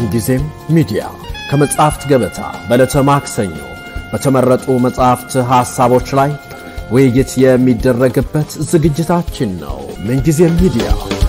ምንጊዜም ሚዲያ ከመጽሐፍት ገበታ በዕለተ ማክሰኞ በተመረጡ መጽሐፍት ሐሳቦች ላይ ውይይት የሚደረግበት ዝግጅታችን ነው። ምንጊዜም ሚዲያ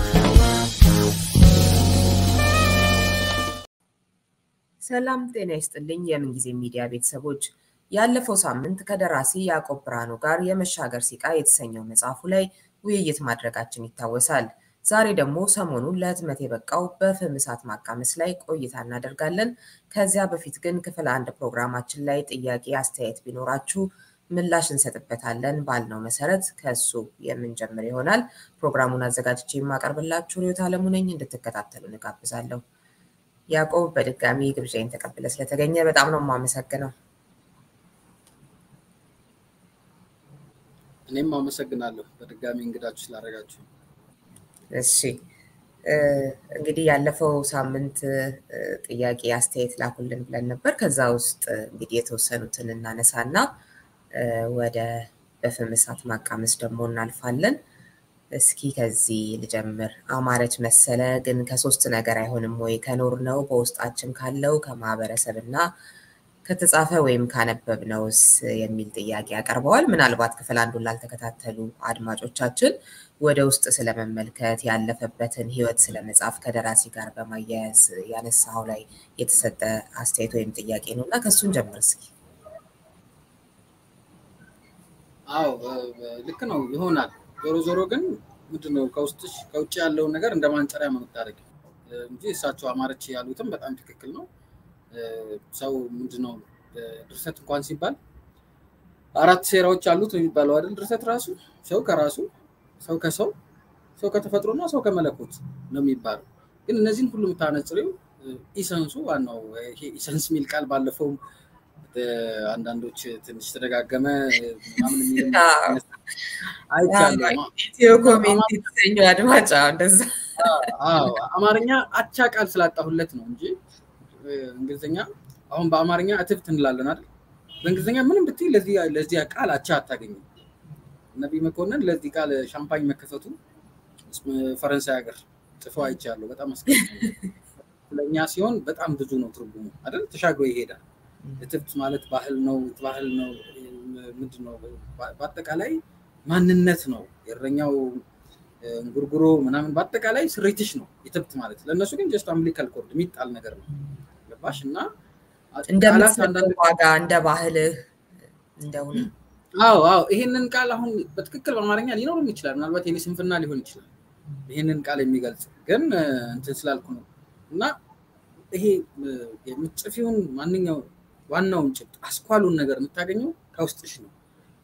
ሰላም ጤና ይስጥልኝ። የምንጊዜ ሚዲያ ቤተሰቦች ያለፈው ሳምንት ከደራሲ ያዕቆብ ብርሃኑ ጋር የመሻገር ሲቃ የተሰኘው መጽሐፉ ላይ ውይይት ማድረጋችን ይታወሳል። ዛሬ ደግሞ ሰሞኑን ለህትመት የበቃው በፍም እሳት ማቃመስ ላይ ቆይታ እናደርጋለን። ከዚያ በፊት ግን ክፍል አንድ ፕሮግራማችን ላይ ጥያቄ፣ አስተያየት ቢኖራችሁ ምላሽ እንሰጥበታለን ባልነው መሰረት ከእሱ የምንጀምር ይሆናል። ፕሮግራሙን አዘጋጅቼ የማቀርብላችሁ ሪዮት አለሙ ነኝ። እንድትከታተሉ እንጋብዛለሁ። ያዕቆብ በድጋሚ ግብዣይን ተቀብለ ስለተገኘ በጣም ነው የማመሰግነው። እኔም አመሰግናለሁ በድጋሚ እንግዳችሁ ስላደረጋችሁ። እሺ እንግዲህ ያለፈው ሳምንት ጥያቄ አስተያየት ላኩልን ብለን ነበር። ከዛ ውስጥ እንግዲህ የተወሰኑትን እናነሳና ወደ በፍም እሳት ማቃመስ ደግሞ እናልፋለን። እስኪ ከዚህ ልጀምር። አማረች መሰለ ግን ከሶስት ነገር አይሆንም ወይ? ከኖር ነው በውስጣችን ካለው ከማህበረሰብ እና ከተጻፈ ወይም ካነበብነውስ የሚል ጥያቄ ያቀርበዋል። ምናልባት ክፍል አንዱን ላልተከታተሉ አድማጮቻችን ወደ ውስጥ ስለመመልከት ያለፈበትን ህይወት ስለመጻፍ ከደራሲ ጋር በማያያዝ ያነሳው ላይ የተሰጠ አስተያየት ወይም ጥያቄ ነው እና ከእሱን ጀምር እስኪ። አዎ ልክ ነው ይሆናል። ዞሮ ዞሮ ግን ምንድነው ከውስጥሽ ከውጭ ያለውን ነገር እንደ ማንጸሪያ ነው የምታደርጊው እንጂ እሳቸው አማረች ያሉትም በጣም ትክክል ነው። ሰው ምንድነው ድርሰት እንኳን ሲባል አራት ሴራዎች አሉት ነው የሚባለው አይደል? ድርሰት ራሱ ሰው ከራሱ ሰው ከሰው ሰው ከተፈጥሮና ሰው ከመለኮት ነው የሚባለው። ግን እነዚህን ሁሉ የምታነጽሪው ኢሰንሱ ዋናው ይሄ ኢሰንስ የሚል ቃል ባለፈውም አንዳንዶች ትንሽ ተደጋገመ ምናምን የሚል አይቻለሁ። ኢትዮ ኮሜንት የተሰኘው አድማጭ እንደዛ አማርኛ አቻ ቃል ስላጣሁለት ነው እንጂ እንግሊዝኛ አሁን በአማርኛ እትብት እንላለን አይደል? በእንግሊዝኛ ምንም ብትይ ለዚህ ቃል አቻ አታገኝም። ነቢይ መኮንን ለዚህ ቃል ሻምፓኝ መከፈቱ ፈረንሳይ ሀገር ጽፈው አይቻለሁ። በጣም አስገርሞኝ ለእኛ ሲሆን በጣም ብዙ ነው ትርጉሙ አይደል? ተሻግሮ ይሄዳል። እትብት ማለት ባህል ነው፣ ባህል ነው፣ ምንድን ነው? በአጠቃላይ ማንነት ነው። የእረኛው እንጉርጉሮ ምናምን በአጠቃላይ ስሬትሽ ነው እትብት ማለት። ለእነሱ ግን ጀስት አምብሊካል ኮርድ የሚጣል ነገር ነው። ገባሽ? እና እንደምትሰጠው ዋጋ እንደ ባህልህ እንደሆነ አዎ አዎ ይሄንን ቃል አሁን በትክክል በአማርኛ ሊኖርም ይችላል። ምናልባት የኔ ስንፍና ሊሆን ይችላል ይሄንን ቃል የሚገልጽ ግን እንትን ስላልኩ ነው። እና ይሄ የምትጽፊውን ማንኛው ዋናውን ጭብጥ አስኳሉን ነገር የምታገኘው ከውስጥሽ ነው።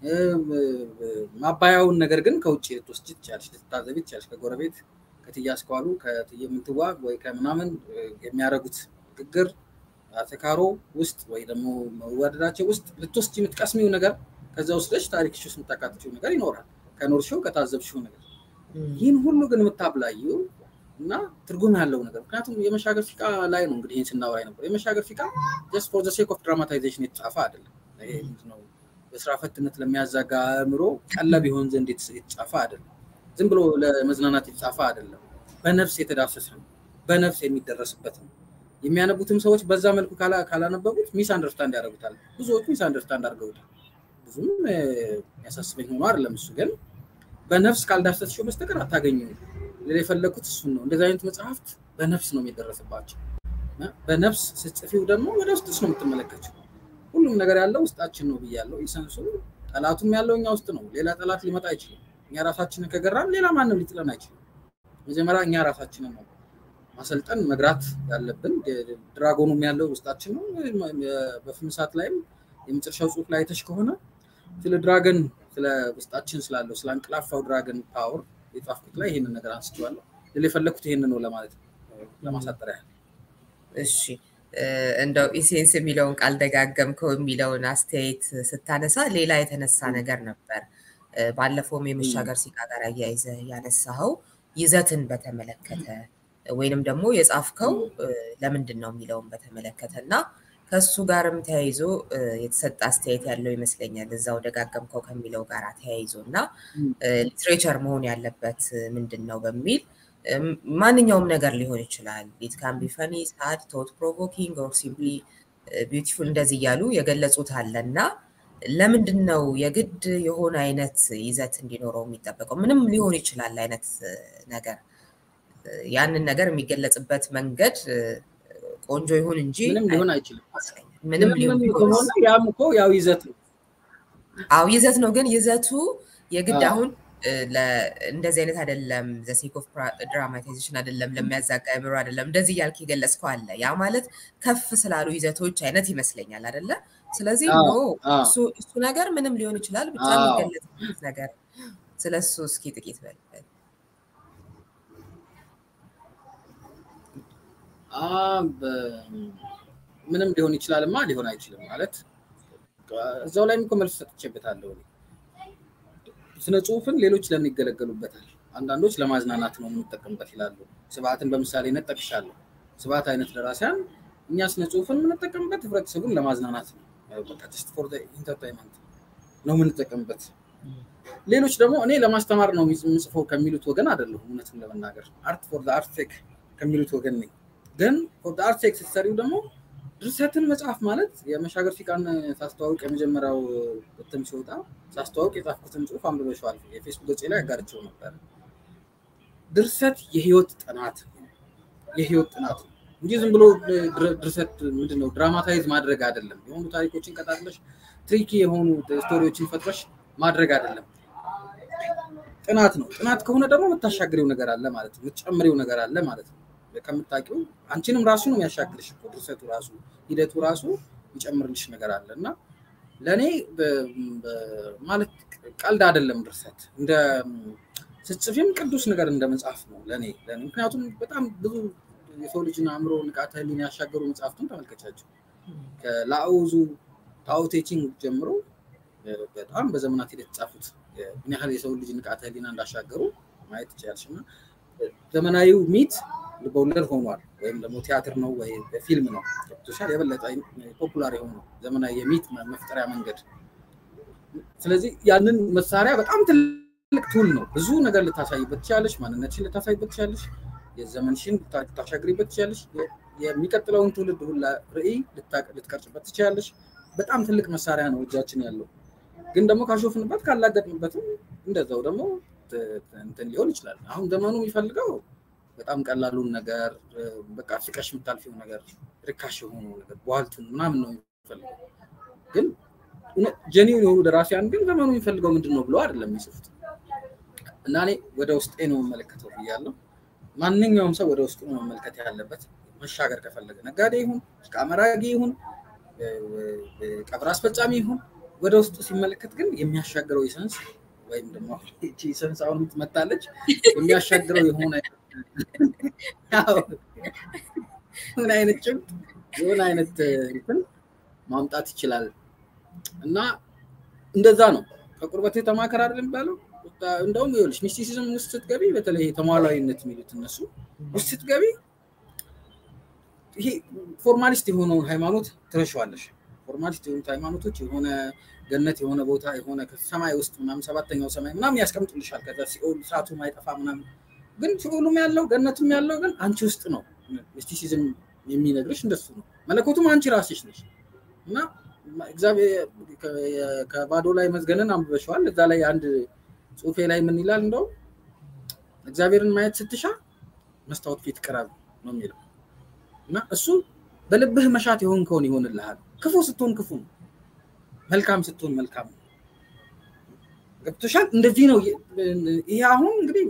ማባያውን ነገር ግን ከውጭ ልትወስጂ ትችያለሽ፣ ልትታዘቢ ትችያለሽ። ከጎረቤት ከትዬ አስኳሉ ከትዬ ምንትዋ ወይ ከምናምን የሚያደርጉት ንግግር አተካሮ ውስጥ ወይ ደግሞ መዋደዳቸው ውስጥ ልትወስጂ የምትቀስሚው ነገር ከዛ ወስደሽ ታሪክሽ ውስጥ የምታካትችው ነገር ይኖራል። ከኖርሽው ከታዘብሽው ነገር ይህን ሁሉ ግን የምታብላየው እና ትርጉም ያለው ነገር ምክንያቱም የመሻገር ፊቃ ላይ ነው እንግዲህ ይህን ስናወራ ነበር። የመሻገር ፊቃ ጀስት ፎር ዘ ሴክ ኦፍ ድራማታይዜሽን የተጻፈ አይደለም። ይሄ ምንድነው በስራ ፈትነት ለሚያዛጋ አእምሮ ቀለብ ይሆን ዘንድ የተጻፈ አይደለም። ዝም ብሎ ለመዝናናት የተጻፈ አይደለም። በነፍስ የተዳሰሰ ነው። በነፍስ የሚደረስበት ነው። የሚያነቡትም ሰዎች በዛ መልኩ ካላነበቡት ሚስ አንደርስታንድ ያደርጉታል። ብዙዎቹ ሚስ አንደርስታንድ አድርገውታል። ብዙም የሚያሳስበኝ ሆኖ አይደለም። እሱ ግን በነፍስ ካልዳሰስሽው በስተቀር አታገኙም። ሌላ የፈለግኩት እሱን ነው። እንደዚህ አይነት መጽሐፍት በነፍስ ነው የሚደረስባቸው። በነፍስ ስትጽፊው ደግሞ ወደ ውስጥሽ ነው የምትመለከችው። ሁሉም ነገር ያለው ውስጣችን ነው ብያለው። ኢሰንሱ ጠላቱም ያለው እኛ ውስጥ ነው። ሌላ ጠላት ሊመጣ አይችልም። እኛ ራሳችንን ከገራን ሌላ ማንም ሊጥለን አይችልም። መጀመሪያ እኛ ራሳችንን ነው ማሰልጠን መግራት ያለብን። ድራጎኑም ያለው ውስጣችን ነው። በፍም እሳት ላይም የመጨረሻው ጽሁፍ ላይ አይተሽ ከሆነ ስለ ድራገን ስለ ውስጣችን ስላለው ስለ አንቅላፋው ድራገን ፓወር የጻፍኩት ላይ ይህንን ነገር አንስቼዋለሁ። ሌላ የፈለግኩት ይህንን ነው ለማለት ነው፣ ለማሳጠር ያህል። እሺ እንደው ኢሴንስ የሚለውን ቃል ደጋገምከው የሚለውን አስተያየት ስታነሳ ሌላ የተነሳ ነገር ነበር። ባለፈውም የመሻገር ሲቃ ጋር አያይዘ ያነሳኸው ይዘትን በተመለከተ ወይንም ደግሞ የጻፍከው ለምንድን ነው የሚለውን በተመለከተ እና ከእሱ ጋርም ተያይዞ የተሰጠ አስተያየት ያለው ይመስለኛል። እዛው ደጋገምከው ከሚለው ጋር ተያይዞ እና ሊትሬቸር መሆን ያለበት ምንድን ነው በሚል ማንኛውም ነገር ሊሆን ይችላል። ኢት ካን ቢ ፈኒ፣ ሳድ፣ ቶት ፕሮቮኪንግ ኦር ሲምፕሊ ቢዩቲፉል እንደዚህ እያሉ የገለጹት አለ እና ለምንድን ነው የግድ የሆነ አይነት ይዘት እንዲኖረው የሚጠበቀው? ምንም ሊሆን ይችላል አይነት ነገር ያንን ነገር የሚገለጽበት መንገድ ቆንጆ ይሁን እንጂ ምንም ሊሆን አይችልም። ምንም ሊሆን ከሆነ ያም እኮ ያው ይዘት ነው። አዎ ይዘት ነው። ግን ይዘቱ የግድ አሁን እንደዚህ አይነት አይደለም፣ ዘሴክ ኦፍ ድራማታይዜሽን አይደለም፣ ለሚያዛጋ አእምሮ አይደለም፣ እንደዚህ እያልክ የገለጽከው አለ። ያ ማለት ከፍ ስላሉ ይዘቶች አይነት ይመስለኛል አይደለ? ስለዚህ ኖ እሱ ነገር ምንም ሊሆን ይችላል፣ ብቻ የሚገለጽበት ነገር ስለ እሱ እስኪ ጥቂት በልበል። ምንም ሊሆን ይችላልማ ሊሆን አይችልም ማለት እዛው ላይም እኮ መልስ ሰጥቼበታለሁ። ስነ ጽሁፍን ሌሎች ለምን ይገለገሉበታል? አንዳንዶች ለማዝናናት ነው የምንጠቀምበት ይላሉ። ስብዓትን በምሳሌነት ጠቅሻለሁ። ስብዓት አይነት ደራሲያን እኛ ስነ ጽሁፍን የምንጠቀምበት ህብረተሰቡን ለማዝናናት ነው፣ ጀስት ፎር ኢንተርታይንመንት ነው የምንጠቀምበት። ሌሎች ደግሞ እኔ ለማስተማር ነው የምጽፈው ከሚሉት ወገን አይደለሁም። እውነቱን ለመናገር አርት ፎር አርት ሴክ ከሚሉት ወገን ነኝ። ግን ፎር አርት ሴክ ስትሰሪው ደግሞ ድርሰትን መጽሐፍ ማለት የመሻገር ፊቃን ሳስተዋውቅ የመጀመሪያው እትም ሲወጣ ሳስተዋውቅ የጻፍኩትን ጽሁፍ አንብበሽዋል። የፌስቡክ ገጽ ላይ ያጋርቸው ነበር። ድርሰት የህይወት ጥናት የህይወት ጥናት ነው እንጂ ዝም ብሎ ድርሰት ምንድነው ድራማታይዝ ማድረግ አይደለም። የሆኑ ታሪኮችን ቀጣጥለሽ ትሪኪ የሆኑ ስቶሪዎችን ፈጥረሽ ማድረግ አይደለም። ጥናት ነው። ጥናት ከሆነ ደግሞ የምታሻግሬው ነገር አለ ማለት ነው። የምትጨምሬው ነገር አለ ማለት ነው። ከምታውቂው አንቺንም ራሱ ነው የሚያሻግርሽ። ድርሰቱ ራሱ ሂደቱ ራሱ ይጨምርልሽ ነገር አለ እና ለእኔ ማለት ቀልድ አይደለም ድርሰት እንደ ስጽፊም ቅዱስ ነገር እንደ መጽሐፍ ነው ለእኔ ምክንያቱም በጣም ብዙ የሰው ልጅን አእምሮ ንቃተ ህሊና ያሻገሩ መጽሐፍቱን ተመልከቻቸው ከላኦዙ ታኦቴቺንግ ጀምሮ በጣም በዘመናት ሂደት የተጻፉት ምን ያህል የሰው ልጅ ንቃተ ህሊና እንዳሻገሩ ማየት ትችላለች እና ዘመናዊው ሚት ልበወለድ ሆኗል ወይም ደግሞ ቲያትር ነው ወይ ፊልም ነው ሶሻል የበለጠ ፖፑላር የሆነው ዘመናዊ የሚት መፍጠሪያ መንገድ ስለዚህ ያንን መሳሪያ በጣም ትልቅ ቱል ነው ብዙ ነገር ልታሳይበት ትችላለች ማንነትሽን ልታሳይበት ትችላለች የዘመንሽን ልታሻግሪበት ትችላለች የሚቀጥለውን ትውልድ ሁላ ርዕይ ልትቀርጭበት ትችላለች በጣም ትልቅ መሳሪያ ነው እጃችን ያለው ግን ደግሞ ካሾፍንበት ካላገጥንበትም እንደዛው ደግሞ እንትን ሊሆን ይችላል አሁን ዘመኑ የሚፈልገው በጣም ቀላሉን ነገር በቃ ፍቀሽ የምታልፊው ነገር ርካሽ የሆኑ ነገር በዋልቱን ምናምን ነው የሚፈልገው ግን ጀኒውን የሆኑ ደራሲያን ግን ዘመኑ የሚፈልገው ምንድን ነው ብለው አይደለም የሚጽፉት እና እኔ ወደ ውስጤ ነው የምመለከተው ብያለሁ ማንኛውም ሰው ወደ ውስጡ ነው መመልከት ያለበት መሻገር ከፈለገ ነጋዴ ይሁን ቃመራጊ ይሁን ቀብር አስፈጻሚ ይሁን ወደ ውስጡ ሲመለከት ግን የሚያሻግረው ኢሰንስ ወይም ደግሞ እቺ ኢሰንስ አሁን ትመጣለች የሚያሻግረው የሆነ ምን አይነት ጭብጥ የሆነ አይነት እንትን ማምጣት ይችላል እና እንደዛ ነው ከቁርበት ተማከር አይደል የሚባለው እንደውም ይኸውልሽ ሚስቲሲዝም ውስጥ ስትገቢ በተለይ ተሟላዊነት የሚሉት እነሱ ውስጥ ስትገቢ ይሄ ፎርማሊስት የሆነውን ሃይማኖት ትረሸዋለሽ ፎርማሊስት የሆኑት ሃይማኖቶች የሆነ ገነት የሆነ ቦታ የሆነ ሰማይ ውስጥ ምናምን ሰባተኛው ሰማይ ምናምን ያስቀምጡልሻል ከዛ ሲኦል እሳቱ ማይጠፋ ምናምን ግን ሲኦሉም ያለው ገነቱም ያለው ግን አንቺ ውስጥ ነው ሚስቲሲዝም የሚነግርሽ እንደሱ ነው መለኮቱም አንቺ ራስሽ ነሽ እና እግዚአብሔር ከባዶ ላይ መዝገንን አንብበሸዋል እዛ ላይ አንድ ጽሁፌ ላይ ምን ይላል እንደው እግዚአብሔርን ማየት ስትሻ መስታወት ፊት ቅረብ ነው የሚለው እና እሱ በልብህ መሻት የሆን ከሆን ይሆንልሃል ክፉ ስትሆን ክፉ ነው መልካም ስትሆን መልካም ነው ገብቶሻል እንደዚህ ነው ይሄ አሁን እንግዲህ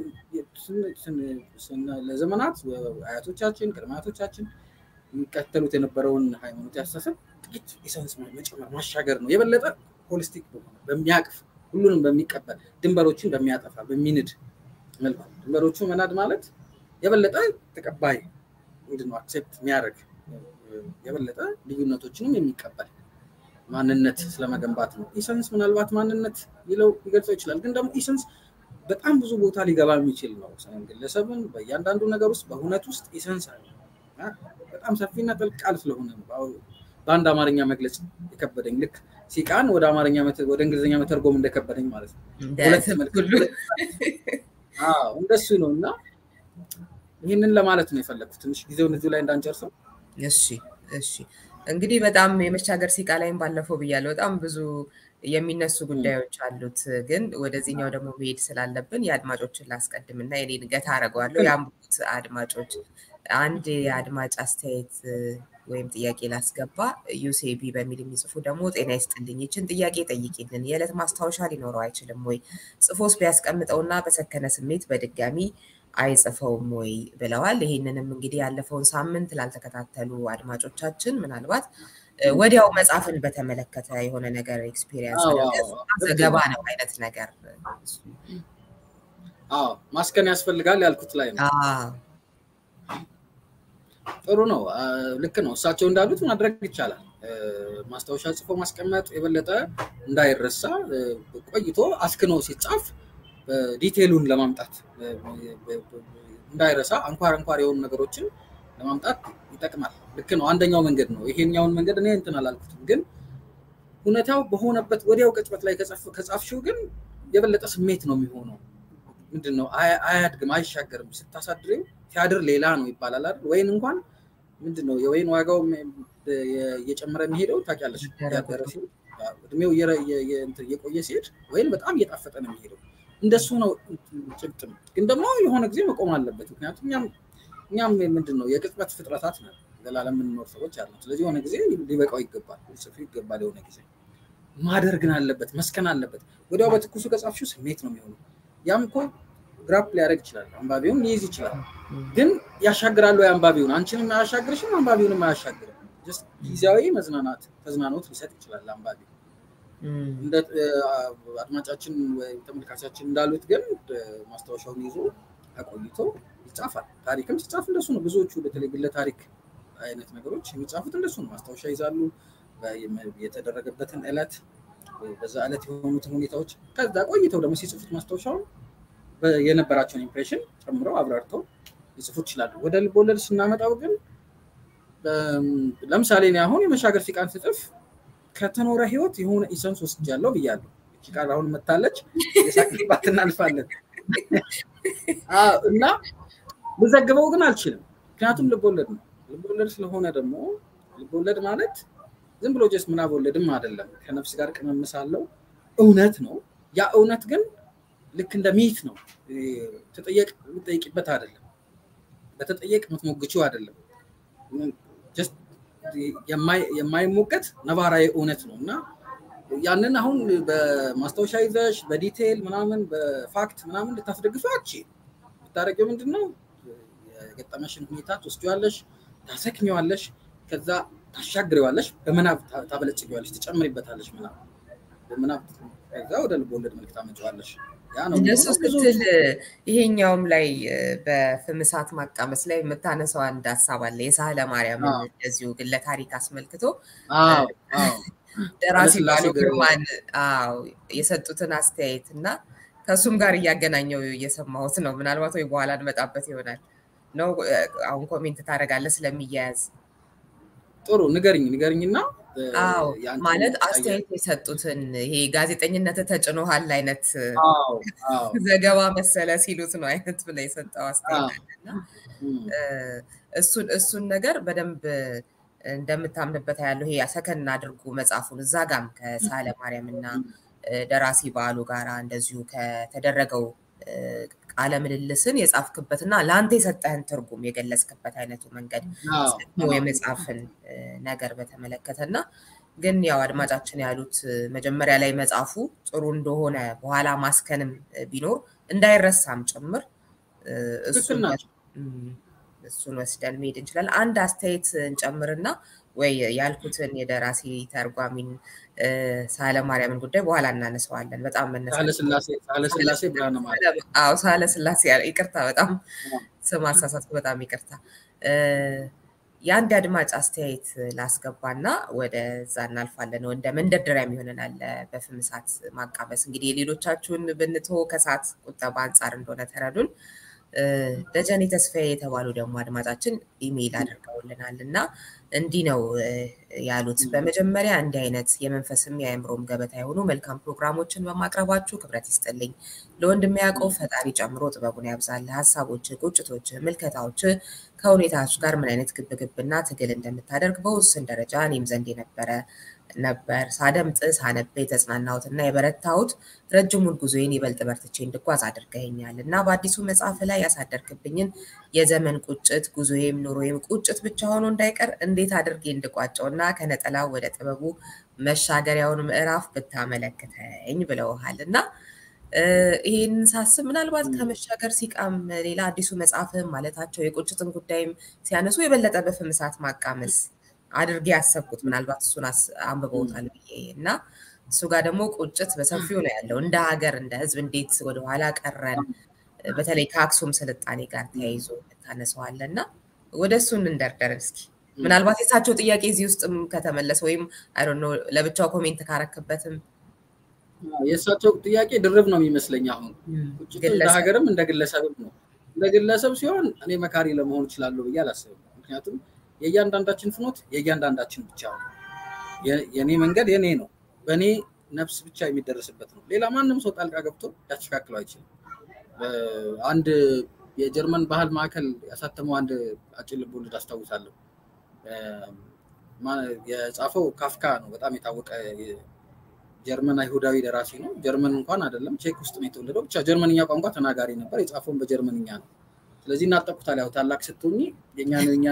ለዘመናት አያቶቻችን ቅድመ አያቶቻችን የሚከተሉት የነበረውን ሃይማኖት ያስተሳሰብ ጥቂት ኢሰንስ መጨመር ማሻገር ነው የበለጠ ሆሊስቲክ በሆነ በሚያቅፍ ሁሉንም በሚቀበል ድንበሮችን በሚያጠፋ በሚንድ መልኩ ድንበሮቹ መናድ ማለት የበለጠ ተቀባይ ምንድነው አክሴፕት የሚያደርግ የበለጠ ልዩነቶችንም የሚቀበል ማንነት ስለመገንባት ነው ኢሰንስ ምናልባት ማንነት ሊለው ሊገልጸው ይችላል ግን ደግሞ ኢሰንስ በጣም ብዙ ቦታ ሊገባ የሚችል ነው ግለሰብን በእያንዳንዱ ነገር ውስጥ በእውነት ውስጥ ኢሰንስ አለ በጣም ሰፊና ጥልቅ ቃል ስለሆነ በአንድ አማርኛ መግለጽ የከበደኝ ልክ ሲቃን ወደ አማርኛ ወደ እንግሊዝኛ መተርጎም እንደከበደኝ ማለት ነው ሁለት እንደሱ ነው እና ይህንን ለማለት ነው የፈለግኩት። ትንሽ ጊዜውን እዚሁ ላይ እንዳንጨርሰው። እሺ እሺ። እንግዲህ በጣም የመሻገር ሲቃ ላይም ባለፈው ብያለሁ። በጣም ብዙ የሚነሱ ጉዳዮች አሉት። ግን ወደዚህኛው ደግሞ መሄድ ስላለብን የአድማጮችን ላስቀድም እና የኔን ገታ አደርገዋለሁ። የአንብቡት አድማጮች አንድ የአድማጭ አስተያየት ወይም ጥያቄ ላስገባ። ዩሴቢ በሚል የሚጽፉ ደግሞ ጤና ይስጥልኝ፣ ይችን ጥያቄ ጠይቂልን። የዕለት ማስታወሻ ሊኖረው አይችልም ወይ? ጽፎስ ቢያስቀምጠውና በሰከነ ስሜት በድጋሚ አይጽፈውም ወይ ብለዋል። ይህንንም እንግዲህ ያለፈውን ሳምንት ላልተከታተሉ አድማጮቻችን ምናልባት ወዲያው መጽሐፍን በተመለከተ የሆነ ነገር ኤክስፒሪየንስ ዘገባ ነው አይነት ነገር ማስከን ያስፈልጋል ያልኩት ላይ ነው። ጥሩ ነው። ልክ ነው። እሳቸው እንዳሉት ማድረግ ይቻላል። ማስታወሻ ጽፎ ማስቀመጥ የበለጠ እንዳይረሳ ቆይቶ አስክኖ ሲጻፍ ዲቴሉን ለማምጣት እንዳይረሳ አንኳር አንኳር የሆኑ ነገሮችን ለማምጣት ይጠቅማል። ልክ ነው። አንደኛው መንገድ ነው። ይሄኛውን መንገድ እኔ እንትን አላልኩትም፣ ግን ሁኔታው በሆነበት ወዲያው ቅጽበት ላይ ከጻፍሽው ግን የበለጠ ስሜት ነው የሚሆነው። ምንድን ነው አያድግም፣ አይሻገርም። ስታሳድሬው ሲያድር ሌላ ነው ይባላል አይደል? ወይን እንኳን ምንድን ነው የወይን ዋጋው እየጨመረ የሚሄደው ታውቂያለሽ። እድሜው እየቆየ ሲሄድ ወይን በጣም እየጣፈጠ ነው የሚሄደው። እንደሱ ነው ጭብጥም። ግን ደግሞ የሆነ ጊዜ መቆም አለበት። ምክንያቱም እኛም ምንድን ነው የቅጽበት ፍጥረታት ነን፣ ዘላለም የምንኖር ሰዎች አለ። ስለዚህ የሆነ ጊዜ ሊበቃው ይገባል፣ ጽፉ ይገባል። የሆነ ጊዜ ማደር ግን አለበት፣ መስከን አለበት። ወዲያው በትኩሱ ከጻፍሽው ስሜት ነው የሚሆነው። ያም እኮ ግራፕ ሊያደርግ ይችላል፣ አንባቢውን ሊይዝ ይችላል። ግን ያሻግራሉ አንባቢውን፣ አንቺንም አያሻግርሽም፣ አንባቢውንም አያሻግርም። ጊዜያዊ መዝናናት ተዝናኖት ሊሰጥ ይችላል አንባቢ እንደ አድማጫችን ወይም ተመልካቻችን እንዳሉት ግን ማስታወሻውን ይዞ አቆይቶ ይጻፋል። ታሪክም ሲጻፍ እንደሱ ነው። ብዙዎቹ በተለይ ግለ ታሪክ አይነት ነገሮች የሚጻፉት እንደሱ ነው። ማስታወሻ ይዛሉ፣ የተደረገበትን ዕለት፣ በዛ ዕለት የሆኑትን ሁኔታዎች፣ ከዛ ቆይተው ደግሞ ሲጽፉት ማስታወሻውን የነበራቸውን ኢምፕሬሽን ጨምረው አብራርተው ሊጽፉት ይችላሉ። ወደ ልቦለድ ስናመጣው ግን ለምሳሌ እኔ አሁን የመሻገር ሲቃን ስጽፍ ከተኖረ ህይወት የሆነ ኢሰንስ ወስጃለሁ ብያለሁ። እቺ ቃል አሁን መታለች፣ የሳቅባት እናልፋለን እና ልዘግበው ግን አልችልም። ምክንያቱም ልቦለድ ነው። ልቦለድ ስለሆነ ደግሞ ልቦለድ ማለት ዝም ብሎ ጀስት ምናብ ወለድም አይደለም። ከነፍስ ጋር ቅመምስ አለው። እውነት ነው። ያ እውነት ግን ልክ እንደ ሚት ነው። ተጠየቅ የምትጠይቂበት አይደለም። በተጠየቅ የምትሞግችው አይደለም። የማይሞገት ነባራዊ እውነት ነው እና ያንን አሁን በማስታወሻ ይዘሽ በዲቴይል ምናምን በፋክት ምናምን ልታስደግፈው አቺ ብታደረጊው ምንድን ነው የገጠመሽን ሁኔታ ትወስጂዋለሽ፣ ታሰክሚዋለሽ፣ ከዛ ታሻግሪዋለሽ፣ በምናብ ታበለጽጊዋለሽ፣ ትጨምሪበታለሽ ምናብ በምናብ ከዛ ወደ ልቦለድ መልክ ታመጪዋለሽ። እንደሱ ስትል ይሄኛውም ላይ በፍምሳት ማቃመስ ላይ የምታነሳው አንድ ሀሳብ አለ። የሳህለ ማርያምን እንደዚሁ ግለ ታሪክ አስመልክቶ ደራሲ ባሉ ግርማን የሰጡትን አስተያየት እና ከእሱም ጋር እያገናኘው እየሰማሁት ነው። ምናልባት ወይ በኋላ እንመጣበት ይሆናል ነው። አሁን ኮሜንት ታደርጋለህ ስለሚያያዝ ጥሩ ንገርኝ ንገርኝና አዎ ማለት አስተያየት የሰጡትን ይሄ ጋዜጠኝነት ተጭኖሃል አይነት ዘገባ መሰለ ሲሉት ነው አይነት ብለ የሰጠው አስተያየት አለና እሱን እሱን ነገር በደንብ እንደምታምንበት ያለው ይሄ ሰከን አድርጉ መጽሐፉን እዛ ጋም ከሳለ ማርያም እና ደራሲ በዓሉ ጋራ እንደዚሁ ከተደረገው ቃለ ምልልስን የጻፍክበትና ለአንተ የሰጠህን ትርጉም የገለጽክበት አይነቱ መንገድ የመጽሐፍን ነገር በተመለከተ እና ግን ያው አድማጫችን ያሉት መጀመሪያ ላይ መጽሐፉ ጥሩ እንደሆነ በኋላ ማስከንም ቢኖር እንዳይረሳም ጭምር እሱን ወስደን መሄድ እንችላለን። አንድ አስተያየት እንጨምርና ወይ ያልኩትን የደራሲ ተርጓሚን ሳለ ማርያምን ጉዳይ በኋላ እናነሰዋለን። በጣም መነሳው ሳለ ስላሴ ይቅርታ፣ በጣም ስም አሳሳትኩ። በጣም ይቅርታ። የአንድ አድማጭ አስተያየት ላስገባና ወደዛ እናልፋለን። እንደ መንደርደሪያ ይሆነናል በፍምሳት ማቃበስ። እንግዲህ የሌሎቻችሁን ብንቶ ከሰዓት ቁጠባ አንጻር እንደሆነ ተረዱን። ደጀኔ ተስፋዬ የተባሉ ደግሞ አድማጫችን ኢሜይል አድርገውልናል እና እንዲህ ነው ያሉት። በመጀመሪያ እንዲህ አይነት የመንፈስም የአእምሮም ገበታ የሆኑ መልካም ፕሮግራሞችን በማቅረባችሁ ክብረት ይስጥልኝ። ለወንድሜ ያዕቆብ ፈጣሪ ጨምሮ ጥበቡን ያብዛል። ሀሳቦች፣ ቁጭቶች፣ ምልከታዎች ከሁኔታዎች ጋር ምን አይነት ግብግብና ትግል እንደምታደርግ በውስን ደረጃ እኔም ዘንድ የነበረ ነበር። ሳደምጥ ሳነብ የተጽናናሁት እና የበረታሁት ረጅሙን ጉዞዬን ይበልጥ በርትቼ እንድጓዝ አድርገኛል እና በአዲሱ መጽሐፍ ላይ ያሳደርክብኝን የዘመን ቁጭት ጉዞዬም ኑሮዬም ቁጭት ብቻ ሆኖ እንዳይቀር እንዴት አድርጌ እንድቋጨው እና ከነጠላው ወደ ጥበቡ መሻገሪያውን ምዕራፍ ብታመለክተኝ ብለውሃል እና ይህን ሳስብ ምናልባት ከመሻገር ሲቃም ሌላ አዲሱ መጽሐፍም ማለታቸው የቁጭትን ጉዳይም ሲያነሱ የበለጠ በፍም እሳት ማቃመስ አድርጌ ያሰብኩት ምናልባት እሱን አንብበውታል ብዬ እና እሱ ጋር ደግሞ ቁጭት በሰፊው ነው ያለው። እንደ ሀገር እንደ ሕዝብ እንዴት ወደኋላ ቀረን፣ በተለይ ከአክሱም ስልጣኔ ጋር ተያይዞ ታነሰዋለ እና ወደ እሱን እንደርደር እስኪ። ምናልባት የሳቸው ጥያቄ እዚህ ውስጥም ከተመለሰ ወይም አይ ለብቻው ኮሜንት ካረክበትም የእሳቸው ጥያቄ ድርብ ነው የሚመስለኝ። አሁን ቁጭቱ እንደ ሀገርም እንደ ግለሰብም ነው። እንደ ግለሰብ ሲሆን እኔ መካሪ ለመሆን እችላለሁ ብዬ አላስብም። ምክንያቱም የእያንዳንዳችን ፍኖት የእያንዳንዳችን ብቻ ነው። የእኔ መንገድ የኔ ነው፣ በእኔ ነፍስ ብቻ የሚደረስበት ነው። ሌላ ማንም ሰው ጣልቃ ገብቶ ያስተካክለው አይችልም። አንድ የጀርመን ባህል ማዕከል ያሳተመው አንድ አጭር ልቦለድ አስታውሳለሁ። የጻፈው ካፍካ ነው። በጣም የታወቀ ጀርመን አይሁዳዊ ደራሲ ነው። ጀርመን እንኳን አይደለም ቼክ ውስጥ ነው የተወለደው። ብቻ ጀርመንኛ ቋንቋ ተናጋሪ ነበር። የጻፈውን በጀርመንኛ ነው። ስለዚህ እናጠቁታል። ያው ታላቅ ስትሆኚ የኛ ኛ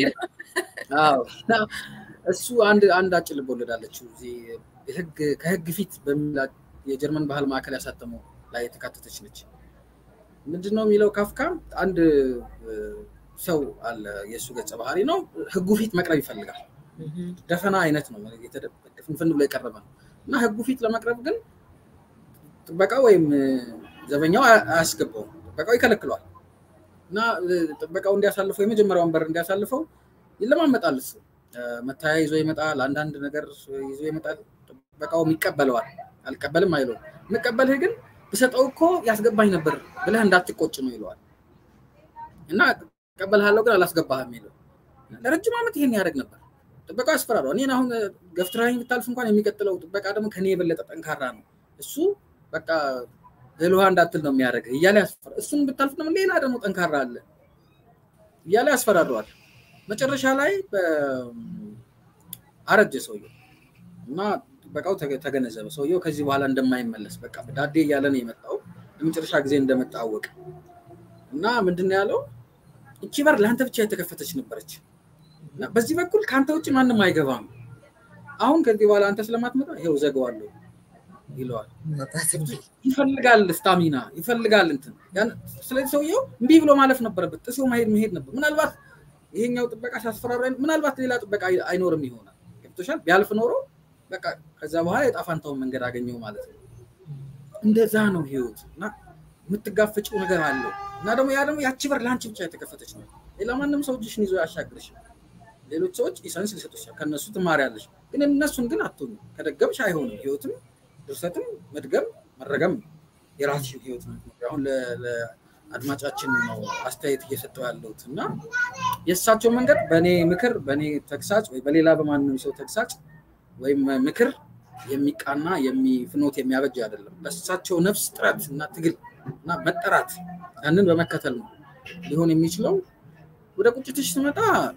እሱ አንድ አንድ አጭር ልቦለድ አለችው ከህግ ፊት በሚል የጀርመን ባህል ማዕከል ያሳተመው ላይ የተካተተች ነች። ምንድነው የሚለው ካፍካ አንድ ሰው አለ፣ የእሱ ገጸ ባህሪ ነው። ህጉ ፊት መቅረብ ይፈልጋል። ደፈና አይነት ነው፣ ፍንፍን ብሎ የቀረበ ነው እና ህጉ ፊት ለመቅረብ ግን ጥበቃው ወይም ዘበኛው አያስገባውም። ጥበቃው ይከለክለዋል እና ጥበቃው እንዲያሳልፈው የመጀመሪያውን በር እንዲያሳልፈው ይለማመጣል። እሱ መታያ ይዞ ይመጣል፣ አንዳንድ ነገር ይዞ ይመጣል። ጥበቃውም ይቀበለዋል። አልቀበልም አይለውም። የምቀበልህ ግን ብሰጠው እኮ ያስገባኝ ነበር ብለህ እንዳትቆጭ ነው ይለዋል። እና እቀበልሃለሁ ግን አላስገባህም ይለው። ለረጅም ዓመት ይሄን ያደርግ ነበር። ጥበቃው ያስፈራረዋል። እኔን አሁን ገፍትራኝ ብታልፍ እንኳን የሚቀጥለው ጥበቃ ደግሞ ከኔ የበለጠ ጠንካራ ነው። እሱ በቃ እህል ውሃ እንዳትል ነው የሚያደርግህ እያለ ያስፈራ እሱን ብታልፍ ደግሞ ሌላ ደግሞ ጠንካራ አለ እያለ ያስፈራረዋል። መጨረሻ ላይ አረጀ ሰውየው እና ጥበቃው ተገነዘበ። ሰውየው ከዚህ በኋላ እንደማይመለስ በቃ ዳዴ እያለ ነው የመጣው። ለመጨረሻ ጊዜ እንደመጣ አወቀ እና ምንድን ነው ያለው? እቺ በር ለአንተ ብቻ የተከፈተች ነበረች። በዚህ በኩል ከአንተ ውጭ ማንም አይገባም። አሁን ከዚህ በኋላ አንተ ስለማትመጣ ይኸው ዘገዋለሁ ይለዋል። ይፈልጋል ስታሚና ይፈልጋል እንትን። ስለዚህ ሰውየው እምቢ ብሎ ማለፍ ነበረበት። ጥሶ መሄድ መሄድ ነበር። ምናልባት ይሄኛው ጥበቃ ሲያስፈራራ ምናልባት ሌላ ጥበቃ አይኖርም ይሆናል። ገብቶሻል? ቢያልፍ ኖሮ በቃ ከዛ በኋላ የጣፋንታውን መንገድ አገኘው ማለት ነው። እንደዛ ነው ህይወት እና የምትጋፈጭው ነገር አለው እና ደግሞ ያ ደግሞ ያቺ በር ለአንቺ ብቻ የተከፈተች ነው። ሌላ ማንም ሰው እጅሽን ይዞ ያሻግርሽ። ሌሎች ሰዎች ኢሰንስ ሊሰጡሻል፣ ከእነሱ ትማሪያለሽ። ግን እነሱን ግን አትሆኑ። ከደገምሽ አይሆንም። ህይወትም ድርሰትም መድገም መረገም የራስሽን ህይወት ነው። አሁን ለአድማጫችን ነው አስተያየት እየሰጠው ያለሁት እና የእሳቸው መንገድ በእኔ ምክር፣ በእኔ ተግሳጭ ወይ በሌላ በማንም ሰው ተግሳጭ ወይም ምክር የሚቃና ፍኖት የሚያበጅ አይደለም። በእሳቸው ነፍስ ጥረት እና ትግል እና መጠራት ያንን በመከተል ነው ሊሆን የሚችለው። ወደ ቁጭትሽ ስመጣ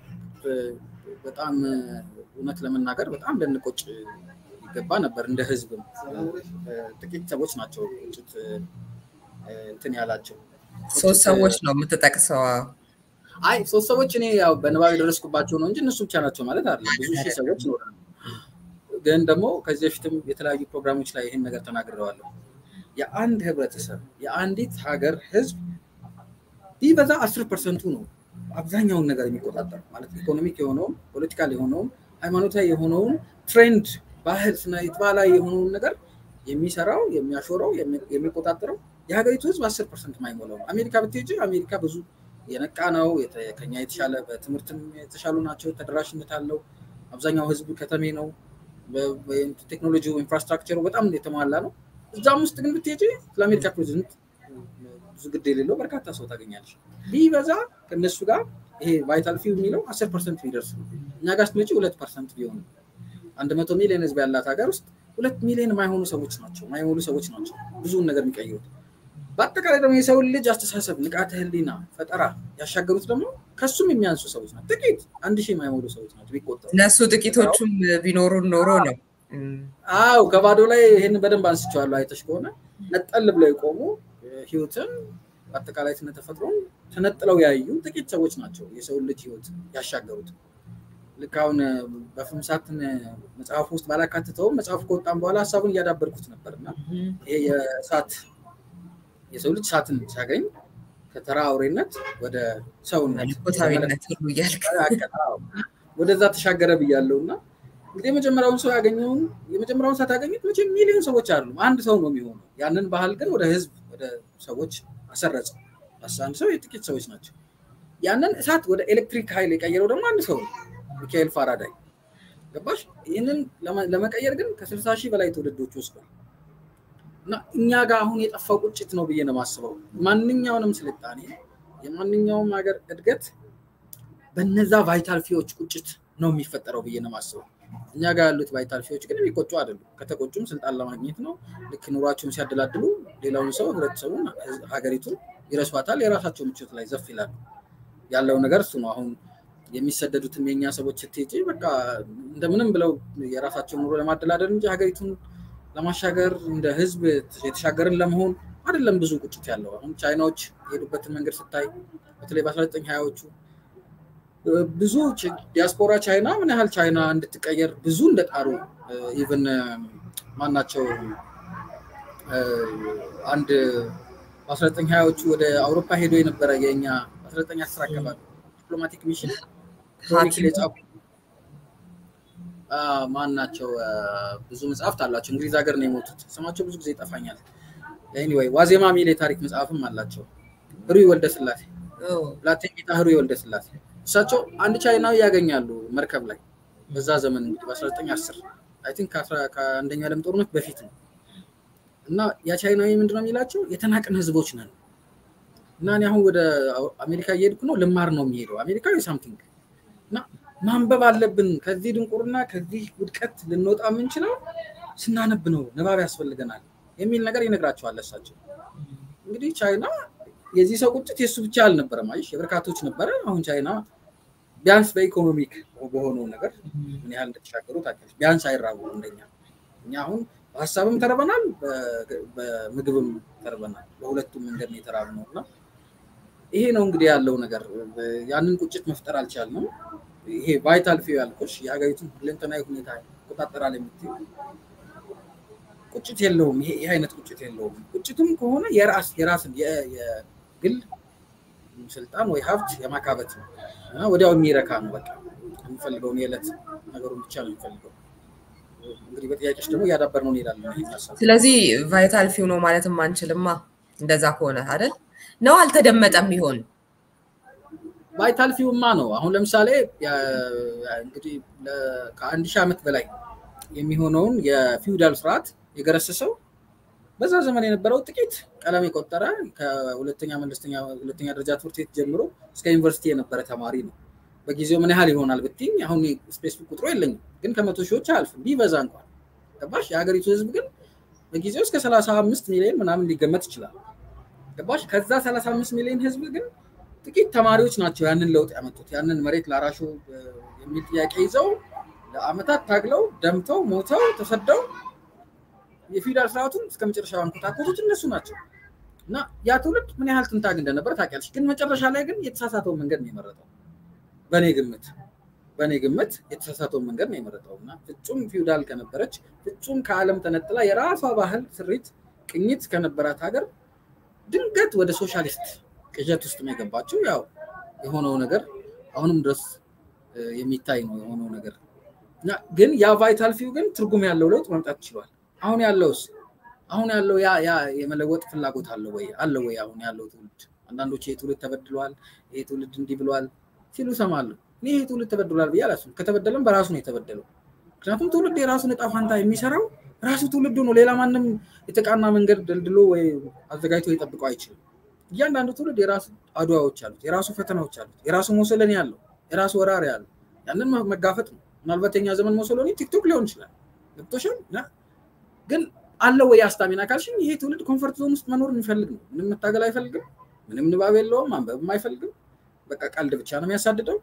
በጣም እውነት ለመናገር በጣም ልንቆጭ ይገባ ነበር። እንደ ህዝብም ጥቂት ሰዎች ናቸው ቁጭት እንትን ያላቸው። ሶስት ሰዎች ነው የምትጠቅሰው? አይ ሶስት ሰዎች እኔ ያው በንባብ የደረስኩባቸው ነው እንጂ እነሱ ብቻ ናቸው ማለት አይደለም። ብዙ ሺህ ሰዎች ይኖራሉ። ግን ደግሞ ከዚህ በፊትም የተለያዩ ፕሮግራሞች ላይ ይህን ነገር ተናግረዋለሁ። የአንድ ህብረተሰብ የአንዲት ሀገር ህዝብ ቢበዛ አስር ፐርሰንቱ ነው አብዛኛውን ነገር የሚቆጣጠር ማለት ኢኮኖሚክ የሆነውም ፖለቲካል የሆነውም ሃይማኖታዊ የሆነውን ትሬንድ፣ ባህል፣ ስነይት ባህላዊ የሆነውን ነገር የሚሰራው የሚያሾረው የሚቆጣጠረው የሀገሪቱ ህዝብ አስር ፐርሰንት ማይሞላው ነው። አሜሪካ ብትሄጂ አሜሪካ ብዙ የነቃ ነው። ከኛ የተሻለ በትምህርትም የተሻሉ ናቸው። ተደራሽነት አለው። አብዛኛው ህዝብ ከተሜ ነው። ቴክኖሎጂ ኢንፍራስትራክቸሩ በጣም የተሟላ ነው። እዛም ውስጥ ግን ብትሄጂ ስለ አሜሪካ ፕሬዚደንት ብዙ ግድ የሌለው በርካታ ሰው ታገኛለች። ቢበዛ ከእነሱ ጋር ይሄ ቫይታል ፊው የሚለው አስር ፐርሰንት ቢደርስ ነው። እኛ ጋር ስትመጪ ሁለት ፐርሰንት ቢሆን አንድ መቶ ሚሊዮን ህዝብ ያላት ሀገር ውስጥ ሁለት ሚሊዮን የማይሆኑ ሰዎች ናቸው ማይሞሉ ሰዎች ናቸው ብዙውን ነገር የሚቀይሩት። በአጠቃላይ ደግሞ የሰውን ልጅ አስተሳሰብ፣ ንቃተ ህሊና፣ ፈጠራ ያሻገሩት ደግሞ ከሱም የሚያንሱ ሰዎች ናቸው። ጥቂት አንድ ሺህ የማይሞሉ ሰዎች ናቸው ቢቆጠሩ። እነሱ ጥቂቶቹም ቢኖሩን ኖሮ ነው። አው ከባዶ ላይ ይህን በደንብ አንስቼዋለሁ። አይተሽ ከሆነ ነጠል ብለው የቆሙ ህይወትን በአጠቃላይ ስነ ተፈጥሮን ተነጥለው ያዩ ጥቂት ሰዎች ናቸው የሰውን ልጅ ህይወት ያሻገሩት። ልክ አሁን በፍምሳትን መጽሐፉ ውስጥ ባላካትተውም መጽሐፉ ከወጣም በኋላ ሀሳቡን እያዳበርኩት ነበር እና ይሄ የእሳት የሰው ልጅ እሳትን ሲያገኝ ከተራ አውሬነት ወደ ሰውነት መለኮታዊነት ሁሉ እያልክ ወደዛ ተሻገረ ብያለው እና እንግዲህ የመጀመሪያውን ሰው ያገኘውን የመጀመሪያውን እሳት ያገኙት መቼም ሚሊዮን ሰዎች አሉ። አንድ ሰው ነው የሚሆነው። ያንን ባህል ግን ወደ ህዝብ ወደ ሰዎች አሰረጸ። አንድ ሰው የጥቂት ሰዎች ናቸው። ያንን እሳት ወደ ኤሌክትሪክ ኃይል የቀየረው ደግሞ አንድ ሰው ነው፣ ሚካኤል ፋራዳይ። ገባሽ? ይህንን ለመቀየር ግን ከስልሳ ሺህ በላይ ትውልዶች ወስዷል። እና እኛ ጋር አሁን የጠፋው ቁጭት ነው ብዬ ነው የማስበው። ማንኛውንም ስልጣኔ የማንኛውም ሀገር እድገት በነዛ ቫይታል ፊዎች ቁጭት ነው የሚፈጠረው ብዬ ነው የማስበው። እኛ ጋር ያሉት ቫይታል ፊዎች ግን የሚቆጩ አይደሉም። ከተቆጩም ስልጣን ለማግኘት ነው። ልክ ኑሯቸውን ሲያደላድሉ ሌላውን ሰው ህብረተሰቡን፣ ሀገሪቱን ይረሷታል። የራሳቸው ምቾት ላይ ዘፍ ይላሉ። ያለው ነገር እሱ ነው። አሁን የሚሰደዱትም የእኛ ሰዎች ስትሄጂ በቃ እንደምንም ብለው የራሳቸውን ኑሮ ለማደላደል እንጂ ሀገሪቱን ለማሻገር እንደ ህዝብ የተሻገርን ለመሆን አይደለም ብዙ ቁጭት ያለው። አሁን ቻይናዎች የሄዱበትን መንገድ ስታይ በተለይ በ19 ሀያዎቹ ብዙ ዲያስፖራ ቻይና ምን ያህል ቻይና እንድትቀየር ብዙ እንደጣሩ ኢቨን ማናቸው አንድ በ19 ሀያዎቹ ወደ አውሮፓ ሄዶ የነበረ የኛ በ1910 አካባቢ ዲፕሎማቲክ ሚሽን ክሮኒክል የጻፉ ማን ናቸው? ብዙ መጽሐፍት አላቸው። እንግሊዝ ሀገር ነው የሞቱት። ስማቸው ብዙ ጊዜ ይጠፋኛል። ኤኒዌይ ዋዜማ ሚል የታሪክ መጽሐፍም አላቸው። ህሩይ ወልደ ስላሴ ብላቴን ህሩይ ወልደ ስላሴ እሳቸው አንድ ቻይናዊ ያገኛሉ መርከብ ላይ በዛ ዘመን እንግዲህ በ1910 አይ ቲንክ ከአንደኛው ዓለም ጦርነት በፊት ነው። እና ያ ቻይናዊ ምንድነው የሚላቸው የተናቅን ህዝቦች ነን እና እኔ አሁን ወደ አሜሪካ እየሄድኩ ነው ልማር ነው የሚሄደው አሜሪካዊ ሳምቲንግ እና ማንበብ አለብን። ከዚህ ድንቁርና ከዚህ ውድቀት ልንወጣ የምንችለው ስናነብ ነው፣ ንባብ ያስፈልገናል የሚል ነገር ይነግራቸዋል። እሳቸው እንግዲህ ቻይና የዚህ ሰው ቁጭት የእሱ ብቻ አልነበረም፣ አይሽ የበርካቶች ነበረ። አሁን ቻይና ቢያንስ በኢኮኖሚክ በሆነው ነገር ምን ያህል እንደተሻገሩ ታውቂያለሽ። ቢያንስ አይራቡ እንደኛ። እኛ አሁን በሀሳብም ተርበናል፣ በምግብም ተርበናል። በሁለቱም መንገድ ነው የተራብነው እና ይሄ ነው እንግዲህ ያለው ነገር። ያንን ቁጭት መፍጠር አልቻልንም። ይሄ ቫይታል ፊው ያልኩሽ የሀገሪቱን ሁለንተናዊ ሁኔታ ይቆጣጠራል የምትይው ቁጭት የለውም። ይሄ አይነት ቁጭት የለውም። ቁጭቱም ከሆነ የራስ የራስን የግል ስልጣን ወይ ሀብት የማካበት ነው እና ወዲያው የሚረካ ነው። በቃ የሚፈልገውን የዕለት ነገሩን ብቻ ነው የሚፈልገው። እንግዲህ በጥያቄዎች ደግሞ እያዳበር ነው እንሄዳለን። ስለዚህ ቫይታል ፊው ነው ማለትም አንችልማ። እንደዛ ከሆነ አይደል ነው አልተደመጠም ይሆን? ቫይታል ፊውማ ነው። አሁን ለምሳሌ እንግዲህ ከአንድ ሺህ ዓመት በላይ የሚሆነውን የፊውዳል ስርዓት የገረሰሰው በዛ ዘመን የነበረው ጥቂት ቀለም የቆጠረ ከሁለተኛ መለስተኛ ሁለተኛ ደረጃ ትምህርት ቤት ጀምሮ እስከ ዩኒቨርሲቲ የነበረ ተማሪ ነው። በጊዜው ምን ያህል ይሆናል ብትይኝ አሁን ስፔሲፊክ ቁጥሩ የለኝም፣ ግን ከመቶ ሺዎች አያልፍም ቢበዛ እንኳን ገባሽ። የሀገሪቱ ህዝብ ግን በጊዜው እስከ ሰላሳ አምስት ሚሊዮን ምናምን ሊገመት ይችላል። ገባሽ። ከዛ ሰላሳ አምስት ሚሊዮን ህዝብ ግን ጥቂት ተማሪዎች ናቸው ያንን ለውጥ ያመጡት። ያንን መሬት ላራሹ የሚል ጥያቄ ይዘው ለአመታት ታግለው ደምተው ሞተው ተሰደው የፊውዳል ስርዓቱን እስከ መጨረሻ አንኮታኮቱት እነሱ ናቸው። እና ያ ትውልድ ምን ያህል ትንታግ እንደነበር ታውቂያለሽ። ግን መጨረሻ ላይ ግን የተሳሳተውን መንገድ ነው የመረጠው። በእኔ ግምት በእኔ ግምት የተሳሳተውን መንገድ ነው የመረጠው እና ፍጹም ፊውዳል ከነበረች ፍጹም ከዓለም ተነጥላ የራሷ ባህል ስሪት፣ ቅኝት ከነበራት ሀገር ድንገት ወደ ሶሻሊስት ቅዠት ውስጥ ነው የገባችው። ያው የሆነው ነገር አሁንም ድረስ የሚታይ ነው የሆነው ነገር እና ግን ያ ቫይታል ፊው ግን ትርጉም ያለው ለውጥ መምጣት ችሏል። አሁን ያለውስ አሁን ያለው ያ ያ የመለወጥ ፍላጎት አለ ወይ አለ ወይ? አሁን ያለው ትውልድ አንዳንዶች ይሄ ትውልድ ተበድሏል፣ ይሄ ትውልድ እንዲህ ብሏል ሲሉ ሰማለሁ። እኔ ይሄ ትውልድ ተበድሏል ብዬ አላስብም። ከተበደለም በራሱ ነው የተበደለው። ምክንያቱም ትውልድ የራሱን እጣ ፋንታ የሚሰራው ራሱ ትውልዱ ነው። ሌላ ማንም የተቃና መንገድ ደልድሎ ወይ አዘጋጅቶ ሊጠብቀው አይችልም። እያንዳንዱ ትውልድ የራሱ አድዋዎች አሉት፣ የራሱ ፈተናዎች አሉት፣ የራሱ ሞሶሎኒ አለው፣ የራሱ ወራሪ አለው። ያንን መጋፈጥ ነው። ምናልባት የኛ ዘመን ሞሶሎኒ ቲክቶክ ሊሆን ይችላል። ገብቶሻል። ግን አለው ወይ አስታሚና ካልሽኝ ይሄ ትውልድ ኮንፈርት ዞን ውስጥ መኖር የሚፈልግ ነው። ምንም መታገል አይፈልግም። ምንም ንባብ የለውም። ማንበብም አይፈልግም። በቃ ቀልድ ብቻ ነው የሚያሳድደው።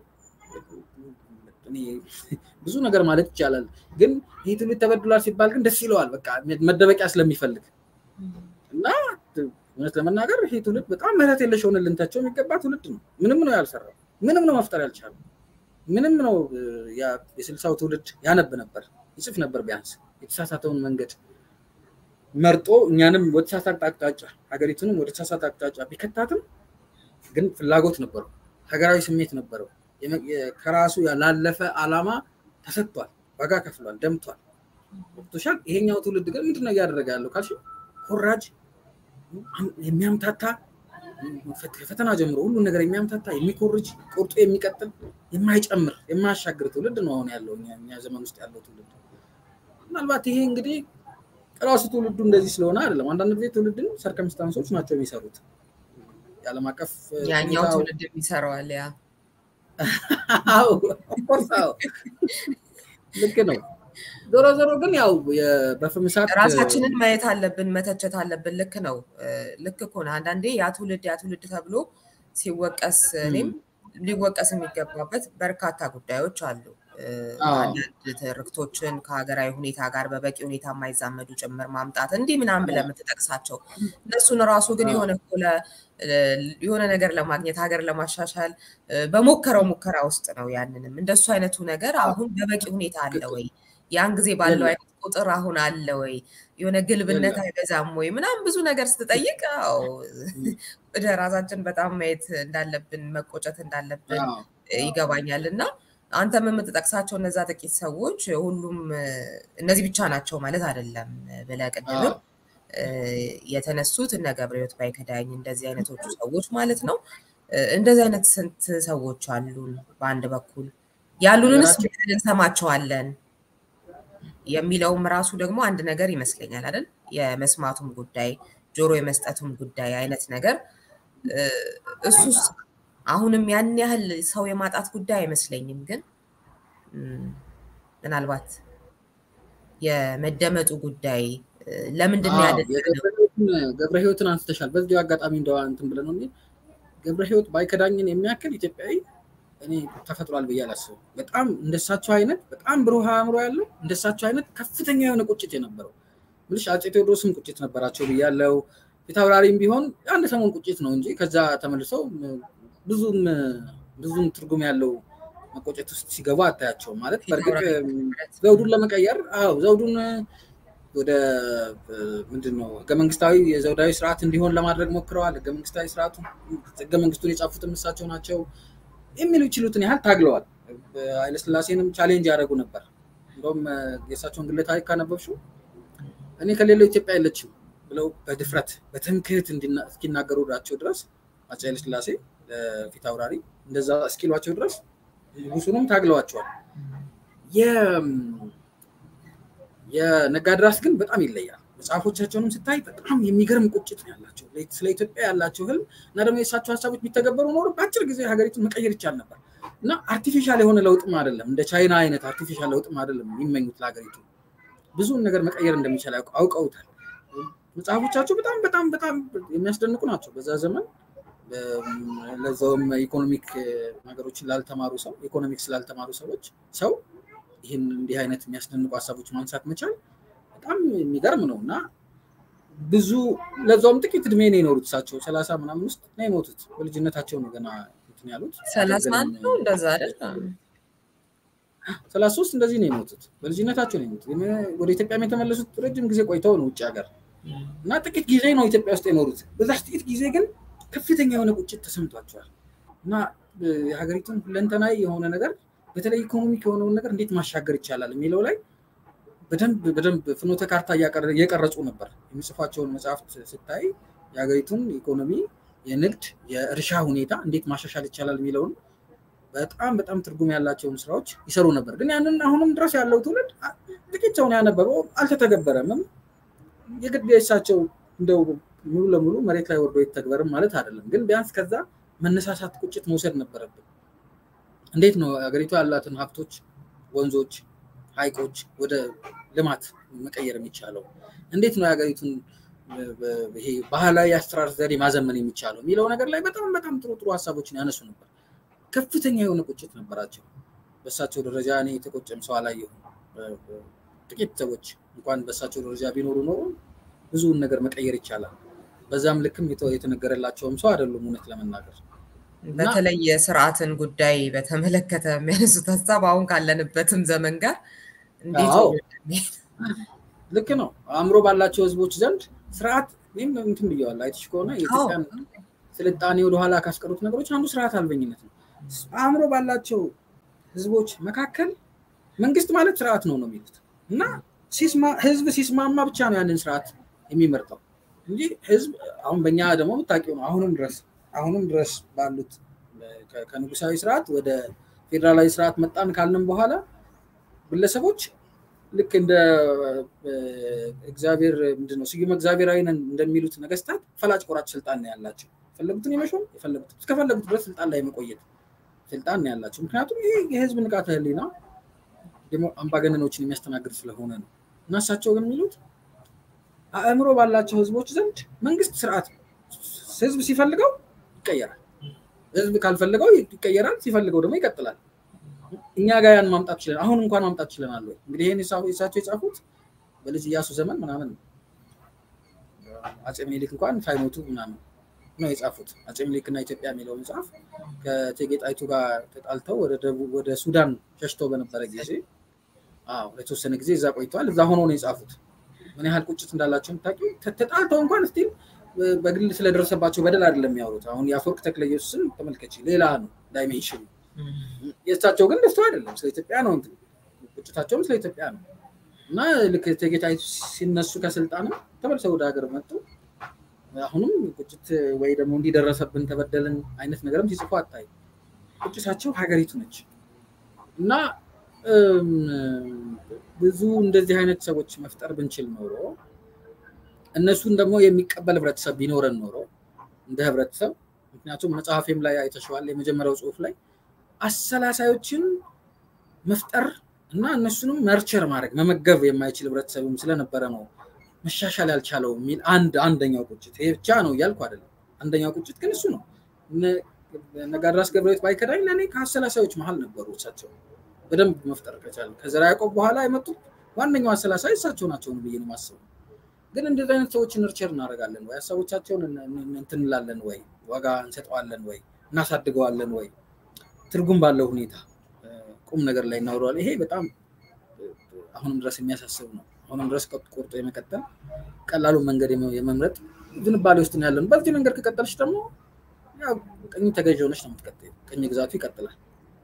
ብዙ ነገር ማለት ይቻላል። ግን ይህ ትውልድ ተበድሏል ሲባል ግን ደስ ይለዋል። በቃ መደበቂያ ስለሚፈልግ እና እውነት ለመናገር ይሄ ትውልድ በጣም ምህረት የለሽ ሆነ ልንታቸው የሚገባ ትውልድ ነው። ምንም ነው ያልሰራው። ምንም ነው መፍጠር ያልቻለው። ምንም ነው የስልሳው ትውልድ ያነብ ነበር፣ ይጽፍ ነበር። ቢያንስ የተሳሳተውን መንገድ መርጦ እኛንም ወደ ተሳሳተ አቅጣጫ ሀገሪቱንም ወደ ተሳሳተ አቅጣጫ ቢከታትም ግን ፍላጎት ነበረው፣ ሀገራዊ ስሜት ነበረው። ከራሱ ላለፈ አላማ ተሰጥቷል፣ ዋጋ ከፍሏል፣ ደምቷል። ቶሻል ይሄኛው ትውልድ ግን ምንድነው እያደረገ ያለው ካልሽ ኮራጅ የሚያምታታ ከፈተና ጀምሮ ሁሉን ነገር የሚያምታታ የሚኮርጅ ቁርጡ የሚቀጥል የማይጨምር የማያሻግር ትውልድ ነው አሁን ያለው እኛ ዘመን ውስጥ ያለው ትውልድ። ምናልባት ይሄ እንግዲህ ራሱ ትውልዱ እንደዚህ ስለሆነ አይደለም። አንዳንድ ጊዜ ትውልድን ሰርከምስታንሶች ናቸው የሚሰሩት። የዓለም አቀፍ ያኛው ትውልድ የሚሰራዋል ያ ልክ ነው። ዞሮ ዞሮ ግን ያው በፍምሳት ራሳችንን ማየት አለብን፣ መተቸት አለብን። ልክ ነው። ልክ እኮ ነው። አንዳንዴ ያ ትውልድ ያ ትውልድ ተብሎ ሲወቀስ እኔም ሊወቀስ የሚገባበት በርካታ ጉዳዮች አሉ። አንዳንድ ትርክቶችን ከሀገራዊ ሁኔታ ጋር በበቂ ሁኔታ የማይዛመዱ ጭምር ማምጣት እንዲህ ምናምን ብለህ የምትጠቅሳቸው እነሱን ራሱ ግን የሆነ የሆነ ነገር ለማግኘት ሀገር ለማሻሻል በሞከረው ሙከራ ውስጥ ነው። ያንንም እንደሱ አይነቱ ነገር አሁን በበቂ ሁኔታ አለ ወይ? ያን ጊዜ ባለው አይነት ቁጥር አሁን አለ ወይ? የሆነ ግልብነት አይበዛም ወይ? ምናምን ብዙ ነገር ስትጠይቅ ወደ ራሳችን በጣም ማየት እንዳለብን መቆጨት እንዳለብን ይገባኛል እና አንተም የምትጠቅሳቸው እነዛ ጥቂት ሰዎች ሁሉም እነዚህ ብቻ ናቸው ማለት አይደለም ብለህ ቅድምም የተነሱት እነ ገብረሕይወት ባይከዳኝ እንደዚህ አይነቶቹ ሰዎች ማለት ነው። እንደዚህ አይነት ስንት ሰዎች አሉን? በአንድ በኩል ያሉንንስ እንሰማቸዋለን የሚለውም ራሱ ደግሞ አንድ ነገር ይመስለኛል አይደል? የመስማቱም ጉዳይ ጆሮ የመስጠቱም ጉዳይ አይነት ነገር እሱስ አሁንም ያን ያህል ሰው የማጣት ጉዳይ አይመስለኝም። ግን ምናልባት የመደመጡ ጉዳይ ለምንድን ነው ገብረ ሕይወትን አንስተሻል። በዚሁ አጋጣሚ እንደዋ እንትን ብለን ነው ገብረ ሕይወት ባይከዳኝን የሚያክል ኢትዮጵያዊ እኔ ተፈጥሯል ብዬ አላስብም። በጣም እንደሳቸው አይነት በጣም ብሩህ አእምሮ ያለው እንደሳቸው አይነት ከፍተኛ የሆነ ቁጭት የነበረው ምልሽ አፄ ቴዎድሮስም ቁጭት ነበራቸው ብያለው። ፊታውራሪም ቢሆን አንድ ሰሞን ቁጭት ነው እንጂ ከዛ ተመልሰው ብዙም ብዙም ትርጉም ያለው መቆጨት ውስጥ ሲገቡ አታያቸውም። ማለት በእርግጥ ዘውዱን ለመቀየር አዎ ዘውዱን ወደ ምንድን ነው ህገ መንግስታዊ የዘውዳዊ ስርዓት እንዲሆን ለማድረግ ሞክረዋል። ህገ መንግስታዊ ስርዓቱ ህገ መንግስቱን የጻፉትም እሳቸው ናቸው የሚሉ ይችሉትን ያህል ታግለዋል። ኃይለስላሴንም ቻሌንጅ ያደረጉ ነበር። እንደውም የእሳቸውን ግለ ታሪክ ካነበብሽው እኔ ከሌለው ኢትዮጵያ የለችም ብለው በድፍረት በትምክህት እስኪናገሩላቸው ድረስ አፄ ኃይለስላሴ ፊት አውራሪ እንደዛ እስኪሏቸው ድረስ ንጉሱንም ታግለዋቸዋል። የነጋድራስ ግን በጣም ይለያል። መጽሐፎቻቸውንም ስታይ በጣም የሚገርም ቁጭት ነው ያላቸው ስለ ኢትዮጵያ ያላቸው ህልም እና ደግሞ የእሳቸው ሀሳቦች ቢተገበሩ ኖሮ በአጭር ጊዜ ሀገሪቱን መቀየር ይቻል ነበር እና አርቲፊሻል የሆነ ለውጥም አይደለም እንደ ቻይና አይነት አርቲፊሻል ለውጥም አይደለም የሚመኙት ለሀገሪቱ ብዙውን ነገር መቀየር እንደሚቻል አውቀውታል። መጽሐፎቻቸው በጣም በጣም በጣም የሚያስደንቁ ናቸው። በዛ ዘመን ለዛውም ኢኮኖሚክ ነገሮችን ላልተማሩ ሰው ኢኮኖሚክስ ላልተማሩ ሰዎች ሰው ይህን እንዲህ አይነት የሚያስደንቁ ሀሳቦች ማንሳት መቻል በጣም የሚገርም ነው እና ብዙ ለዛውም ጥቂት እድሜ ነው የኖሩት እሳቸው ሰላሳ ምናምን ውስጥ ነው የሞቱት። በልጅነታቸው ነው ገና እንትን ያሉት ሰላሳ አንድ ነው እንደዛ አይደል? ሰላሳ ሶስት እንደዚህ ነው የሞቱት። በልጅነታቸው ነው የሞቱት። ወደ ኢትዮጵያም የተመለሱት ረጅም ጊዜ ቆይተው ነው ውጭ ሀገር እና ጥቂት ጊዜ ነው ኢትዮጵያ ውስጥ የኖሩት። በዛች ጥቂት ጊዜ ግን ከፍተኛ የሆነ ቁጭት ተሰምቷቸዋል እና የሀገሪቱን ሁለንተናዊ የሆነ ነገር በተለይ ኢኮኖሚክ የሆነውን ነገር እንዴት ማሻገር ይቻላል የሚለው ላይ በደንብ በደንብ ፍኖተ ካርታ እየቀረጹ ነበር። የሚጽፏቸውን መጽሐፍት ስታይ የሀገሪቱን ኢኮኖሚ፣ የንግድ፣ የእርሻ ሁኔታ እንዴት ማሻሻል ይቻላል የሚለውን በጣም በጣም ትርጉም ያላቸውን ስራዎች ይሰሩ ነበር። ግን ያንን አሁንም ድረስ ያለው ትውልድ ጥቂት ሰውን ያነበበው አልተተገበረምም። የግድ የእሳቸው እንደው ሙሉ ለሙሉ መሬት ላይ ወርዶ ይተግበርም ማለት አይደለም። ግን ቢያንስ ከዛ መነሳሳት፣ ቁጭት መውሰድ ነበረብን። እንዴት ነው ሀገሪቷ ያላትን ሀብቶች፣ ወንዞች፣ ሐይቆች ወደ ልማት መቀየር የሚቻለው? እንዴት ነው የሀገሪቱን ይሄ ባህላዊ አሰራር ዘዴ ማዘመን የሚቻለው የሚለው ነገር ላይ በጣም በጣም ጥሩ ጥሩ ሀሳቦችን ያነሱ ነበር። ከፍተኛ የሆነ ቁጭት ነበራቸው። በእሳቸው ደረጃ እኔ የተቆጨም ሰው አላየሁም። ጥቂት ሰዎች እንኳን በእሳቸው ደረጃ ቢኖሩ ኖሮ ብዙውን ነገር መቀየር ይቻላል። በዛም ልክም የተነገረላቸውም ሰው አይደሉም እውነት ለመናገር በተለይ የስርዓትን ጉዳይ በተመለከተ የሚያነሱት ሀሳብ አሁን ካለንበትም ዘመን ጋር እንዴት ልክ ነው። አእምሮ ባላቸው ህዝቦች ዘንድ ስርዓት ይህም እንትን ብየዋል። አይተሽ ከሆነ የኢትዮጵያን ስልጣኔ ወደኋላ ካስቀሩት ነገሮች አንዱ ስርዓት አልበኝነት ነው። አእምሮ ባላቸው ህዝቦች መካከል መንግስት ማለት ስርዓት ነው ነው የሚሉት እና ህዝብ ሲስማማ ብቻ ነው ያንን ስርዓት የሚመርጠው እንጂ ህዝብ አሁን በእኛ ደግሞ የምታውቂው ነው አሁንም ድረስ አሁንም ድረስ ባሉት ከንጉሳዊ ስርዓት ወደ ፌዴራላዊ ስርዓት መጣን ካልንም በኋላ ግለሰቦች ልክ እንደ እግዚአብሔር ምንድነው ስዩመ እግዚአብሔራዊ ነን እንደሚሉት ነገስታት ፈላጭ ቆራጭ ስልጣን ነው ያላቸው። የፈለጉትን የመሾም የፈለጉት እስከፈለጉት ድረስ ስልጣን ላይ የመቆየት ስልጣን ነው ያላቸው። ምክንያቱም ይህ የህዝብ ንቃተ ህሊና አምባገነኖችን የሚያስተናግድ ስለሆነ ነው። እና እሳቸው ግን የሚሉት አእምሮ ባላቸው ህዝቦች ዘንድ መንግስት ስርዓት ነው። ህዝብ ሲፈልገው ይቀየራል፣ ህዝብ ካልፈልገው ይቀየራል፣ ሲፈልገው ደግሞ ይቀጥላል። እኛ ጋር ያን ማምጣት ችለን አሁን እንኳን ማምጣት ችለናል ወይ? እንግዲህ ይህን እሳቸው የጻፉት በልጅ እያሱ ዘመን ምናምን አፄ ምኒልክ እንኳን ሳይሞቱ ምናምን ነው የጻፉት። አፄ ምኒልክ እና ኢትዮጵያ የሚለው መጽሐፍ ከእቴጌ ጣይቱ ጋር ተጣልተው ወደ ሱዳን ሸሽተው በነበረ ጊዜ ለተወሰነ ጊዜ እዛ ቆይተዋል። እዛ ሆኖ ነው የጻፉት። ምን ያህል ቁጭት እንዳላቸው የምታውቂው። ተጣልተው እንኳን ስቲል በግል ስለደረሰባቸው በደል አይደለም የሚያወሩት። አሁን የአፈወርቅ ተክለ ኢየሱስን ተመልከች፣ ሌላ ነው ዳይሜንሽን። የእሳቸው ግን ደስታው አይደለም፣ ስለ ኢትዮጵያ ነው እንትን ቁጭታቸውም ስለ ኢትዮጵያ ነው። እና ልክ እቴጌ ጣይቱ ሲነሱ ከስልጣንም ተመልሰው ወደ ሀገር መጡ። አሁንም ቁጭት ወይ ደግሞ እንዲደረሰብን ተበደልን አይነት ነገርም ሲጽፉ አታይ። ቁጭታቸው ሀገሪቱ ነች እና ብዙ እንደዚህ አይነት ሰዎች መፍጠር ብንችል ኖሮ እነሱን ደግሞ የሚቀበል ህብረተሰብ ቢኖረን ኖሮ እንደ ህብረተሰብ ምክንያቱም መጽሐፌም ላይ አይተሸዋል። የመጀመሪያው ጽሁፍ ላይ አሰላሳዮችን መፍጠር እና እነሱንም መርቸር ማድረግ መመገብ የማይችል ህብረተሰብም ስለነበረ ነው መሻሻል ያልቻለው የሚል አንድ አንደኛው ቁጭት ይሄ ብቻ ነው እያልኩ አይደለም። አንደኛው ቁጭት ግን እሱ ነው። ነጋድራስ ገብረሕይወት ባይከዳኝ ለእኔ ከአሰላሳዮች መሀል ነበሩ። እሳቸው በደንብ መፍጠር ከቻለ ከዘርዓ ያዕቆብ በኋላ የመጡት ዋነኛው አሰላሳይ እሳቸው ናቸው ብዬ ነው የማስበው። ግን እንደዚህ አይነት ሰዎችን ርቸር እናደርጋለን ወይ? ሀሳቦቻቸውን እንትን እንላለን ወይ? ዋጋ እንሰጠዋለን ወይ? እናሳድገዋለን ወይ? ትርጉም ባለው ሁኔታ ቁም ነገር ላይ እናውረዋል። ይሄ በጣም አሁንም ድረስ የሚያሳስብ ነው። አሁንም ድረስ ቆርጦ የመቀጠል ቀላሉን መንገድ የመምረጥ ዝንባሌ ውስጥ ነው ያለን። በዚህ መንገድ ከቀጠልሽ ደግሞ ቀኝ ተገዥ ሆነች ነው የምትቀጥይው። ቀኝ ግዛቱ ይቀጥላል።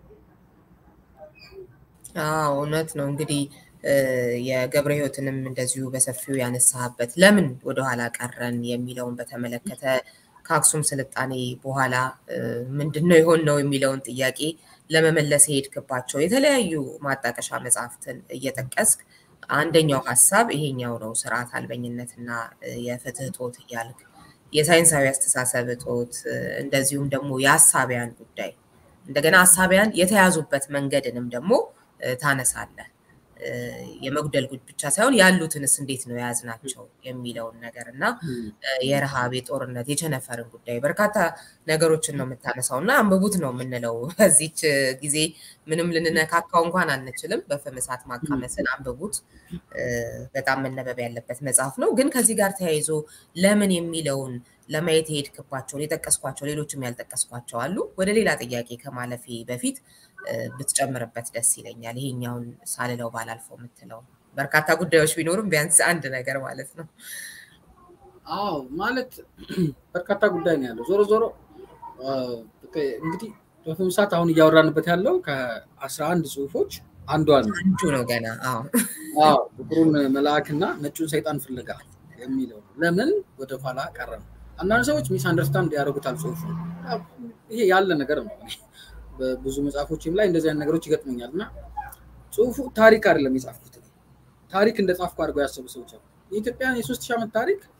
እውነት ነው እንግዲህ የገብረ ሕይወትንም እንደዚሁ በሰፊው ያነሳበት ለምን ወደኋላ ቀረን የሚለውን በተመለከተ ከአክሱም ስልጣኔ በኋላ ምንድን ነው የሆን ነው የሚለውን ጥያቄ ለመመለስ የሄድክባቸው የተለያዩ ማጣቀሻ መጽሐፍትን እየጠቀስክ አንደኛው ሀሳብ ይሄኛው ነው፣ ስርዓት አልበኝነትና የፍትህ እጦት እያልክ የሳይንሳዊ አስተሳሰብ እጦት እንደዚሁም ደግሞ የአሳቢያን ጉዳይ እንደገና አሳቢያን የተያዙበት መንገድንም ደግሞ ታነሳለህ። የመጉደል ጉድ ብቻ ሳይሆን ያሉትንስ እንዴት ነው የያዝናቸው የሚለውን ነገር እና የረሃብ፣ የጦርነት፣ የቸነፈርን ጉዳይ በርካታ ነገሮችን ነው የምታነሳው እና አንብቡት ነው የምንለው። በዚች ጊዜ ምንም ልንነካካው እንኳን አንችልም። በፍም እሳት ማቃመስን አንብቡት። በጣም መነበብ ያለበት መጽሐፍ ነው። ግን ከዚህ ጋር ተያይዞ ለምን የሚለውን ለማየት የሄድክባቸውን የጠቀስኳቸው ሌሎችም ያልጠቀስኳቸው አሉ። ወደ ሌላ ጥያቄ ከማለፌ በፊት ብትጨምርበት ደስ ይለኛል። ይሄኛውን ሳልለው ባላልፈው የምትለው በርካታ ጉዳዮች ቢኖሩም ቢያንስ አንድ ነገር ማለት ነው። አዎ ማለት በርካታ ጉዳይ ነው ያለው። ዞሮ ዞሮ እንግዲህ በፍም እሳት አሁን እያወራንበት ያለው ከአስራ አንድ ጽሁፎች አንዷ ነው አንዱ ነው ገና። አዎ ጥቁሩን መልአክና ነጩን ሰይጣን ፍለጋ የሚለው ለምን ወደኋላ ቀረ ነው። አንዳንድ ሰዎች ሚስ አንደርስታንድ ያደርጉታል ጽሁፉ። ይሄ ያለ ነገር ነው። በብዙ መጽሐፎችም ላይ እንደዚህ አይነት ነገሮች ይገጥሙኛል እና ጽሁፉ ታሪክ አይደለም የጻፍኩት ታሪክ እንደ ጻፍኩ አድርገው ያሰቡ ሰዎች አሉ። የኢትዮጵያን የሶስት ሺህ ዓመት ታሪክ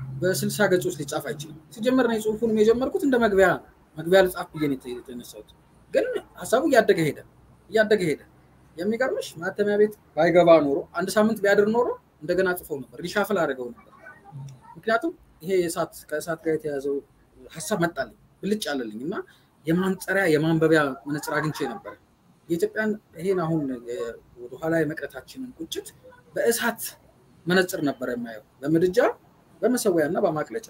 በስልሳ ገጾች ሊጻፍ አይችልም። ሲጀመር ነው ጽሁፉንም የጀመርኩት እንደ መግቢያ መግቢያ ልጻፍ ብዬ ነው የተነሳሁት። ግን ሀሳቡ እያደገ ሄደ እያደገ ሄደ። የሚገርምሽ ማተሚያ ቤት ባይገባ ኖሮ አንድ ሳምንት ቢያድር ኖሮ እንደገና ጽፈው ነበር፣ ሪሻፍል አድርገው ነበር። ምክንያቱም ይሄ የእሳት ከእሳት ጋር የተያዘው ሀሳብ መጣልኝ ብልጭ አለልኝ እና የማንጸሪያ የማንበቢያ መነጽር አግኝቼ ነበር። የኢትዮጵያን ይሄን አሁን ወደኋላ የመቅረታችንን ቁጭት በእሳት መነጽር ነበር የማየው፣ በምድጃ በመሰዊያ እና በማቅለጫ።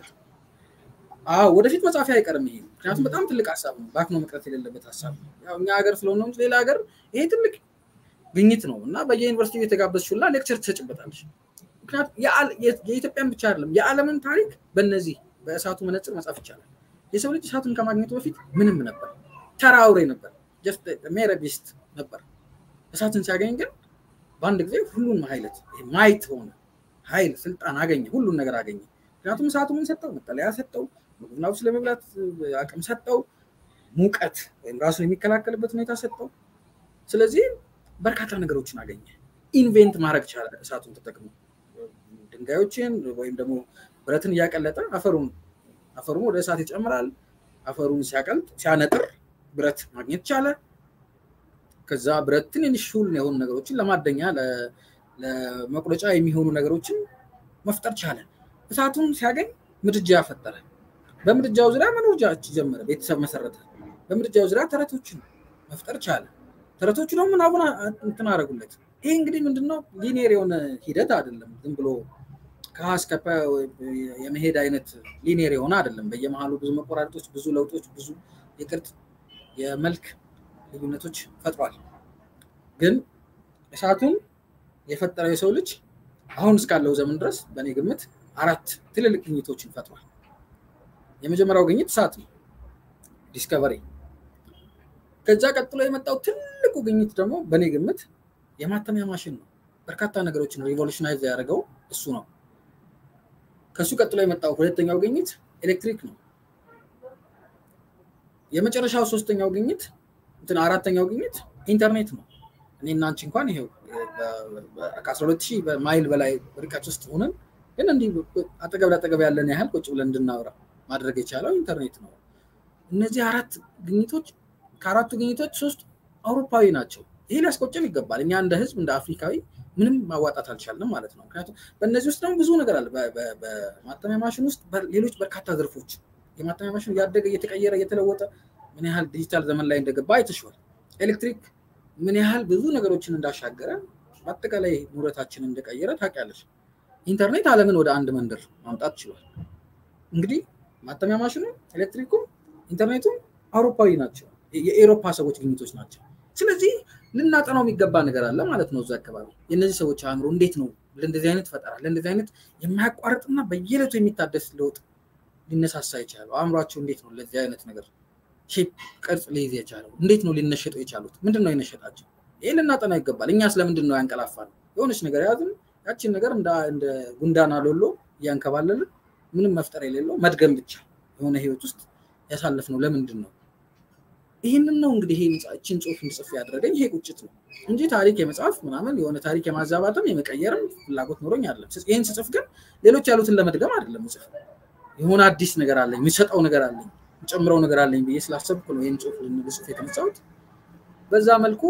አዎ ወደፊት መጻፊያ አይቀርም ይሄ ምክንያቱም በጣም ትልቅ ሀሳብ ነው። ባክኖ መቅረት የሌለበት ሀሳብ ነው። ያው እኛ ሀገር ስለሆነ እንጂ ሌላ ሀገር ይሄ ትልቅ ግኝት ነው እና በየዩኒቨርሲቲ የተጋበዝሽ ሁላ ሌክቸር ትሰጭበታለሽ። ምክንያቱም የኢትዮጵያን ብቻ አይደለም የዓለምን ታሪክ በእነዚህ በእሳቱ መነጽር መጻፍ ይቻላል። የሰው ልጅ እሳቱን ከማግኘቱ በፊት ምንም ነበር፣ ተራ አውሬ ነበር፣ ሜረቢስት ነበር። እሳትን ሲያገኝ ግን በአንድ ጊዜ ሁሉን ሀይለት ማየት ሆነ፣ ኃይል ስልጣን አገኘ፣ ሁሉን ነገር አገኘ። ምክንያቱም እሳቱ ምን ሰጠው? መጠለያ ሰጠው፣ ምግብና ውስጥ ለመብላት አቅም ሰጠው፣ ሙቀት ወይም ራሱን የሚከላከልበት ሁኔታ ሰጠው። ስለዚህ በርካታ ነገሮችን አገኘ። ኢንቬንት ማድረግ ቻለ እሳቱን ተጠቅሞ ድንጋዮችን ወይም ደግሞ ብረትን እያቀለጠ አፈሩን አፈሩን ወደ እሳት ይጨምራል። አፈሩን ሲያቀልጥ ሲያነጥር ብረት ማግኘት ቻለ። ከዛ ብረት ትንንሽ ሹል የሆኑ ነገሮችን ለማደኛ ለመቁረጫ የሚሆኑ ነገሮችን መፍጠር ቻለ። እሳቱን ሲያገኝ ምድጃ ፈጠረ። በምድጃው ዙሪያ መኖር ጀመረ፣ ቤተሰብ መሰረተ። በምድጃው ዙሪያ ተረቶችን መፍጠር ቻለ። ተረቶቹ ደግሞ ምናቡን እንትን አደረጉለት። ይሄ እንግዲህ ምንድነው ሊኒየር የሆነ ሂደት አይደለም። ዝም ብሎ ከሀ እስከ ፐ የመሄድ አይነት ሊኒየር የሆነ አይደለም። በየመሀሉ ብዙ መቆራረጦች፣ ብዙ ለውጦች፣ ብዙ የቅርጽ የመልክ ልዩነቶች ፈጥሯል። ግን እሳቱን የፈጠረው የሰው ልጅ አሁን እስካለው ዘመን ድረስ በእኔ ግምት አራት ትልልቅ ግኝቶችን ፈጥሯል። የመጀመሪያው ግኝት እሳት ነው፣ ዲስከቨሪ። ከዛ ቀጥሎ የመጣው ትልቁ ግኝት ደግሞ በእኔ ግምት የማተሚያ ማሽን ነው። በርካታ ነገሮችን ሪቮሉሽናይዝ ያደረገው እሱ ነው። ከሱ ቀጥሎ የመጣው ሁለተኛው ግኝት ኤሌክትሪክ ነው። የመጨረሻው ሶስተኛው ግኝት እንትን አራተኛው ግኝት ኢንተርኔት ነው። እኔ እና አንቺ እንኳን ይሄው ከአስራ ሁለት ሺህ ማይል በላይ ርቀት ውስጥ ሆነን ግን እንዲህ አጠገብ ለአጠገብ ያለን ያህል ቁጭ ብለን እንድናወራ ማድረግ የቻለው ኢንተርኔት ነው። እነዚህ አራት ግኝቶች ከአራቱ ግኝቶች ሶስት አውሮፓዊ ናቸው። ይሄ ሊያስቆጨን ይገባል። እኛ እንደ ህዝብ እንደ አፍሪካዊ ምንም ማዋጣት አልቻልንም ማለት ነው። ምክንያቱም በእነዚህ ውስጥ ደግሞ ብዙ ነገር አለ። በማተሚያ ማሽን ውስጥ ሌሎች በርካታ ዘርፎች የማተሚያ ማሽን እያደገ እየተቀየረ እየተለወጠ ምን ያህል ዲጂታል ዘመን ላይ እንደገባ አይተሽዋል። ኤሌክትሪክ ምን ያህል ብዙ ነገሮችን እንዳሻገረ በአጠቃላይ ኑረታችንን እንደቀየረ ታውቂያለሽ። ኢንተርኔት ዓለምን ወደ አንድ መንደር ማምጣት ችሏል። እንግዲህ ማተሚያ ማሽኑ፣ ኤሌክትሪኩም፣ ኢንተርኔቱም አውሮፓዊ ናቸው። የኤሮፓ ሰዎች ግኝቶች ናቸው። ስለዚህ ልናጠናው የሚገባ ነገር አለ ማለት ነው። እዛ አካባቢ የእነዚህ ሰዎች አእምሮ እንዴት ነው ለእንደዚህ አይነት ፈጠራ ለእንደዚህ አይነት የማያቋርጥና በየዕለቱ የሚታደስ ለውጥ ሊነሳሳ የቻለው አእምሯቸው እንዴት ነው ለዚህ አይነት ነገር ሼፕ ቅርጽ ሊይዝ የቻለው እንዴት ነው ሊነሸጡ የቻሉት ምንድን ነው የነሸጣቸው? ይህ ልናጠናው ይገባል። እኛ ስለምንድን ነው ያንቀላፋ ነው የሆነች ነገር ያዝን ያችን ነገር እንደ ጉንዳና ሎሎ እያንከባለልን ምንም መፍጠር የሌለው መድገም ብቻ የሆነ ህይወት ውስጥ ያሳለፍ ነው ለምንድን ነው? ይህንን ነው እንግዲህ ይህችን ጽሁፍ እንድጽፍ ያደረገኝ ይሄ ቁጭት ነው እንጂ ታሪክ የመጽሐፍ ምናምን የሆነ ታሪክ የማዛባትም የመቀየርም ፍላጎት ኖሮኝ አይደለም። ይህን ስጽፍ ግን ሌሎች ያሉትን ለመድገም አይደለም ጽፍ የሆነ አዲስ ነገር አለኝ የሚሰጠው ነገር አለኝ ጨምረው ነገር አለኝ ብዬ ስላሰብኩ ነው ይህን ጽሁፍ ልጽፍ የተነሳሁት። በዛ መልኩ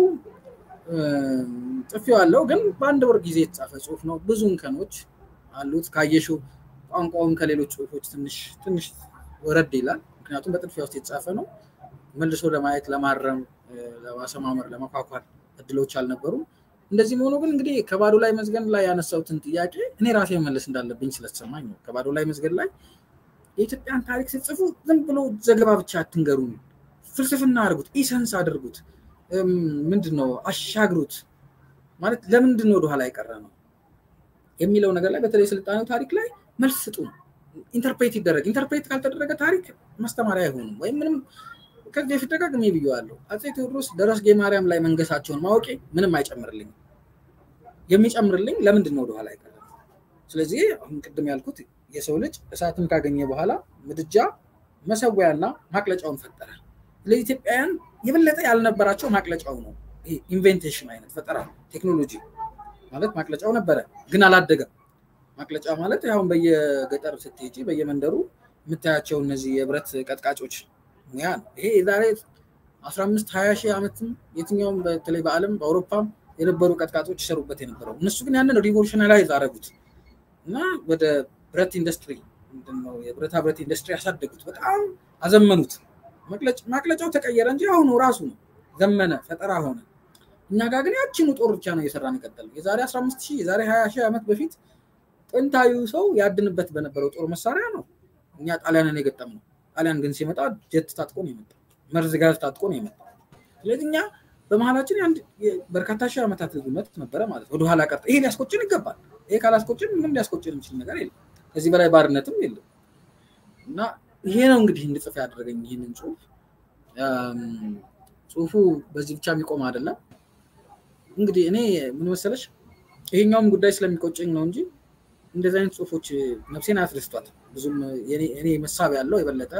ጽፌዋለሁ። ግን በአንድ ወር ጊዜ የተጻፈ ጽሁፍ ነው። ብዙ እንከኖች አሉት። ካየሽው ቋንቋውም ከሌሎች ጽሁፎች ትንሽ ትንሽ ወረድ ይላል። ምክንያቱም በጥድፊያ ውስጥ የተጻፈ ነው። መልሶ ለማየት ለማረም፣ ለማሰማመር፣ ለመኳኳል እድሎች አልነበሩም። እንደዚህ መሆኑ ግን እንግዲህ ከባዶ ላይ መዝገን ላይ ያነሳሁትን ጥያቄ እኔ ራሴ መመለስ እንዳለብኝ ስለተሰማኝ ነው። ከባዶ ላይ መዝገን ላይ የኢትዮጵያን ታሪክ ስትጽፉ ዝም ብሎ ዘገባ ብቻ አትንገሩን፣ ፍልስፍና አድርጉት፣ ኢሰንስ አድርጉት፣ ምንድን ነው አሻግሩት። ማለት ለምንድን ነው ወደኋላ የቀረ ነው የሚለው ነገር ላይ በተለይ ስልጣኔው ታሪክ ላይ መልስ ስጡ። ኢንተርፕሬት ይደረግ። ኢንተርፕሬት ካልተደረገ ታሪክ ማስተማሪያ አይሆንም ወይም ምንም ከዚህ በፊት ደጋግሜ ብዬዋለሁ። አፄ ቴዎድሮስ ደረስጌ ማርያም ላይ መንገሳቸውን ማወቄ ምንም አይጨምርልኝም። የሚጨምርልኝ ለምንድን ነው ወደኋላ አይቀርም? ስለዚህ አሁን ቅድም ያልኩት የሰው ልጅ እሳትን ካገኘ በኋላ ምድጃ፣ መሰዊያና ማቅለጫውን ፈጠረ። ስለዚህ ኢትዮጵያውያን የበለጠ ያልነበራቸው ማቅለጫው ነው። ኢንቬንቴሽን አይነት ፈጠራ ቴክኖሎጂ ማለት ማቅለጫው ነበረ፣ ግን አላደገም። ማቅለጫ ማለት አሁን በየገጠር ስትሄጂ በየመንደሩ የምታያቸው እነዚህ የብረት ቀጥቃጮች ሙያ ነው። ይሄ የዛሬ አስራ አምስት ሀያ ሺህ ዓመትም የትኛውም በተለይ በዓለም በአውሮፓም የነበሩ ቀጥቃጮች ይሰሩበት የነበረው እነሱ ግን ያንን ሪቮሉሽናላይዝ አደረጉት እና ወደ ብረት ኢንዱስትሪ ምንድነው የብረታ ብረት ኢንዱስትሪ ያሳደጉት፣ በጣም አዘመኑት። ማቅለጫው ተቀየረ እንጂ አሁኑ ራሱ ነው ዘመነ፣ ፈጠራ ሆነ። እኛ ጋር ግን ያችኑ ጦር ብቻ ነው እየሰራን የቀጠለው። የዛሬ 15 ሺህ የዛሬ 20 ሺህ ዓመት በፊት ጥንታዊ ሰው ያድንበት በነበረው ጦር መሳሪያ ነው እኛ ጣሊያንን የገጠምነው። ጣሊያን ግን ሲመጣ ጀት ታጥቆ ነው የመጣው፣ መርዝ ጋዝ ታጥቆ ነው የመጣው። ስለዚህ እኛ በመሀላችን አንድ በርካታ ሺህ ዓመታት ልዩነት ነበረ ማለት ነው። ወደኋላ ቀርተ ይሄ ሊያስቆጭን ይገባል። ይሄ ካላስቆጭን ምንም ሊያስቆጭን የሚችል ነገር የለም። ከዚህ በላይ ባርነትም የለም እና ይሄ ነው እንግዲህ እንድጽፍ ያደረገኝ ይህንን ጽሁፍ። ጽሁፉ በዚህ ብቻ የሚቆም አይደለም። እንግዲህ እኔ ምን መሰለሽ ይሄኛውም ጉዳይ ስለሚቆጨኝ ነው እንጂ እንደዚህ አይነት ጽሁፎች ነፍሴን አያስደስቷት ብዙም እኔ መሳብ ያለው የበለጠ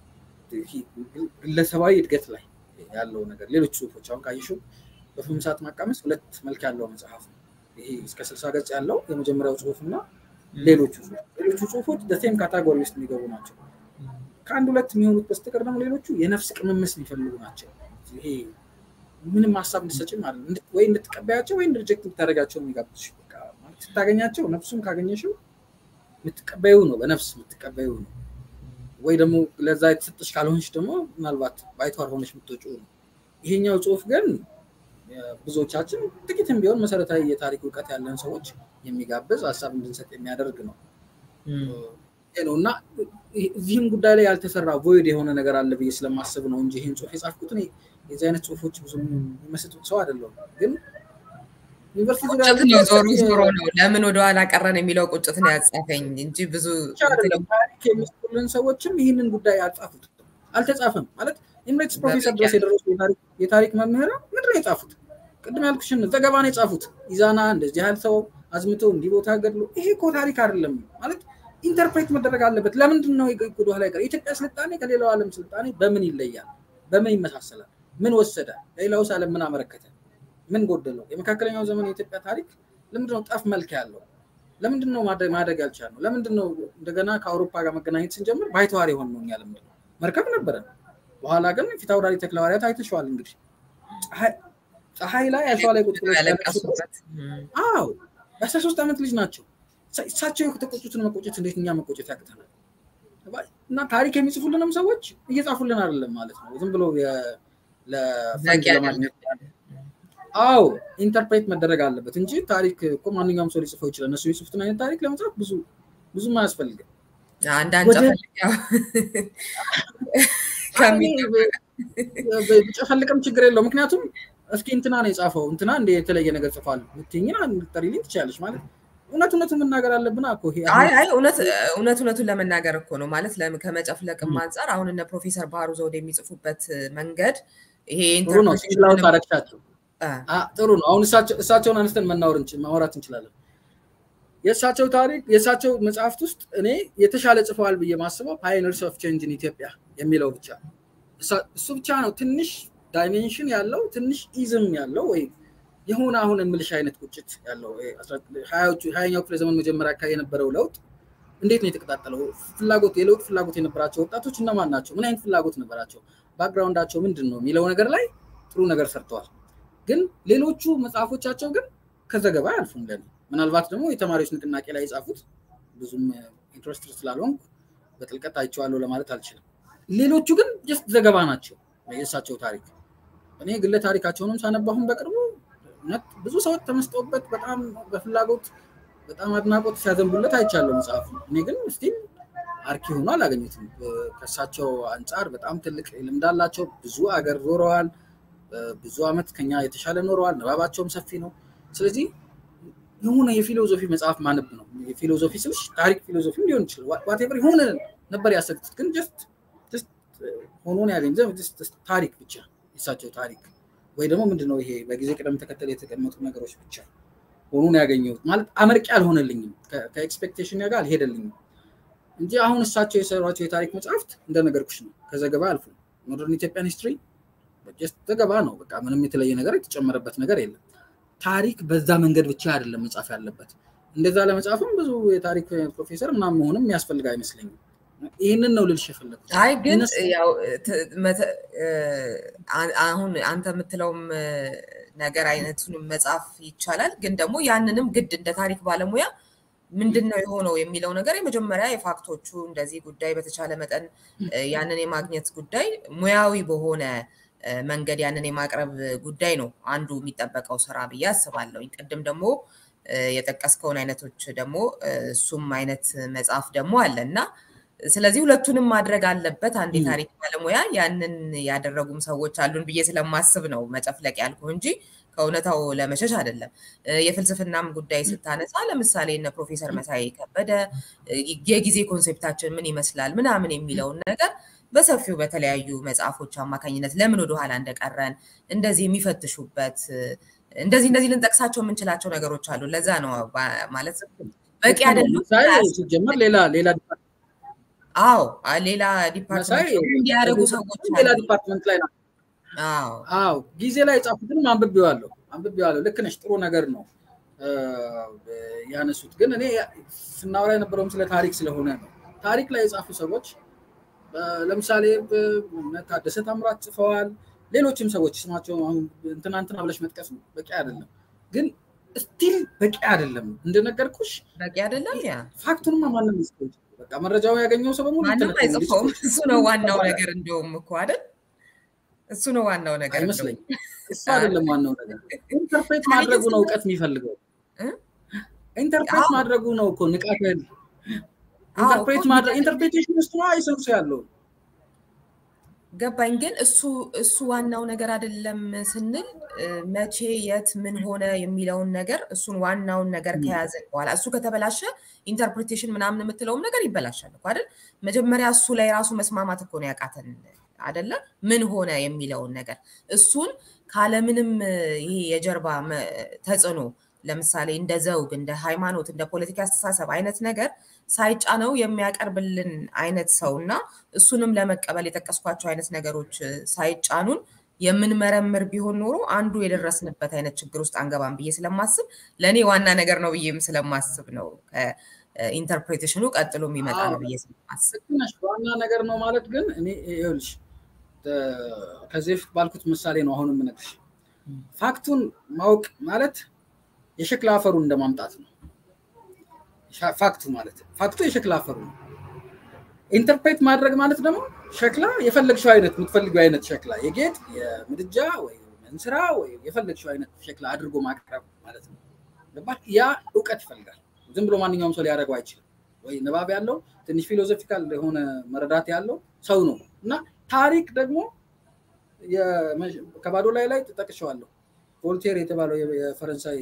ግለሰባዊ እድገት ላይ ያለው ነገር ሌሎች ጽሁፎች አሁን ካየሽው በፍም ሰዓት ማቃመስ ሁለት መልክ ያለው መጽሐፍ ነው። ይሄ እስከ ስልሳ ገጽ ያለው የመጀመሪያው ጽሁፍ እና ሌሎቹ ሌሎቹ ጽሁፎች በሴም ካታጎሪ ውስጥ የሚገቡ ናቸው። ከአንድ ሁለት የሚሆኑት በስተቀር ደግሞ ሌሎቹ የነፍስ ቅምምስ የሚፈልጉ ናቸው። ይሄ ምንም ሀሳብ እንድሰጭም አለ ወይ እንድትቀበያቸው ወይ ሪጀክት እንድታደርጋቸው የሚጋብዝሽ ስታገኛቸው ነፍሱን ካገኘሽው የምትቀበዩ ነው፣ በነፍስ የምትቀበዩ ነው። ወይ ደግሞ ለዛ የተሰጠሽ ካልሆንሽ ደግሞ ምናልባት ባይተዋር ሆነሽ የምትወጪው ነው። ይሄኛው ጽሁፍ ግን ብዙዎቻችን ጥቂትም ቢሆን መሰረታዊ የታሪክ እውቀት ያለን ሰዎች የሚጋብዝ ሀሳብ እንድንሰጥ የሚያደርግ ነው ነው እና እዚህም ጉዳይ ላይ ያልተሰራ ቮይድ የሆነ ነገር አለ ብዬ ስለማስብ ነው እንጂ ይህን ጽሁፍ የጻፍኩት የዚህ አይነት ጽሁፎች ብዙ የሚመስጡት ሰው አይደለሁም ግን ቁጭት ነው ዞሮ ዞሮ ነው ለምን ወደኋላ ቀረን የሚለው ቁጭት ነው ያጻፈኝ እንጂ ብዙ ታሪክ የሚጽፉልን ሰዎችም ይህንን ጉዳይ አልጻፉት አልተጻፈም ማለት ኤምሬትስ ፕሮፌሰር ድረስ የደረሱ የታሪክ መምህራ ምንድን ነው የጻፉት ቅድም ያልኩሽን ዘገባ ነው የጻፉት ኢዛና እንደዚህ ያህል ሰው አዝምቶ እንዲህ ቦታ ገድሎ ይሄ እኮ ታሪክ አይደለም ማለት ኢንተርፕሬት መደረግ አለበት ለምንድን ነው ወደኋላ ቀረ የኢትዮጵያ ስልጣኔ ከሌላው ዓለም ስልጣኔ በምን ይለያል በምን ይመሳሰላል ምን ወሰደ ለሌላውስ ዓለም ምን አመረከተ ምን ጎደለው? የመካከለኛው ዘመን የኢትዮጵያ ታሪክ ለምንድነው ጠፍ መልክ ያለው? ለምንድን ነው ማደግ ያልቻልነው? ለምንድን ነው እንደገና ከአውሮፓ ጋር መገናኘት ስንጀምር ባይተዋር የሆን ነው? እኛ ለምንድን ነው መርከብ ነበረን። በኋላ ግን ፊት አውራሪ ተክለሐዋርያት አይተሸዋል። እንግዲህ ፀሐይ ላይ አሸዋ ላይ ቁጭ አዎ የአስራ ሶስት ዓመት ልጅ ናቸው። እሳቸው የተቆጩትን መቆጨት እንዴት እኛ መቆጨት ያቅተናል? እና ታሪክ የሚጽፉልንም ሰዎች እየጻፉልን አይደለም ማለት ነው። ዝም ብሎ ለፈንጅ ለማግኘት አዎ ኢንተርፕሬት መደረግ አለበት እንጂ ታሪክ እኮ ማንኛውም ሰው ሊጽፈው ይችላል። እነሱ የጽፉትን አይነት ታሪክ ለመጻፍ ብዙ ብዙም አያስፈልግም። ብጨፈልቅም ችግር የለው። ምክንያቱም እስኪ እንትና ነው የጻፈው እንትና እንደ የተለየ ነገር ጽፏል ምትኝና ልጠሪልኝ ትችላለች ማለት እውነት እውነቱን መናገር አለብን እኮ እውነት እውነቱን ለመናገር እኮ ነው ማለት ከመጨፍለቅም አንጻር አሁን እነ ፕሮፌሰር ባህሩ ዘውዴ የሚጽፉበት መንገድ ይሄ ጥሩ ነው። ሲላውት አረግሻቸው ጥሩ ነው። አሁን እሳቸውን አንስተን ማውራት እንችላለን። የእሳቸው ታሪክ የእሳቸው መጽሐፍት ውስጥ እኔ የተሻለ ጽፈዋል ብዬ ማስበው ፓዮኒርስ ኦፍ ቼንጅ ኢን ኢትዮጵያ የሚለው ብቻ እሱ ብቻ ነው ትንሽ ዳይሜንሽን ያለው ትንሽ ኢዝም ያለው ወይ የሆነ አሁን የምልሽ አይነት ቁጭት ያለው ሀያኛው ክፍለ ዘመን መጀመሪያ አካባቢ የነበረው ለውጥ እንዴት ነው የተቀጣጠለው? ፍላጎት የለውጥ ፍላጎት የነበራቸው ወጣቶች እነማን ናቸው? ምን አይነት ፍላጎት ነበራቸው? ባክግራውንዳቸው ምንድን ነው የሚለው ነገር ላይ ጥሩ ነገር ሰርተዋል። ግን ሌሎቹ መጽሐፎቻቸው ግን ከዘገባ አያልፉም። ለኔ ምናልባት ደግሞ የተማሪዎች ንቅናቄ ላይ የጻፉት ብዙም ኢንትረስት ስላልሆንኩ በጥልቀት አይቼዋለሁ ለማለት አልችልም። ሌሎቹ ግን ጀስት ዘገባ ናቸው የእሳቸው ታሪክ። እኔ ግለ ታሪካቸውንም ሳነባሁን በቅርቡ ብዙ ሰዎች ተመስጠውበት በጣም በፍላጎት በጣም አድናቆት ሲያዘንቡለት አይቻለሁ መጽሐፉ። እኔ ግን ስቲል አርኪ ሆኖ አላገኙትም። ከእሳቸው አንጻር በጣም ትልቅ ልምድ አላቸው። ብዙ አገር ዞረዋል። ብዙ ዓመት ከኛ የተሻለ ኖረዋል። ንባባቸውም ሰፊ ነው። ስለዚህ የሆነ የፊሎዞፊ መጽሐፍ ማነብ ነው። የፊሎዞፊ ስልሽ ታሪክ ፊሎዞፊ ሊሆን ይችላል። ዋቴቨር የሆነ ነበር ያሰብኩት፣ ግን ጀስት ሆኖ ነው ያገኝ ታሪክ ብቻ የእሳቸው ታሪክ ወይ ደግሞ ምንድነው ይሄ በጊዜ ቅደም ተከተል የተቀመጡ ነገሮች ብቻ ሆኖ ነው ያገኘሁት። ማለት አመርቂ አልሆነልኝም፣ ከኤክስፔክቴሽን ጋር አልሄደልኝም እንጂ አሁን እሳቸው የሰሯቸው የታሪክ መጽሐፍት እንደነገርኩሽ ነው። ከዘገባ አልፎ ሞደርን ኢትዮጵያን ሂስትሪ ዘገባ ነው። በቃ ምንም የተለየ ነገር የተጨመረበት ነገር የለም። ታሪክ በዛ መንገድ ብቻ አይደለም መጻፍ ያለበት። እንደዛ ለመጻፍም ብዙ የታሪክ ፕሮፌሰር ምናምን መሆንም የሚያስፈልግ አይመስለኝም። ይህንን ነው ልልሽ የፈለጉት። አይ ግን ያው አሁን አንተ የምትለውም ነገር አይነቱንም መጻፍ ይቻላል። ግን ደግሞ ያንንም ግድ እንደ ታሪክ ባለሙያ ምንድን ነው የሆነው የሚለው ነገር የመጀመሪያ የፋክቶቹ እንደዚህ ጉዳይ በተቻለ መጠን ያንን የማግኘት ጉዳይ ሙያዊ በሆነ መንገድ ያንን የማቅረብ ጉዳይ ነው አንዱ የሚጠበቀው ስራ ብዬ አስባለሁ። ቅድም ደግሞ የጠቀስከውን አይነቶች ደግሞ እሱም አይነት መጽሐፍ ደግሞ አለ እና ስለዚህ ሁለቱንም ማድረግ አለበት አንድ የታሪክ ባለሙያ። ያንን ያደረጉም ሰዎች አሉን ብዬ ስለማስብ ነው መጨፍለቅ ያልኩ እንጂ ከእውነታው ለመሸሽ አይደለም። የፍልስፍናም ጉዳይ ስታነሳ ለምሳሌ እነ ፕሮፌሰር መሳይ ከበደ የጊዜ ኮንሴፕታችን ምን ይመስላል ምናምን የሚለውን ነገር በሰፊው በተለያዩ መጽሐፎች አማካኝነት ለምን ወደኋላ እንደቀረን እንደዚህ የሚፈትሹበት እንደዚህ እንደዚህ ልንጠቅሳቸው የምንችላቸው ነገሮች አሉ። ለዛ ነው ማለት በቂ አይደሉም። ሲጀመር ሌላ ሌላ አዎ ሌላ ዲፓርትመንት እንዲያደርጉ ሰዎች ሌላ ዲፓርትመንት ላይ ነው። አዎ ጊዜ ላይ የጻፉትንም አንብቤዋለሁ አንብቤዋለሁ። ልክ ነሽ፣ ጥሩ ነገር ነው ያነሱት። ግን እኔ ስናወራ የነበረውም ስለ ታሪክ ስለሆነ ነው። ታሪክ ላይ የጻፉ ሰዎች ለምሳሌ ታደሰ ታምራት ጽፈዋል። ሌሎችም ሰዎች ስማቸው አሁን እንትና እንትና ብለሽ መጥቀስ በቂ አይደለም፣ ግን ስቲል በቂ አይደለም። እንደነገርኩሽ በቂ አይደለም። ያ ፋክቱንማ ማንም ይስጠው በቃ መረጃው ያገኘው ሰው በሙሉ ማንም አይጽፈውም። እሱ ነው ዋናው ነገር እንደውም እኮ አይደል? እሱ ነው ዋናው ነገር አይመስለኝም። እሱ አይደለም ዋናው ነገር። ኢንተርፕሬት ማድረጉ ነው እውቀት የሚፈልገው። ኢንተርፕሬት ማድረጉ ነው እኮ ንቃት ያለ ኢንተርፕሬት ማድረግ ኢንተርፕሬቴሽን ውስጥ ነው አይሰንሱ ያለው ገባኝ። ግን እሱ እሱ ዋናው ነገር አይደለም ስንል መቼ የት ምን ሆነ የሚለውን ነገር እሱን ዋናውን ነገር ከያዘን በኋላ እሱ ከተበላሸ ኢንተርፕሬቴሽን ምናምን የምትለውም ነገር ይበላሻል እኮ አይደል? መጀመሪያ እሱ ላይ ራሱ መስማማት እኮ ነው ያቃተን አይደለ? ምን ሆነ የሚለውን ነገር እሱን ካለምንም ይሄ የጀርባ ተጽዕኖ ለምሳሌ እንደ ዘውግ፣ እንደ ሃይማኖት፣ እንደ ፖለቲካ አስተሳሰብ አይነት ነገር ሳይጫነው የሚያቀርብልን አይነት ሰው እና እሱንም ለመቀበል የጠቀስኳቸው አይነት ነገሮች ሳይጫኑን የምንመረምር ቢሆን ኖሮ አንዱ የደረስንበት አይነት ችግር ውስጥ አንገባም ብዬ ስለማስብ ለእኔ ዋና ነገር ነው ብዬም ስለማስብ ነው ኢንተርፕሬቴሽኑ ቀጥሎ የሚመጣ ነው ብዬ ስለማስብ ዋና ነገር ነው ማለት ግን እኔ ይኸውልሽ ከዚህ በፊት ባልኩት ምሳሌ ነው አሁን የምነግርሽ ፋክቱን ማወቅ ማለት የሸክላ አፈሩን እንደማምጣት ነው ፋክቱ ማለት ፋክቱ የሸክላ አፈሩ ነው ኢንተርፕሬት ማድረግ ማለት ደግሞ ሸክላ የፈለግሽው አይነት የምትፈልጊው አይነት ሸክላ የጌጥ የምድጃ ወይ እንስራ ወይ የፈለግሽው አይነት ሸክላ አድርጎ ማቅረብ ማለት ነው ያ እውቀት ይፈልጋል ዝም ብሎ ማንኛውም ሰው ሊያደርገው አይችልም ወይ ንባብ ያለው ትንሽ ፊሎዞፊካል የሆነ መረዳት ያለው ሰው ነው እና ታሪክ ደግሞ ከባዶ ላይ ላይ ጠቅሸዋለሁ ቮልቴር የተባለው የፈረንሳይ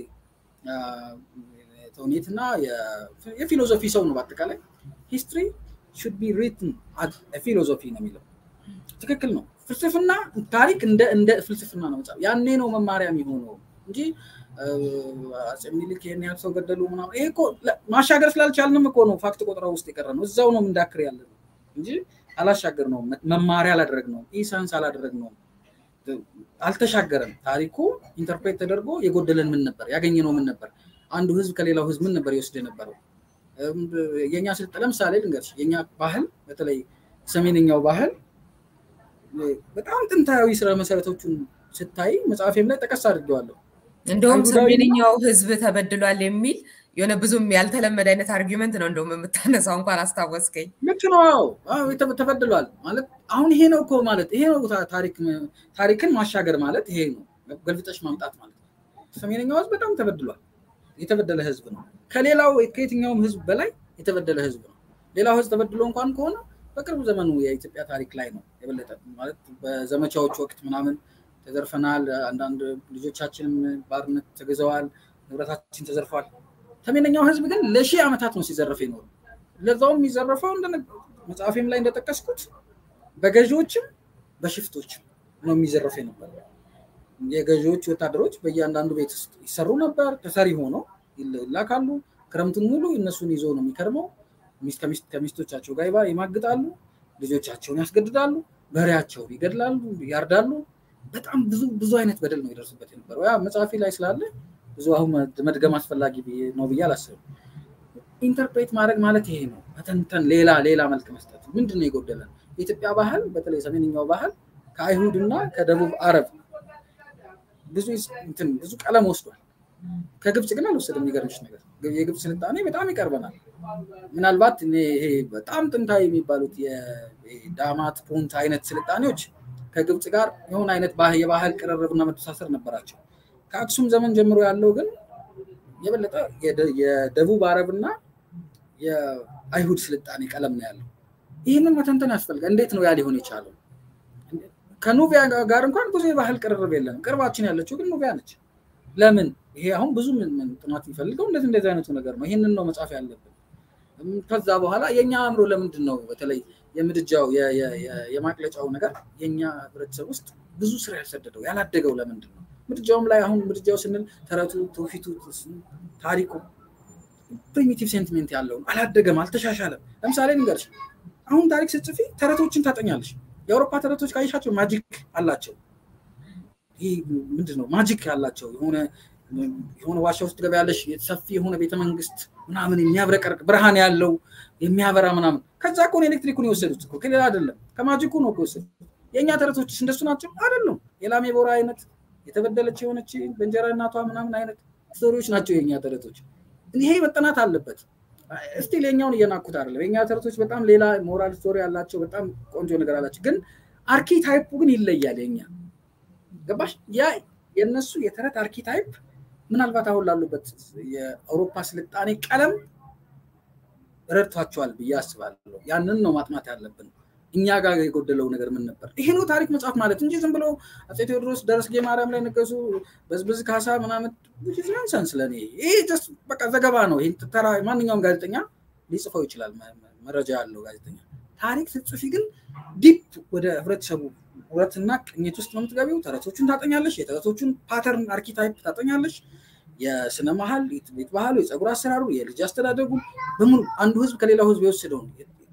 ተውኔት እና የፊሎዞፊ ሰው ነው በአጠቃላይ ሂስትሪ ሹድ ቢ ሪትን ፊሎዞፊ ነው የሚለው ትክክል ነው ፍልስፍና ታሪክ እንደ እንደ ፍልስፍና ነው መጽሐፍ ያኔ ነው መማሪያ የሚሆነው እንጂ አፄ ምኒልክ ይህን ያህል ሰው ገደሉ ምናምን ይሄ እኮ ማሻገር ስላልቻልንም እኮ ነው ፋክት ቆጠራ ውስጥ የቀረ ነው እዛው ነው እንዳክር ያለ ነው እንጂ አላሻገር ነው መማሪያ አላደረግ ነው ኢሳንስ አላደረግ ነው አልተሻገረም ታሪኩ ኢንተርፕሬት ተደርጎ የጎደለን ምን ነበር ያገኘነው ምን ነበር አንዱ ህዝብ ከሌላው ህዝብ ምን ነበር ይወስድ የነበረው የኛ ስልጠ ለምሳሌ ልንገርሽ የኛ ባህል በተለይ ሰሜንኛው ባህል በጣም ጥንታዊ ስራ መሰረቶቹን ስታይ መጽሐፌም ላይ ጠቀስ አድርጌዋለሁ እንደውም ሰሜንኛው ህዝብ ተበድሏል የሚል የሆነ ብዙም ያልተለመደ አይነት አርጊመንት ነው እንደውም የምታነሳው እንኳን አስታወስከኝ ልክ ነው ተበድሏል ማለት አሁን ይሄ ነው እኮ ማለት ይሄ ነው ታሪክን ማሻገር ማለት ይሄ ነው ገልብጠሽ ማምጣት ማለት ሰሜንኛው ህዝብ በጣም ተበድሏል የተበደለ ህዝብ ነው ከሌላው ከየትኛውም ህዝብ በላይ የተበደለ ህዝብ ነው ሌላው ህዝብ ተበድሎ እንኳን ከሆነ በቅርብ ዘመኑ የኢትዮጵያ ታሪክ ላይ ነው የበለጠ ማለት በዘመቻዎች ወቅት ምናምን ተዘርፈናል አንዳንድ ልጆቻችንም ባርነት ተገዘዋል ንብረታችን ተዘርፏል ሰሜነኛው ህዝብ ግን ለሺህ ዓመታት ነው ሲዘረፍ ይኖሩ ለዛውም የሚዘረፈው መጽሐፌም ላይ እንደጠቀስኩት በገዢዎችም በሽፍቶችም ነው የሚዘረፍ የነበረ የገዢዎች ወታደሮች በእያንዳንዱ ቤት ውስጥ ይሰሩ ነበር ተሰሪ ሆነው ይላካሉ ክረምቱን ሙሉ እነሱን ይዞ ነው የሚከርመው ከሚስቶቻቸው ጋር ይማግጣሉ ልጆቻቸውን ያስገድዳሉ በሬያቸውን ይገድላሉ ያርዳሉ በጣም ብዙ ብዙ አይነት በደል ነው ይደርስበት የነበረው ያ መጽሐፊ ላይ ስላለ ብዙ አሁን መድገም አስፈላጊ ነው ብዬ አላስብም ኢንተርፕሬት ማድረግ ማለት ይሄ ነው። መተንተን፣ ሌላ ሌላ መልክ መስጠት። ምንድን ነው የጎደለን? የኢትዮጵያ ባህል በተለይ ሰሜንኛው ባህል ከአይሁድና ከደቡብ አረብ ብዙ እንትን ብዙ ቀለም ወስዷል። ከግብፅ ግን አልወሰደም። የሚገርምሽ ነገር የግብፅ ስልጣኔ በጣም ይቀርበናል። ምናልባት ይሄ በጣም ጥንታዊ የሚባሉት የዳማት ፑንት አይነት ስልጣኔዎች ከግብፅ ጋር የሆነ አይነት የባህል ቅርርብና መተሳሰር ነበራቸው። ከአክሱም ዘመን ጀምሮ ያለው ግን የበለጠ የደቡብ አረብና የአይሁድ ስልጣኔ ቀለም ነው ያለው። ይህንን መተንተን ያስፈልጋል። እንዴት ነው ያ ሊሆን የቻለው? ከኑቢያ ጋር እንኳን ብዙ የባህል ቅርርብ የለም። ቅርባችን ያለችው ግን ኑቢያ ነች። ለምን? ይሄ አሁን ብዙ ጥናት የሚፈልገው እንደዚህ እንደዚህ አይነቱ ነገር ነው። ይህንን ነው መጻፍ ያለብን። ከዛ በኋላ የእኛ አእምሮ ለምንድን ነው በተለይ የምድጃው የማቅለጫው ነገር የእኛ ህብረተሰብ ውስጥ ብዙ ስራ ያልሰደደው ያላደገው ለምንድን ነው? ምድጃውም ላይ አሁን ምድጃው ስንል ተረቱ፣ ትውፊቱ፣ ታሪኩ ፕሪሚቲቭ ሴንቲሜንት ያለው አላደገም፣ አልተሻሻለም። ለምሳሌ ንገርሽ አሁን ታሪክ ስትጽፊ ተረቶችን ታጠኛለሽ። የአውሮፓ ተረቶች ካየሻቸው ማጂክ አላቸው። ይህ ምንድን ነው ማጂክ አላቸው። የሆነ የሆነ ዋሻ ውስጥ ገበያለሽ ሰፊ የሆነ ቤተመንግስት ምናምን የሚያብረቀርቅ ብርሃን ያለው የሚያበራ ምናምን። ከዛ እኮ ነው ኤሌክትሪኩን የወሰዱት እኮ ከሌላ አይደለም፣ ከማጂኩ ነው እኮ የወሰዱት። የእኛ ተረቶችስ እንደሱ ናቸው አይደሉም። የላሜ ቦራ አይነት የተበደለች የሆነች በእንጀራ እናቷ ምናምን አይነት ስቶሪዎች ናቸው የእኛ ተረቶች። ይሄ መጠናት አለበት። እስቲል የኛውን እየናኩት አይደለም። የኛ ተረቶች በጣም ሌላ ሞራል ስቶሪ ያላቸው በጣም ቆንጆ ነገር አላቸው። ግን አርኪታይፑ ግን ይለያል። የኛ ገባሽ? ያ የእነሱ የተረት አርኪታይፕ ምናልባት አሁን ላሉበት የአውሮፓ ስልጣኔ ቀለም ረድቷቸዋል ብዬ አስባለሁ። ያንን ነው ማጥናት ያለብን። እኛ ጋር የጎደለው ነገር ምን ነበር? ይሄ ነው ታሪክ መጽሐፍ ማለት እንጂ ዝም ብሎ አፄ ቴዎድሮስ ደረስጌ ማርያም ላይ ነገሱ፣ በዝብዝ ካሳ ምናምን ናንሰንስ ለእኔ ይሄ በቃ ዘገባ ነው። ይህ ተራ ማንኛውም ጋዜጠኛ ሊጽፈው ይችላል፣ መረጃ ያለው ጋዜጠኛ። ታሪክ ስትጽፊ ግን ዲፕ ወደ ህብረተሰቡ ውረትና ቅኝት ውስጥ ነው የምትገቢው። ተረቶቹን ታጠኛለሽ፣ የተረቶቹን ፓተርን አርኪታይፕ ታጠኛለሽ። የስነ መሀል ቤት ባህሉ፣ የፀጉር አሰራሩ፣ የልጅ አስተዳደጉ በሙሉ አንዱ ህዝብ ከሌላው ህዝብ የወሰደውን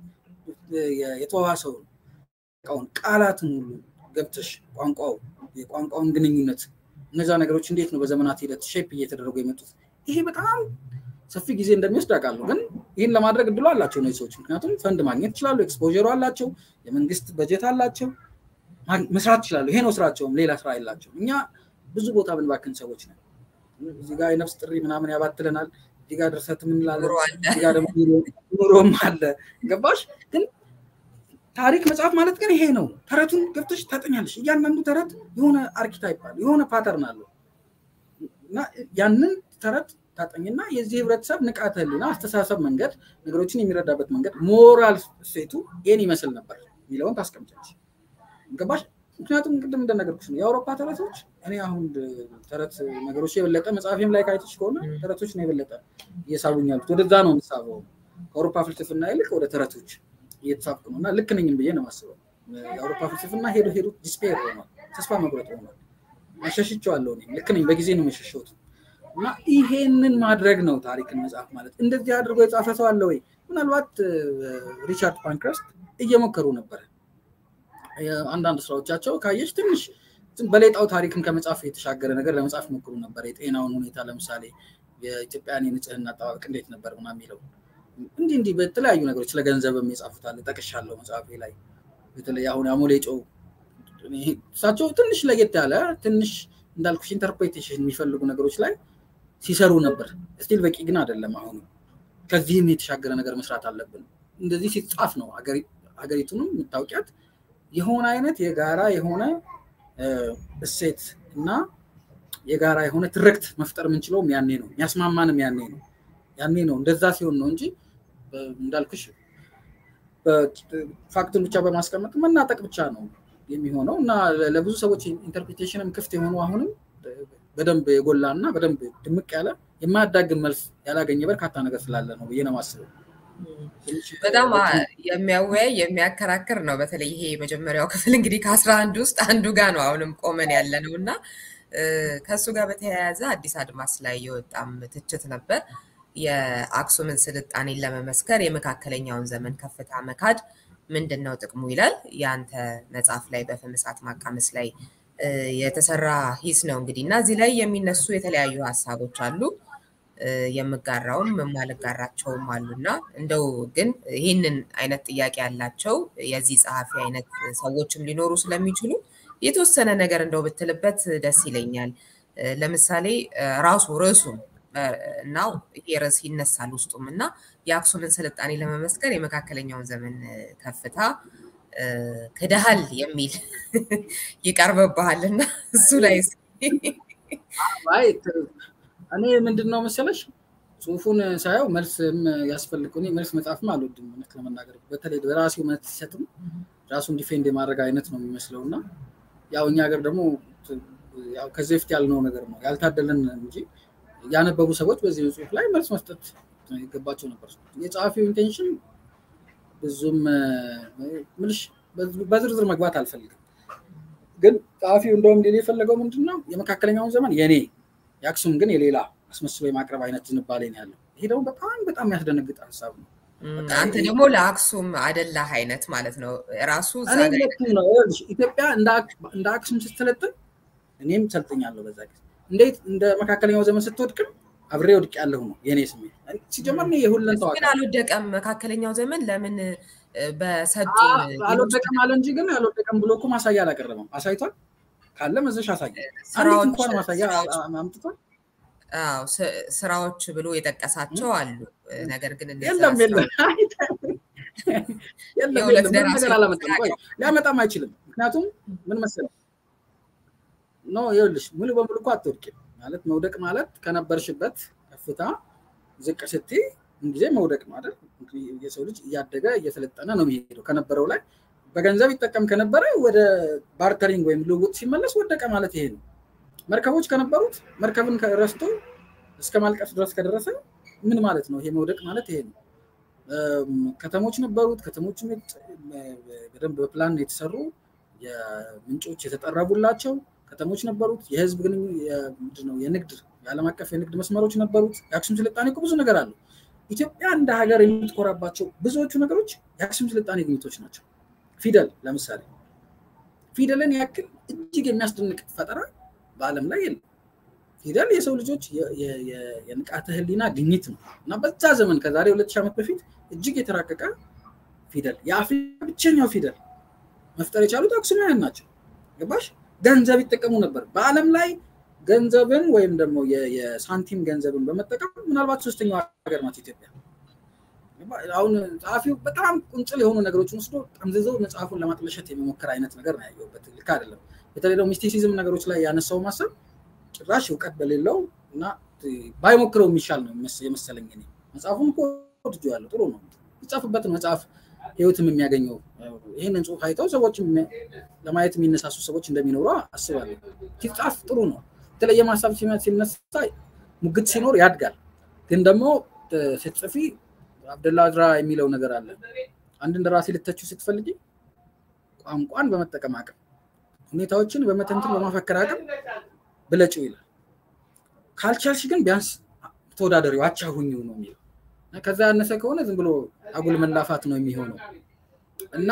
የተዋዋሰውን ቃውን ቃላትን ሁሉ ገብተሽ ቋንቋው የቋንቋውን ግንኙነት እነዛ ነገሮች እንዴት ነው በዘመናት ሂደት ሼፕ እየተደረጉ የመጡት ይሄ በጣም ሰፊ ጊዜ እንደሚወስድ አውቃለሁ። ግን ይህን ለማድረግ እድሉ አላቸው እነዚህ ሰዎች። ምክንያቱም ፈንድ ማግኘት ይችላሉ፣ ኤክስፖሩ አላቸው፣ የመንግስት በጀት አላቸው፣ መስራት ይችላሉ። ይሄ ነው ስራቸውም፣ ሌላ ስራ የላቸውም። እኛ ብዙ ቦታ ብንባክን ሰዎች ነን። እዚህ ጋር የነፍስ ጥሪ ምናምን ያባትለናል፣ እዚህ ጋር ድርሰት የምንላለን፣ እዚህ ጋር ደግሞ ኑሮም አለ። ገባሽ? ግን ታሪክ መጽሐፍ ማለት ግን ይሄ ነው። ተረቱን ገብተሽ ታጠኛለሽ። እያንዳንዱ ተረት የሆነ አርኪታይፕ አለ፣ የሆነ ፓተርን አለው እና ያንን ተረት ታጠኝና የዚህ ህብረተሰብ ንቃተ ህሊና፣ አስተሳሰብ መንገድ፣ ነገሮችን የሚረዳበት መንገድ፣ ሞራል ሴቱ ይህን ይመስል ነበር የሚለውን ታስቀምጫለሽ። ገባሽ? ምክንያቱም ቅድም እንደነገርኩሽ ነው የአውሮፓ ተረቶች እኔ አሁን ተረት ነገሮች የበለጠ መጽሐፌም ላይ ካይተች ከሆነ ተረቶች ነው የበለጠ እየሳቡኝ ያሉት። ወደዛ ነው የምሳበው። ከአውሮፓ ፍልስፍና ይልቅ ወደ ተረቶች እየተሳብኩ ነው እና ልክ ነኝም ብዬ ነው የማስበው። የአውሮፓ ፍልስፍና ሄዶ ሄዶ ዲስፔር ሆኗል፣ ተስፋ መቁረጥ ሆኗል። መሸሽቸዋለሁ እኔም ልክ ነኝ፣ በጊዜ ነው መሸሸሁት። እና ይሄንን ማድረግ ነው ታሪክን መጽሐፍ ማለት። እንደዚህ አድርጎ የጻፈ ሰው አለ ወይ? ምናልባት ሪቻርድ ፓንክረስት እየሞከሩ ነበረ። አንዳንድ ስራዎቻቸው ካየች ትንሽ በሌጣው ታሪክን ከመጽሐፍ የተሻገረ ነገር ለመጽሐፍ ሞክሩ ነበር። የጤናውን ሁኔታ ለምሳሌ የኢትዮጵያን የንጽህና አጠባበቅ እንዴት ነበር ምናምን የሚለው እንዲህ እንዲህ በተለያዩ ነገሮች ስለ ገንዘብም የጻፉታል ጠቅሻለሁ መጽሐፌ ላይ በተለይ አሁን አሞሌ ጨው እሳቸው ትንሽ ለየት ያለ ትንሽ እንዳልኩሽ ኢንተርፕሬቴሽን የሚፈልጉ ነገሮች ላይ ሲሰሩ ነበር። ስቲል በቂ ግን አይደለም። አሁን ከዚህም የተሻገረ ነገር መስራት አለብን። እንደዚህ ሲጻፍ ነው ሀገሪቱንም የምታውቂያት የሆነ አይነት የጋራ የሆነ እሴት እና የጋራ የሆነ ትርክት መፍጠር የምንችለውም ያኔ ነው። የሚያስማማንም ያኔ ነው። ያኔ ነው እንደዛ ሲሆን ነው እንጂ እንዳልኩሽ ፋክቱን ብቻ በማስቀመጥ መናጠቅ ብቻ ነው የሚሆነው እና ለብዙ ሰዎች ኢንተርፕሪቴሽንም ክፍት የሆኑ አሁንም በደንብ የጎላ እና በደንብ ድምቅ ያለ የማያዳግም መልስ ያላገኘ በርካታ ነገር ስላለ ነው ብዬ ነው ማስበው። በጣም የሚያወያይ የሚያከራክር ነው። በተለይ ይሄ የመጀመሪያው ክፍል እንግዲህ ከአስራ አንድ ውስጥ አንዱ ጋር ነው አሁንም ቆመን ያለ ነው እና ከእሱ ጋር በተያያዘ አዲስ አድማስ ላይ የወጣም ትችት ነበር። የአክሱምን ስልጣኔን ለመመስከር የመካከለኛውን ዘመን ከፍታ መካድ ምንድን ነው ጥቅሙ ይላል። የአንተ መጽሐፍ ላይ በፍም እሳት ማቃመስ ላይ የተሰራ ሂስ ነው እንግዲህ እና እዚህ ላይ የሚነሱ የተለያዩ ሀሳቦች አሉ። የምጋራውም የማልጋራቸውም አሉና እንደው ግን ይህንን አይነት ጥያቄ ያላቸው የዚህ ጸሐፊ አይነት ሰዎችም ሊኖሩ ስለሚችሉ የተወሰነ ነገር እንደው ብትልበት ደስ ይለኛል። ለምሳሌ ራሱ ርዕሱም እና ይሄ ርዕስ ይነሳል ውስጡም እና የአክሱምን ስልጣኔ ለመመስከር የመካከለኛውን ዘመን ከፍታ ክደሃል የሚል ይቀርብብሃል እና እሱ ላይ እኔ ምንድን ነው መሰለሽ ጽሁፉን ሳየው መልስም ያስፈልግ መልስ መጽሐፍም አልወድም እውነት ለመናገር በተለይ በራሴው መልስ ሲሰጥም ራሱን ዲፌንድ የማድረግ አይነት ነው የሚመስለው እና ያው እኛ ሀገር ደግሞ ከዚህ በፊት ያልነው ነገር ነው ያልታደለን እንጂ ያነበቡ ሰዎች በዚህ ጽሁፍ ላይ መልስ መስጠት ይገባቸው ነበር። የጸሐፊው ኢንቴንሽን ብዙም ምልሽ በዝርዝር መግባት አልፈልግም፣ ግን ጸሐፊው እንደውም ሌላ የፈለገው ምንድን ነው የመካከለኛውን ዘመን የኔ የአክሱም ግን የሌላ አስመስሎ የማቅረብ አይነት ዝንባሌ ነው ያለው። ይሄ ደግሞ በጣም በጣም የሚያስደነግጥ ሀሳብ ነው። አንተ ደግሞ ለአክሱም አደላህ አይነት ማለት ነው ራሱ ኢትዮጵያ እንደ አክሱም ስትሰለጥን እኔም ሰልጥኛለሁ በዛ ጊዜ እንዴት እንደ መካከለኛው ዘመን ስትወድቅም አብሬ ወድቅ ያለሁ ነው የኔ ስሜት። ሲጀመር የሁለን ተዋ ግን አልወደቀም። መካከለኛው ዘመን ለምን በሰጡ አልወደቀም አለ እንጂ ግን አልወደቀም ብሎ እኮ ማሳያ አላቀረበም። አሳይቷል ካለ መዘሽ አሳየ። አንዲት እንኳን ማሳያ አምጥቷል። ስራዎች ብሎ የጠቀሳቸው አሉ። ነገር ግን የለም የለም የለም ነገር አላመጣም። ቆይ ሊያመጣም አይችልም። ምክንያቱም ምን መሰለህ ኖ ይኸውልሽ ሙሉ በሙሉ እኮ አትወድቂም ማለት መውደቅ ማለት ከነበርሽበት ከፍታ ዝቅ ስትይ ጊዜ መውደቅ ነው አይደል? የሰው ልጅ እያደገ እየሰለጠነ ነው የሚሄደው። ከነበረው ላይ በገንዘብ ይጠቀም ከነበረ ወደ ባርተሪንግ ወይም ልውውጥ ሲመለስ ወደቀ ማለት ይሄ ነው። መርከቦች ከነበሩት መርከብን ረስቶ እስከ ማልቀስ ድረስ ከደረሰ ምን ማለት ነው? ይሄ መውደቅ ማለት ይሄ ነው። ከተሞች ነበሩት። ከተሞች በደንብ በፕላን የተሰሩ የምንጮች የተጠረቡላቸው ከተሞች ነበሩት። የህዝብ ግን ነው የንግድ የዓለም አቀፍ የንግድ መስመሮች ነበሩት። የአክሱም ስልጣኔ እኮ ብዙ ነገር አለው። ኢትዮጵያ እንደ ሀገር የምትኮራባቸው ብዙዎቹ ነገሮች የአክሱም ስልጣኔ ግኝቶች ናቸው። ፊደል ለምሳሌ ፊደልን ያክል እጅግ የሚያስደንቅ ፈጠራ በዓለም ላይ የለም። ፊደል የሰው ልጆች የንቃተ ህሊና ግኝት ነው እና በዛ ዘመን ከዛሬ ሁለት ሺህ ዓመት በፊት እጅግ የተራቀቀ ፊደል የአፍሪካ ብቸኛው ፊደል መፍጠር የቻሉት አክሱማውያን ናቸው። ገባሽ? ገንዘብ ይጠቀሙ ነበር። በዓለም ላይ ገንዘብን ወይም ደግሞ የሳንቲም ገንዘብን በመጠቀም ምናልባት ሶስተኛው ሀገር ናት ኢትዮጵያ። አሁን ጸሐፊው በጣም ቁንጽል የሆኑ ነገሮችን ወስዶ ጠምዝዘው መጽሐፉን ለማጥለሸት የሚሞክር አይነት ነገር ነው ያየሁበት። ልክ አይደለም። በተለይ ደግሞ ሚስቲሲዝም ነገሮች ላይ ያነሳው ማሰብ ጭራሽ እውቀት በሌለው እና ባይሞክረው የሚሻል ነው የመሰለኝ። እኔ መጽሐፉን እኮ ወድጄዋለሁ። ጥሩ ነው። ይጻፍበትን መጽሐፍ ህይወትም የሚያገኘው ይህንን ጽሁፍ አይተው ሰዎች ለማየት የሚነሳሱ ሰዎች እንደሚኖሩ አስባለሁ። ሲጻፍ ጥሩ ነው። የተለየ ማሳብ ሲነሳ ሙግት ሲኖር ያድጋል። ግን ደግሞ ስትጽፊ አብደላ አዝራ የሚለው ነገር አለ። አንድ እንደራሴ ልተችው ስትፈልጊ ቋንቋን በመጠቀም አቅም፣ ሁኔታዎችን በመተንትን በማፈከር አቅም ብለጭው ይላል። ካልቻልሽ ግን ቢያንስ ተወዳደሪው አቻ ሁኚው ነው የሚለው ከዛ ያነሰ ከሆነ ዝም ብሎ አጉል መላፋት ነው የሚሆነው እና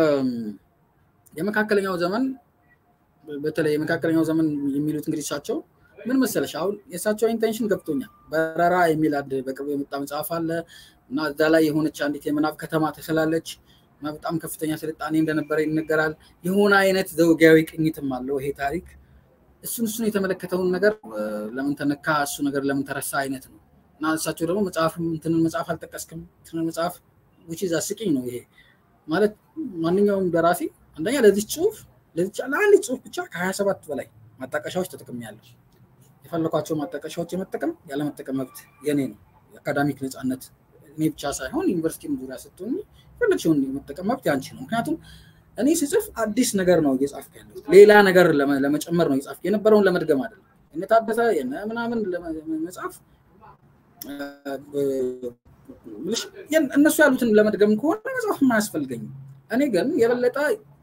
የመካከለኛው ዘመን በተለይ የመካከለኛው ዘመን የሚሉት እንግዲህ እሳቸው ምን መሰለሽ፣ አሁን የእሳቸው ኢንቴንሽን ገብቶኛል። በረራ የሚል አንድ በቅርቡ የመጣ መጽሐፍ አለ እና እዛ ላይ የሆነች አንዲት የምናብ ከተማ ተስላለች እና በጣም ከፍተኛ ስልጣኔ እንደነበረ ይነገራል። የሆነ አይነት ዘውጊያዊ ቅኝትም አለው ይሄ ታሪክ። እሱን እሱን የተመለከተውን ነገር ለምን ተነካ፣ እሱ ነገር ለምን ተረሳ አይነት ነው እና እሳቸው ደግሞ መጽሐፍ እንትንን መጽሐፍ አልጠቀስክም እንትንን መጽሐፍ ውጪ አስቂኝ ነው ይሄ ማለት ማንኛውም ደራሲ አንደኛ ለዚህ ጽሁፍ ለአንድ ጽሁፍ ብቻ ከሀያ ሰባት በላይ ማጣቀሻዎች ተጠቅሜያለሁ። የፈለኳቸው ማጣቀሻዎች የመጠቀም ያለመጠቀም መብት የኔ ነው። የአካዳሚክ ነፃነት እኔ ብቻ ሳይሆን ዩኒቨርሲቲም ዙሪያ ስትሆኝ የፈለግሽውን የመጠቀም መብት ያንቺ ነው። ምክንያቱም እኔ ስጽፍ አዲስ ነገር ነው እየጻፍኩ ያለሁት፣ ሌላ ነገር ለመጨመር ነው እየጻፍኩ የነበረውን ለመድገም አይደለም። የነ ታደሰ የነ ምናምን መጽሐፍ እነሱ ያሉትን ለመድገም ከሆነ መጽሐፍ አያስፈልገኝም። እኔ ግን የበለጠ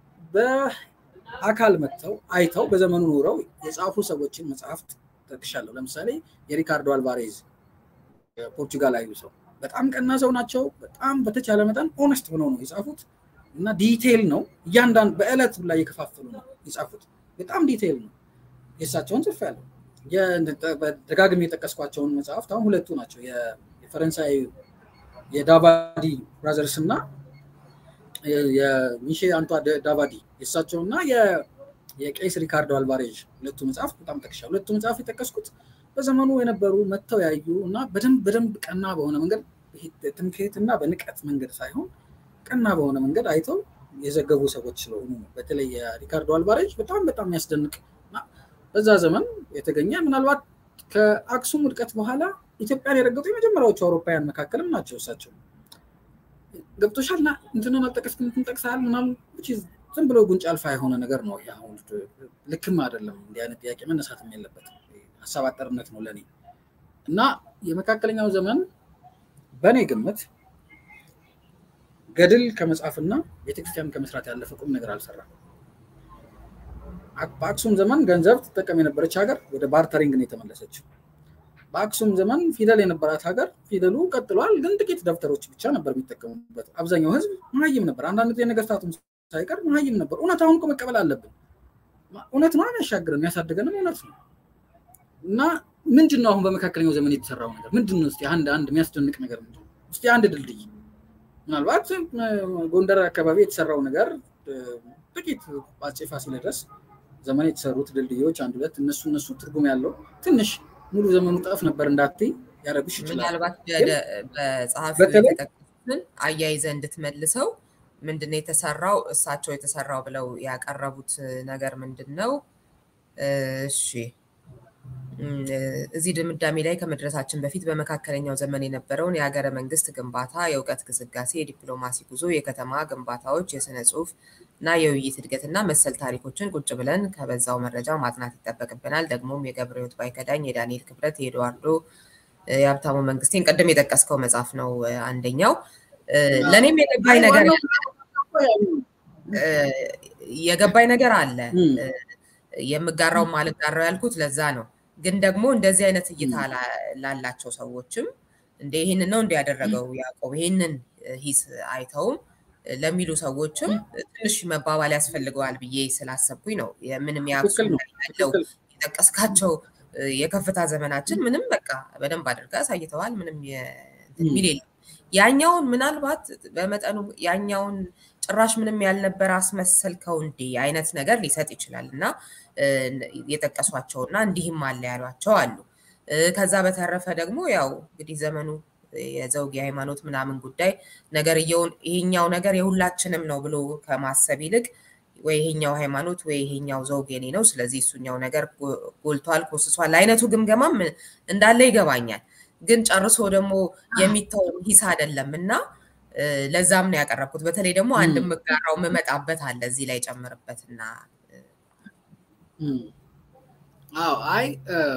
በአካል መጥተው አይተው በዘመኑ ኖረው የጻፉ ሰዎችን መጽሐፍት ጠቅሻለሁ። ለምሳሌ የሪካርዶ አልቫሬዝ ፖርቹጋላዊ ሰው በጣም ቀና ሰው ናቸው። በጣም በተቻለ መጠን ኦነስት ሆነው ነው የጻፉት እና ዲቴይል ነው እያንዳንድ በዕለት ላይ የከፋፈሉ ነው የጻፉት። በጣም ዲቴይል ነው። የእሳቸውን ጽፌያለሁ። ደጋግሜ የጠቀስኳቸውን መጽሐፍት አሁን ሁለቱ ናቸው የፈረንሳይ የዳቫዲ ብራዘርስ እና የሚሼ አንቷ ዳቫዲ የእሳቸው እና የቄስ ሪካርዶ አልቫሬዥ ሁለቱ መጽሐፍ በጣም ጠቅሻ ሁለቱ መጽሐፍ የጠቀስኩት በዘመኑ የነበሩ መጥተው ያዩ እና በደንብ በደንብ ቀና በሆነ መንገድ ትምክህትና በንቀት መንገድ ሳይሆን ቀና በሆነ መንገድ አይተው የዘገቡ ሰዎች ስለሆኑ ነው። በተለይ የሪካርዶ አልቫሬጅ በጣም በጣም የሚያስደንቅ በዛ ዘመን የተገኘ ምናልባት ከአክሱም ውድቀት በኋላ ኢትዮጵያን የረገጡ የመጀመሪያዎቹ አውሮፓውያን መካከልም ናቸው። እሳቸው ገብቶሻል እና እንትንን አልጠቀስክም እንትን ጠቅሰሃል ምናምን ዝም ብሎ ጉንጭ አልፋ የሆነ ነገር ነው። አሁን ልክም አይደለም። እንዲህ አይነት ጥያቄ መነሳትም የለበትም። ሀሳብ አጠርነት ነው ለእኔ እና የመካከለኛው ዘመን በእኔ ግምት ገድል ከመጻፍና ቤተክርስቲያን ከመስራት ያለፈ ቁም ነገር አልሰራም። በአክሱም ዘመን ገንዘብ ትጠቀም የነበረች ሀገር ወደ ባርተሪንግ ነው የተመለሰችው። በአክሱም ዘመን ፊደል የነበራት ሀገር ፊደሉ ቀጥሏል፣ ግን ጥቂት ደብተሮች ብቻ ነበር የሚጠቀሙበት። አብዛኛው ህዝብ መሀይም ነበር። አንዳንድ ጊዜ ነገስታቱም ሳይቀር መሀይም ነበር። እውነት አሁን እኮ መቀበል አለብን። እውነት ነው የሚያሻግረን የሚያሳድገንም እውነት ነው እና ምንድን ነው አሁን በመካከለኛው ዘመን የተሰራው ነገር ምንድን ነው? እስኪ አንድ አንድ የሚያስደንቅ ነገር ምንድን ነው? እስኪ አንድ ድልድይ ምናልባት ጎንደር አካባቢ የተሰራው ነገር ጥቂት አፄ ፋሲለደስ ዘመን የተሰሩት ድልድዮች አንድ ሁለት እነሱ እነሱ ትርጉም ያለው ትንሽ ሙሉ ዘመኑ ጠፍ ነበር እንዳትይ ያደረጉሽ ይችላል። ምናልባት በጸሐፊው የተጠቀሱትን አያይዘ እንድትመልሰው ምንድነው የተሰራው እሳቸው የተሰራው ብለው ያቀረቡት ነገር ምንድን ነው? እሺ እዚህ ድምዳሜ ላይ ከመድረሳችን በፊት በመካከለኛው ዘመን የነበረውን የሀገረ መንግስት ግንባታ፣ የእውቀት ግስጋሴ፣ የዲፕሎማሲ ጉዞ፣ የከተማ ግንባታዎች፣ የስነ ጽሁፍ እና የውይይት እድገትና መሰል ታሪኮችን ቁጭ ብለን ከበዛው መረጃ ማጥናት ይጠበቅብናል። ደግሞም የገብረ ሕይወት ባይከዳኝ፣ የዳንኤል ክብረት፣ የኤድዋርዶ የሀብታሙ መንግስቴን ቅድም የጠቀስከው መጽሐፍ ነው አንደኛው። ለእኔም የገባኝ ነገር የገባኝ ነገር አለ የምጋራው ማልጋራው ያልኩት ለዛ ነው። ግን ደግሞ እንደዚህ አይነት እይታ ላላቸው ሰዎችም እንደ ይህንን ነው እንዲያደረገው ያዕቆብ ይህንን ሂስ አይተውም ለሚሉ ሰዎችም ትንሽ መባባል ያስፈልገዋል ብዬ ስላሰብኩኝ ነው። ምንም የአክሱም ያለው የጠቀስካቸው የከፍታ ዘመናችን ምንም በቃ በደንብ አድርጋ አሳይተዋል። ምንም የሚል የለም። ያኛውን ምናልባት በመጠኑ ያኛውን ጭራሽ ምንም ያልነበረ አስመሰልከው እንዴ አይነት ነገር ሊሰጥ ይችላል እና የጠቀሷቸውና እንዲህም አለ ያሏቸው አሉ። ከዛ በተረፈ ደግሞ ያው እንግዲህ ዘመኑ የዘውግ የሃይማኖት ምናምን ጉዳይ ነገርየውን ይሄኛው ነገር የሁላችንም ነው ብሎ ከማሰብ ይልቅ ወይ ይሄኛው ሃይማኖት ወይ ይሄኛው ዘውግ የኔ ነው፣ ስለዚህ እሱኛው ነገር ጎልቷል፣ ኮስሷል አይነቱ ግምገማም እንዳለ ይገባኛል። ግን ጨርሶ ደግሞ የሚተው ሂስ አይደለም እና ለዛም ነው ያቀረብኩት። በተለይ ደግሞ አንድ የምጋራው የምመጣበት አለ እዚህ ላይ ጨምርበትና አዎ አይ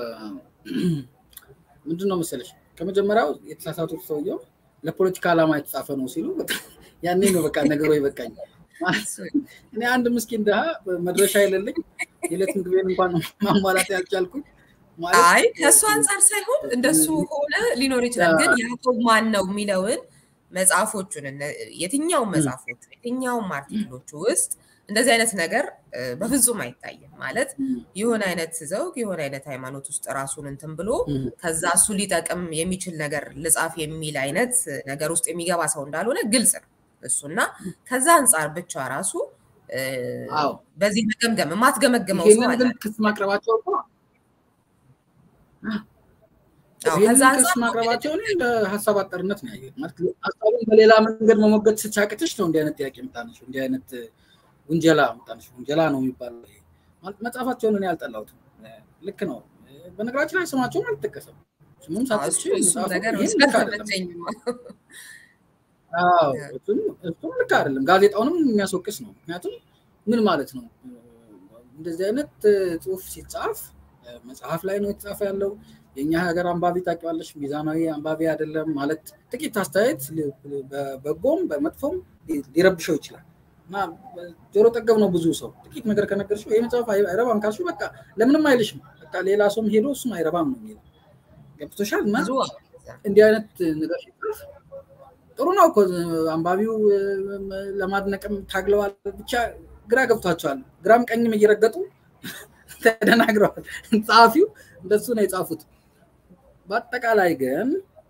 ምንድን ነው መሰለሽ ከመጀመሪያው የተሳሳቱት ሰውየው ለፖለቲካ ዓላማ የተጻፈ ነው ሲሉ ያኔ ነው በቃ ነገሮ ይበቃኝ። እኔ አንድ ምስኪን ድሃ መድረሻ የሌለኝ የዕለት ምግቤን እንኳን ማሟላት ያልቻልኩኝ አይ ከእሱ አንጻር ሳይሆን እንደሱ ሆነ ሊኖር ይችላል። ግን ያዕቆብ ማን ነው የሚለውን መጽሐፎቹን የትኛውም መጽሐፎቹ የትኛውም አርቲክሎቹ ውስጥ እንደዚህ አይነት ነገር በፍጹም አይታይም። ማለት የሆነ አይነት ዘውግ የሆነ አይነት ሃይማኖት ውስጥ ራሱን እንትን ብሎ ከዛ እሱ ሊጠቅም የሚችል ነገር ልጻፍ የሚል አይነት ነገር ውስጥ የሚገባ ሰው እንዳልሆነ ግልጽ ነው እሱና ከዛ አንጻር ብቻ ራሱ በዚህ መገምገም የማትገመግመው ሰው አለ። ክስ ማቅረባቸው እኮ ክስ ማቅረባቸው እንደ ሀሳብ አጠርነት ነው ያየሁት። ማለት ሀሳቡን በሌላ መንገድ መሞገት ስቻቅትሽ ነው እንዲህ አይነት ጥያቄ የምታነሺው እንዲህ አይነት ውንጀላ ምጣነሽ ውንጀላ ነው የሚባለው። መጽሐፋቸውን እኔ አልጠላሁትም። ልክ ነው። በነገራችን ላይ ስማቸውን አልጠቀሰም። ስሙም ሳትች እሱም ልክ አይደለም። ጋዜጣውንም የሚያስወቅስ ነው። ምክንያቱም ምን ማለት ነው እንደዚህ አይነት ጽሁፍ ሲጻፍ መጽሐፍ ላይ ነው የተጻፈ ያለው። የእኛ ሀገር አንባቢ ታውቂዋለሽ፣ ሚዛናዊ አንባቢ አይደለም ማለት ጥቂት አስተያየት በበጎም በመጥፎም ሊረብሸው ይችላል። እና ጆሮ ጠገብ ነው ብዙ ሰው ጥቂት ነገር ከነገርሽው ይህ መጽሐፍ አይረባም ካልሽው በቃ ለምንም አይልሽም። በቃ ሌላ ሰውም ሄዶ እሱም አይረባም ነው የሚለው ገብቶሻል። እና እንዲህ አይነት ነገር ሲጽፍ ጥሩ ነው እኮ አንባቢው ለማድነቅም ታግለዋል። ብቻ ግራ ገብቷቸዋል። ግራም ቀኝም እየረገጡ ተደናግረዋል። ጸሐፊው እንደሱ ነው የጻፉት። በአጠቃላይ ግን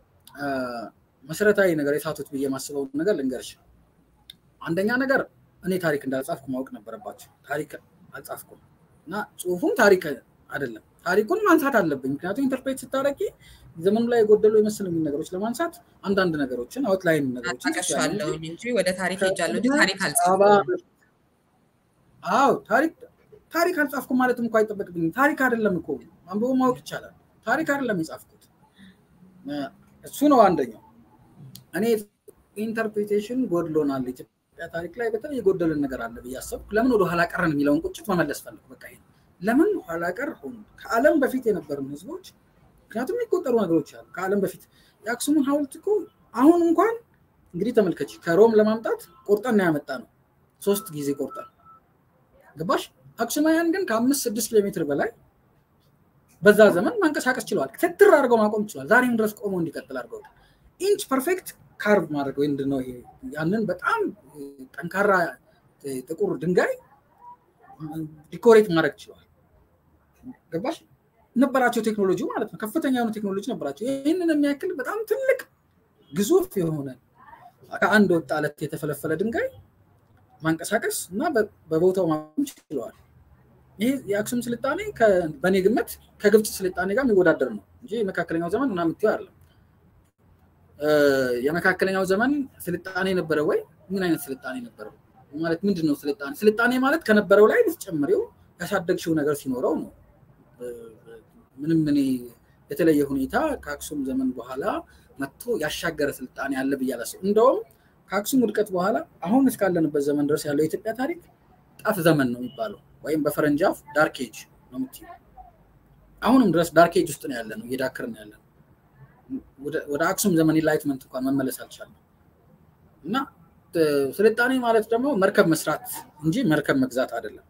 መሰረታዊ ነገር የሳቱት ብዬ የማስበው ነገር ልንገርሽ። አንደኛ ነገር እኔ ታሪክ እንዳልጻፍኩ ማወቅ ነበረባቸው። ታሪክ አልጻፍኩም እና ጽሁፉም ታሪክ አይደለም። ታሪኩን ማንሳት አለብኝ። ምክንያቱም ኢንተርፕሬት ስታደርጊ ዘመኑ ላይ የጎደሉ የመሰሉኝ ነገሮች ለማንሳት አንዳንድ ነገሮችን አውትላይን ነገሮችን ጠቅሻለሁ እንጂ ወደ ታሪክ ሄጃለሁ እንጂ ታሪክ አልጻፍኩም። አዎ ታሪክ ታሪክ አልጻፍኩም ማለትም እኮ አይጠበቅብኝም። ታሪክ አይደለም እኮ አንብቦ ማወቅ ይቻላል። ታሪክ አይደለም የጻፍኩት። እሱ ነው አንደኛው። እኔ ኢንተርፕሬቴሽን ጎድሎናል ኢትዮጵያ ታሪክ ላይ በተለይ የጎደልን ነገር አለ ብዬ አሰብኩ። ለምን ወደ ኋላ ቀረን የሚለውን ቁጭት መመለስ ፈለኩ። በቃ ለምን ኋላ ቀር ሆኑ? ከዓለም በፊት የነበሩን ህዝቦች ምክንያቱም የሚቆጠሩ ነገሮች አሉ። ከዓለም በፊት የአክሱምን ሐውልት እኮ አሁን እንኳን እንግዲህ ተመልከች፣ ከሮም ለማምጣት ቆርጠን ነው ያመጣ ነው። ሶስት ጊዜ ቆርጠን ገባሽ። አክሱማውያን ግን ከአምስት ስድስት ኪሎ ሜትር በላይ በዛ ዘመን ማንቀሳቀስ ችለዋል። ትትር አድርገው ማቆም ችለዋል። ዛሬም ድረስ ቆሞ እንዲቀጥል አድርገው ኢንች ፐርፌክት ካርቭ ማድረግ ወይ ምንድን ነው ይሄ ያንን በጣም ጠንካራ ጥቁር ድንጋይ ዲኮሬት ማድረግ ችለዋል። ገባሽ ነበራቸው ቴክኖሎጂ ማለት ነው። ከፍተኛ የሆነ ቴክኖሎጂ ነበራቸው። ይህንን የሚያክል በጣም ትልቅ ግዙፍ የሆነ ከአንድ ወጥ አለት የተፈለፈለ ድንጋይ ማንቀሳቀስ እና በቦታው ማቆም ችለዋል። ይሄ የአክሱም ስልጣኔ በእኔ ግምት ከግብፅ ስልጣኔ ጋር የሚወዳደር ነው እንጂ የመካከለኛው ዘመን ምናምን የምትይው አይደለም። የመካከለኛው ዘመን ስልጣኔ ነበረ ወይ? ምን አይነት ስልጣኔ ነበረው? ማለት ምንድን ነው ስልጣኔ? ስልጣኔ ማለት ከነበረው ላይ ልትጨምሪው ያሳደግሽው ነገር ሲኖረው ነው። ምንም እኔ የተለየ ሁኔታ ከአክሱም ዘመን በኋላ መጥቶ ያሻገረ ስልጣኔ አለ ብዬ አላስብም። እንደውም ከአክሱም ውድቀት በኋላ አሁን እስካለንበት ዘመን ድረስ ያለው የኢትዮጵያ ታሪክ ጣፍ ዘመን ነው የሚባለው፣ ወይም በፈረንጅ አፍ ዳርክ ኤጅ ነው የምትይው። አሁንም ድረስ ዳርክ ኤጅ ውስጥ ነው ያለ ነው፣ እየዳክርን ያለ ነው። ወደ አክሱም ዘመን ኢንላይትመንት እንኳን መመለስ አልቻለም። እና ስልጣኔ ማለት ደግሞ መርከብ መስራት እንጂ መርከብ መግዛት አይደለም።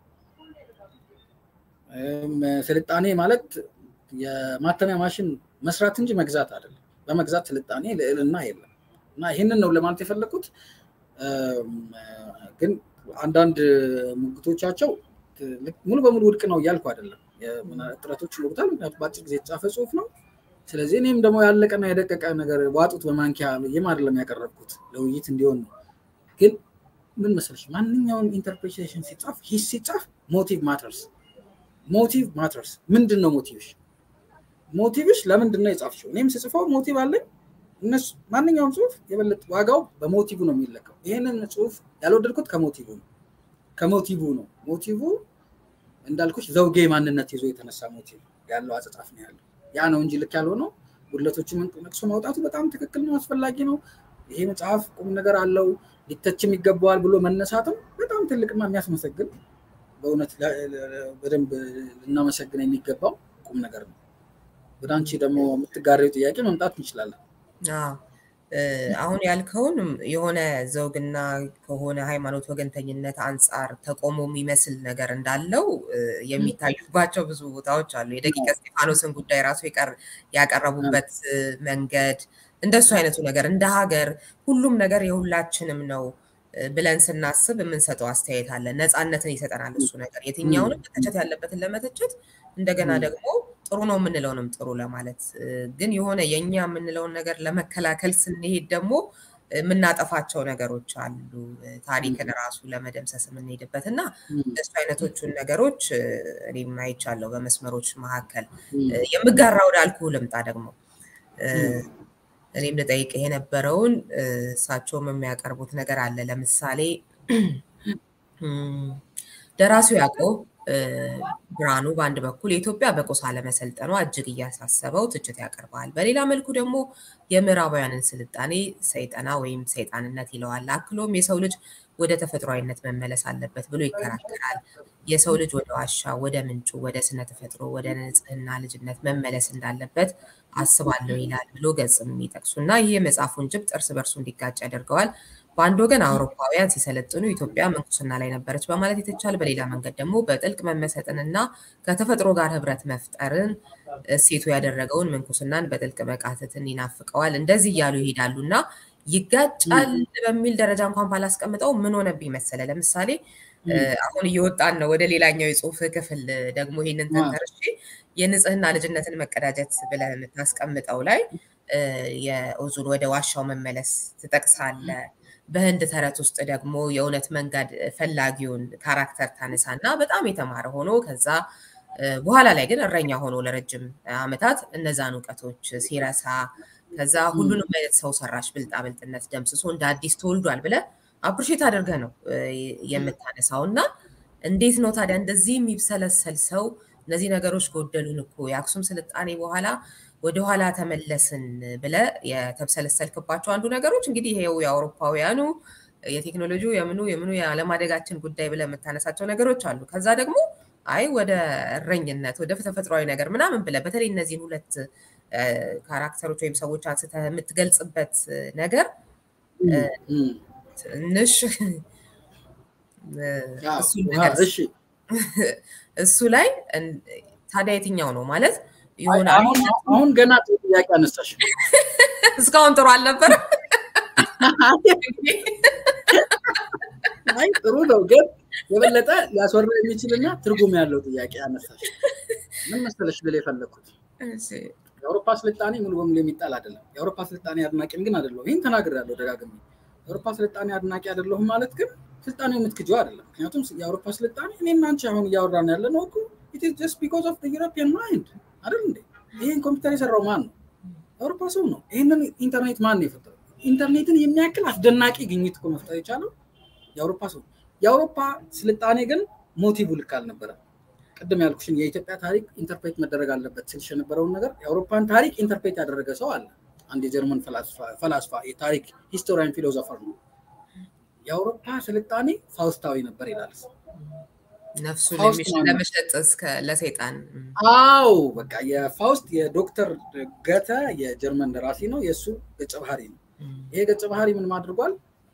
ስልጣኔ ማለት የማተሚያ ማሽን መስራት እንጂ መግዛት አይደለም። በመግዛት ስልጣኔ ልዕልና የለም። እና ይህንን ነው ለማለት የፈለግኩት። ግን አንዳንድ ሙግቶቻቸው ሙሉ በሙሉ ውድቅ ነው እያልኩ አይደለም። ጥረቶች ይወቅታል። ምክንያቱም በአጭር ጊዜ የተጻፈ ጽሁፍ ነው። ስለዚህ እኔም ደግሞ ያለቀና የደቀቀ ነገር ዋጡት በማንኪያ ብዬም አይደለም ያቀረብኩት ለውይይት እንዲሆን ነው። ግን ምን መሰለሽ ማንኛውም ኢንተርፕሬቴሽን ሲጻፍ ሂስ ሲጻፍ ሞቲቭ ማተርስ ሞቲቭ ማተርስ። ምንድን ነው ሞቲቭሽ? ሞቲቭሽ ለምንድን ነው የጻፍሽው? እኔም ስጽፈው ሞቲቭ አለኝ። እነሱ ማንኛውም ጽሁፍ የበለጠ ዋጋው በሞቲቭ ነው የሚለካው። ይህንን ጽሁፍ ያልወደድኩት ከሞቲቭ ነው ከሞቲቭ ነው። ሞቲቭ እንዳልኩሽ ዘውጌ ማንነት ይዞ የተነሳ ሞቲቭ ያለው አጸጻፍ ነው ያለው። ያ ነው እንጂ ልክ ያልሆነው ጉድለቶችን ነቅሶ ማውጣቱ በጣም ትክክል ነው፣ አስፈላጊ ነው። ይሄ መጽሐፍ ቁም ነገር አለው ሊተችም ይገባዋል ብሎ መነሳትም በጣም ትልቅና የሚያስመሰግን በእውነት በደንብ ልናመሰግን የሚገባው ቁም ነገር ነው። ወደ አንቺ ደግሞ የምትጋሪው ጥያቄ መምጣት እንችላለን። አሁን ያልከውን የሆነ ዘውግና ከሆነ ሃይማኖት ወገንተኝነት አንጻር ተቆሞ የሚመስል ነገር እንዳለው የሚታዩባቸው ብዙ ቦታዎች አሉ። የደቂቀ እስጢፋኖስን ጉዳይ ራሱ ያቀረቡበት መንገድ እንደሱ አይነቱ ነገር እንደ ሀገር ሁሉም ነገር የሁላችንም ነው ብለን ስናስብ የምንሰጠው አስተያየት አለ። ነፃነትን ይሰጠናል እሱ ነገር የትኛውንም መተቸት ያለበትን ለመተቸት እንደገና ደግሞ ጥሩ ነው የምንለውንም ጥሩ ለማለት ግን የሆነ የእኛ የምንለውን ነገር ለመከላከል ስንሄድ ደግሞ የምናጠፋቸው ነገሮች አሉ። ታሪክን ራሱ ለመደምሰስ የምንሄድበት እና እሱ አይነቶቹን ነገሮች እኔም አይቻለሁ በመስመሮች መካከል። የምጋራ ወዳልኩ ልምጣ ደግሞ እኔም ልጠይቅ የነበረውን እሳቸውም የሚያቀርቡት ነገር አለ። ለምሳሌ ደራሲው ያዕቆብ ብርሃኑ በአንድ በኩል የኢትዮጵያ በቆሳ ለመሰልጠኗ እጅግ እያሳሰበው ትችት ያቀርባል። በሌላ መልኩ ደግሞ የምዕራባውያንን ስልጣኔ ሰይጠና ወይም ሰይጣንነት ይለዋል። አክሎም የሰው ልጅ ወደ ተፈጥሯዊነት መመለስ አለበት ብሎ ይከራከራል። የሰው ልጅ ወደ ዋሻ፣ ወደ ምንጩ፣ ወደ ስነ ተፈጥሮ፣ ወደ ንጽህና ልጅነት መመለስ እንዳለበት አስባለሁ ይላል ብሎ ገጽም የሚጠቅሱ እና ይህ የመጽሐፉን ጭብጥ እርስ በርሱ እንዲጋጭ ያደርገዋል። በአንድ ወገን አውሮፓውያን ሲሰለጥኑ ኢትዮጵያ ምንኩስና ላይ ነበረች በማለት የተቻለ፣ በሌላ መንገድ ደግሞ በጥልቅ መመሰጥንና ከተፈጥሮ ጋር ህብረት መፍጠርን እሴቱ ያደረገውን ምንኩስናን በጥልቅ መቃተትን ይናፍቀዋል። እንደዚህ እያሉ ይሄዳሉ እና ይጋጫል በሚል ደረጃ እንኳን ባላስቀምጠው ምን ሆነብኝ መሰለ፣ ለምሳሌ አሁን እየወጣን ነው ወደ ሌላኛው የጽሁፍ ክፍል ደግሞ ይህንን ተንተርሼ የንጽህና ልጅነትን መቀዳጀት ብለህ የምታስቀምጠው ላይ የኦዙን ወደ ዋሻው መመለስ ትጠቅሳለ። በህንድ ተረት ውስጥ ደግሞ የእውነት መንገድ ፈላጊውን ካራክተር ታነሳ እና በጣም የተማረ ሆኖ ከዛ በኋላ ላይ ግን እረኛ ሆኖ ለረጅም ዓመታት እነዛን እውቀቶች ሲረሳ ከዛ ሁሉንም አይነት ሰው ሰራሽ ብልጣብልጥነት ደምስሶ እንደ አዲስ ተወልዷል ብለህ አፕሪሼት አድርገህ ነው የምታነሳው እና እንዴት ነው ታዲያ እንደዚህ የሚብሰለሰል ሰው እነዚህ ነገሮች ጎደሉን እኮ የአክሱም ስልጣኔ በኋላ ወደኋላ ተመለስን ብለ የተብሰለሰልክባቸው አንዱ ነገሮች እንግዲህ ይሄው የአውሮፓውያኑ የቴክኖሎጂው የምኑ የምኑ የአለማደጋችን ጉዳይ ብለ የምታነሳቸው ነገሮች አሉ። ከዛ ደግሞ አይ ወደ እረኝነት ወደ ተፈጥሯዊ ነገር ምናምን ብለ በተለይ እነዚህን ሁለት ካራክተሮች ወይም ሰዎች አንስተህ የምትገልጽበት ነገር ትንሽ እሱ ላይ ታዲያ የትኛው ነው ማለት የሆነ አሁን ገና ጥያቄ አነሳሽ። እስካሁን ጥሩ አልነበረ። አይ ጥሩ ነው፣ ግን የበለጠ ሊያስወራ የሚችልና ትርጉም ያለው ጥያቄ አነሳሽ። ምን መሰለሽ ልል የፈለግኩት የአውሮፓ ስልጣኔ ሙሉ በሙሉ የሚጣል አይደለም። የአውሮፓ ስልጣኔ አድናቂም ግን አይደለሁም። ይህን ተናግሬያለሁ ደጋግሜ። የአውሮፓ ስልጣኔ አድናቂ አይደለሁም ማለት ግን ስልጣኔው የምትክጀው አይደለም። ምክንያቱም የአውሮፓ ስልጣኔ እኔና አንቺ አሁን እያወራን ያለ ነው እኮ ኢት ኢዝ ጀስት ቢኮዝ ኦፍ ዩሮፒያን ማይንድ አይደል እንዴ? ይህን ኮምፒውተር የሰራው ማን ነው? የአውሮፓ ሰው ነው። ይህንን ኢንተርኔት ማን ነው የፈጠረው? ኢንተርኔትን የሚያክል አስደናቂ ግኝት እኮ መፍጠር የቻለው የአውሮፓ ሰው። የአውሮፓ ስልጣኔ ግን ሞቲቭ ልክ አልነበረም። ቅድም ያልኩሽን የኢትዮጵያ ታሪክ ኢንተርፕሬት መደረግ አለበት ስልሽ የነበረውን ነገር የአውሮፓን ታሪክ ኢንተርፕሬት ያደረገ ሰው አለ። አንድ የጀርመን ፈላስፋ የታሪክ ሂስቶሪያን ፊሎዞፈር ነው። የአውሮፓ ስልጣኔ ፋውስታዊ ነበር ይላል። ነፍሱን ለመሸጥ እስከ ለሰይጣን። አዎ በቃ የፋውስት የዶክተር ገተ የጀርመን ደራሲ ነው። የእሱ ገጸ ባህሪ ነው። ይሄ ገጸ ባህሪ ምን አድርጓል?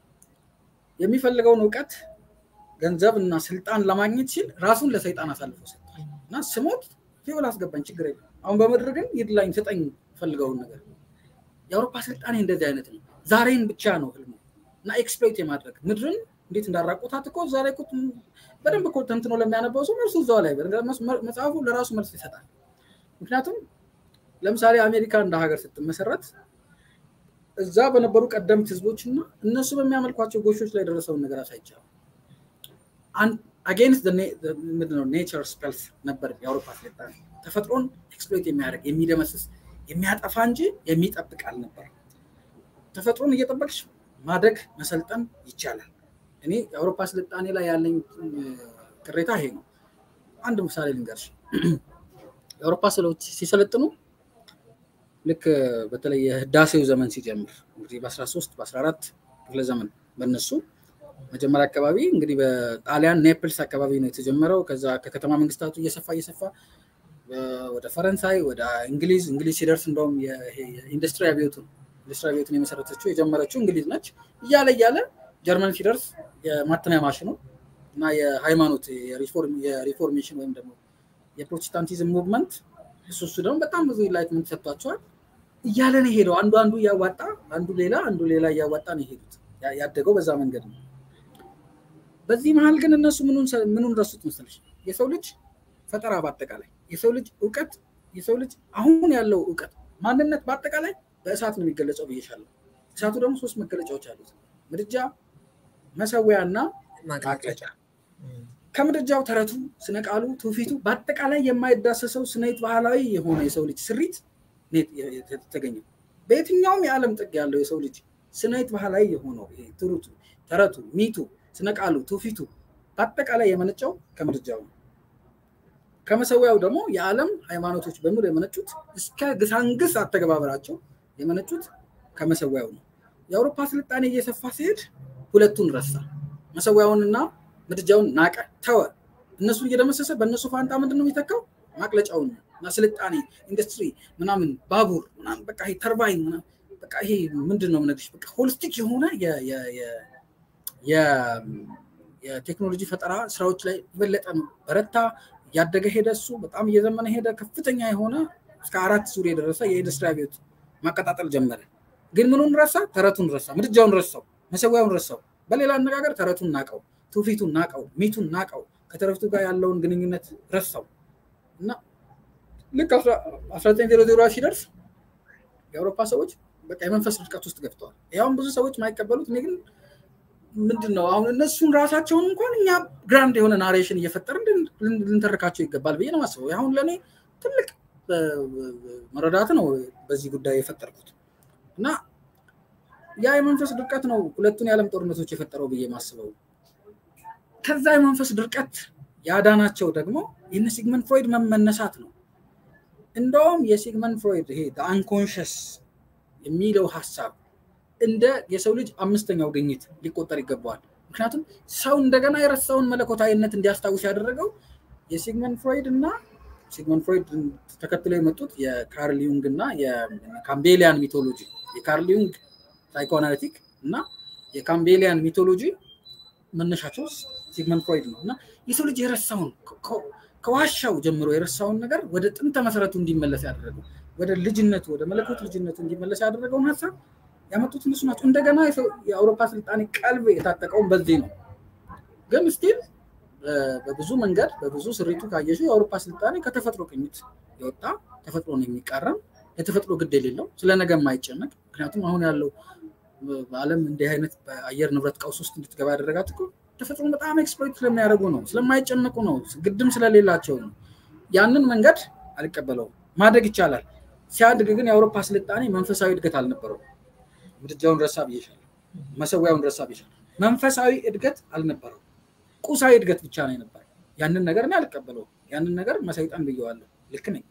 የሚፈልገውን እውቀት ገንዘብ እና ስልጣን ለማግኘት ሲል ራሱን ለሰይጣን አሳልፎ ሰጥቷል እና ስሞት ሲኦል አስገባኝ፣ ችግር የለም አሁን በምድር ግን ይድላኝ ስጠኝ ፈልገውን ነገር። የአውሮፓ ስልጣኔ እንደዚህ አይነት ነው። ዛሬን ብቻ ነው ህልሙ እና ኤክስፕሎይት የማድረግ ምድርን እንዴት እንዳራቁታት እኮ እዛ ላይ በደንብ እኮ ተንትኖ ለሚያነበው ሰው መልሱ እዛው ላይ መጽሐፉ ለራሱ መልስ ይሰጣል። ምክንያቱም ለምሳሌ አሜሪካ እንደ ሀገር ስትመሰረት እዛ በነበሩ ቀደምት ህዝቦች እና እነሱ በሚያመልኳቸው ጎሾች ላይ የደረሰውን ነገር አሳይቻለሁ። አጌንስት ምንድነው ኔቸር ስፔልስ ነበር የአውሮፓ ስልጣኔ። ተፈጥሮን ኤክስፕሎይት የሚያደርግ የሚደመስስ የሚያጠፋ እንጂ የሚጠብቅ አልነበር። ተፈጥሮን እየጠበቅሽ ማደግ መሰልጠን ይቻላል። እኔ የአውሮፓ ስልጣኔ ላይ ያለኝ ቅሬታ ይሄ ነው። አንድ ምሳሌ ልንገርሽ። የአውሮፓ ሰዎች ሲሰለጥኑ ልክ በተለይ የህዳሴው ዘመን ሲጀምር እንግዲህ በ13 በ14 ክፍለ ዘመን በነሱ መጀመሪያ አካባቢ እንግዲህ በጣሊያን ኔፕልስ አካባቢ ነው የተጀመረው። ከዛ ከከተማ መንግስታቱ እየሰፋ እየሰፋ ወደ ፈረንሳይ፣ ወደ እንግሊዝ እንግሊዝ ሲደርስ እንደውም የኢንዱስትሪ አብዮቱን ኢንዱስትሪ አብዮቱን የመሰረተችው የጀመረችው እንግሊዝ ነች። እያለ እያለ ጀርመን ሲደርስ የማተሚያ ማሽኑ እና የሃይማኖት የሪፎርሜሽን ወይም ደግሞ የፕሮቴስታንቲዝም ሙቭመንት እሱ እሱ ደግሞ በጣም ብዙ ኢንላይትመንት ሰጥቷቸዋል። እያለ ነው የሄደው። አንዱ አንዱ እያዋጣ አንዱ ሌላ አንዱ ሌላ እያዋጣ ነው የሄዱት። ያደገው በዛ መንገድ ነው። በዚህ መሀል ግን እነሱ ምኑን ረሱት መሰለሽ? የሰው ልጅ ፈጠራ በአጠቃላይ የሰው ልጅ እውቀት የሰው ልጅ አሁን ያለው እውቀት ማንነት በአጠቃላይ በእሳት ነው የሚገለጸው ብዬሻለሁ። እሳቱ ደግሞ ሶስት መገለጫዎች አሉት፣ ምድጃ፣ መሰዊያ እና ማቅለጫ። ከምድጃው ተረቱ፣ ስነ ቃሉ፣ ትውፊቱ በአጠቃላይ የማይዳሰሰው ስነይት ባህላዊ የሆነ የሰው ልጅ ስሪት የተገኘው በየትኛውም የዓለም ጥግ ያለው የሰው ልጅ ስነይት ባህላዊ የሆነው ትሩቱ፣ ተረቱ፣ ሚቱ፣ ስነ ቃሉ፣ ትውፊቱ በአጠቃላይ የመነጨው ከምድጃው ነው። ከመሰዊያው ደግሞ የዓለም ሃይማኖቶች በሙሉ የመነጩት እስከ ግሳንግስ አተገባበራቸው የመነጩት ከመሰዊያው ነው። የአውሮፓ ስልጣኔ እየሰፋ ሲሄድ ሁለቱን ረሳ። መሰዊያውንና ምድጃውን ናቀ፣ ተወ። እነሱን እየደመሰሰ በእነሱ ፋንታ ምንድን ነው የሚተካው? ማቅለጫውን እና ስልጣኔ፣ ኢንዱስትሪ፣ ምናምን ባቡር ምናምን በቃ ይሄ ተርባይን በቃ ይሄ ምንድን ነው የምነግርሽ በቃ ሆሊስቲክ የሆነ የቴክኖሎጂ ፈጠራ ስራዎች ላይ የበለጠ በረታ፣ እያደገ ሄደ። እሱ በጣም እየዘመነ ሄደ። ከፍተኛ የሆነ እስከ አራት ዙር የደረሰ የኢንዱስትሪ አብዮት ማቀጣጠል ጀመረ። ግን ምኑን ረሳ? ተረቱን ረሳ፣ ምድጃውን ረሳው፣ መሰዊያውን ረሳው። በሌላ አነጋገር ተረቱን ናቀው፣ ትውፊቱን ናቀው፣ ሚቱን ናቀው፣ ከተረቱ ጋር ያለውን ግንኙነት ረሳው እና ልክ አስራ ዘጠኝ ዜሮ ዜሮ ሲደርስ የአውሮፓ ሰዎች በቃ የመንፈስ ድርቀት ውስጥ ገብተዋል። ያሁን ብዙ ሰዎች የማይቀበሉት እኔ ግን ምንድን ነው አሁን እነሱን ራሳቸውን እንኳን እኛ ግራንድ የሆነ ናሬሽን እየፈጠርን ልንተርካቸው ይገባል ብዬ ነው የማስበው። አሁን ለእኔ ትልቅ መረዳት ነው በዚህ ጉዳይ የፈጠርኩት እና ያ የመንፈስ ድርቀት ነው ሁለቱን የዓለም ጦርነቶች የፈጠረው ብዬ ማስበው። ከዛ የመንፈስ ድርቀት ያዳናቸው ደግሞ የነ ሲግመንድ ፍሮይድ መመነሳት ነው። እንደውም የሲግመንድ ፍሮይድ ይሄ አንኮንሽስ የሚለው ሀሳብ እንደ የሰው ልጅ አምስተኛው ግኝት ሊቆጠር ይገባዋል። ምክንያቱም ሰው እንደገና የረሳውን መለኮታዊነት እንዲያስታውስ ያደረገው የሲግመንድ ፍሮይድ እና ሲግመንድ ፍሮይድ ተከትለው የመጡት የካርል ዩንግ እና የካምቤሊያን ሚቶሎጂ የካርል ዩንግ ሳይኮአናሊቲክ እና የካምቤሊያን ሚቶሎጂ መነሻቸው ሲግመንድ ፍሮይድ ነው እና የሰው ልጅ የረሳውን ከዋሻው ጀምሮ የረሳውን ነገር ወደ ጥንተ መሰረቱ እንዲመለስ ያደረገው ወደ ልጅነቱ ወደ መለኮት ልጅነቱ እንዲመለስ ያደረገውን ሀሳብ ያመጡት እነሱ ናቸው። እንደገና የአውሮፓ ስልጣኔ ቀልብ የታጠቀውን በዚህ ነው። ግን ስቲል በብዙ መንገድ በብዙ ስሪቱ ካየሹ የአውሮፓ ስልጣኔ ከተፈጥሮ ቅኝት የወጣ ተፈጥሮን የሚቃረም የተፈጥሮ ግድ የሌለው ስለ ነገ የማይጨነቅ ምክንያቱም አሁን ያለው በዓለም እንዲህ አይነት በአየር ንብረት ቀውስ ውስጥ እንድትገባ ያደረጋት እኮ ተፈጥሮን በጣም ኤክስፕሎይት ስለሚያደርጉ ነው፣ ስለማይጨነቁ ነው፣ ግድም ስለሌላቸው ነው። ያንን መንገድ አልቀበለውም። ማደግ ይቻላል። ሲያድግ ግን የአውሮፓ ስልጣኔ መንፈሳዊ እድገት አልነበረው። ምድጃውን ረሳ ብዬሻለሁ፣ መሰዊያውን ረሳ ብዬሻለሁ። መንፈሳዊ እድገት አልነበረው፣ ቁሳዊ እድገት ብቻ ነው የነበረው። ያንን ነገር እኔ አልቀበለውም። ያንን ነገር መሰይጣን ብየዋለሁ። ልክ ነኝ።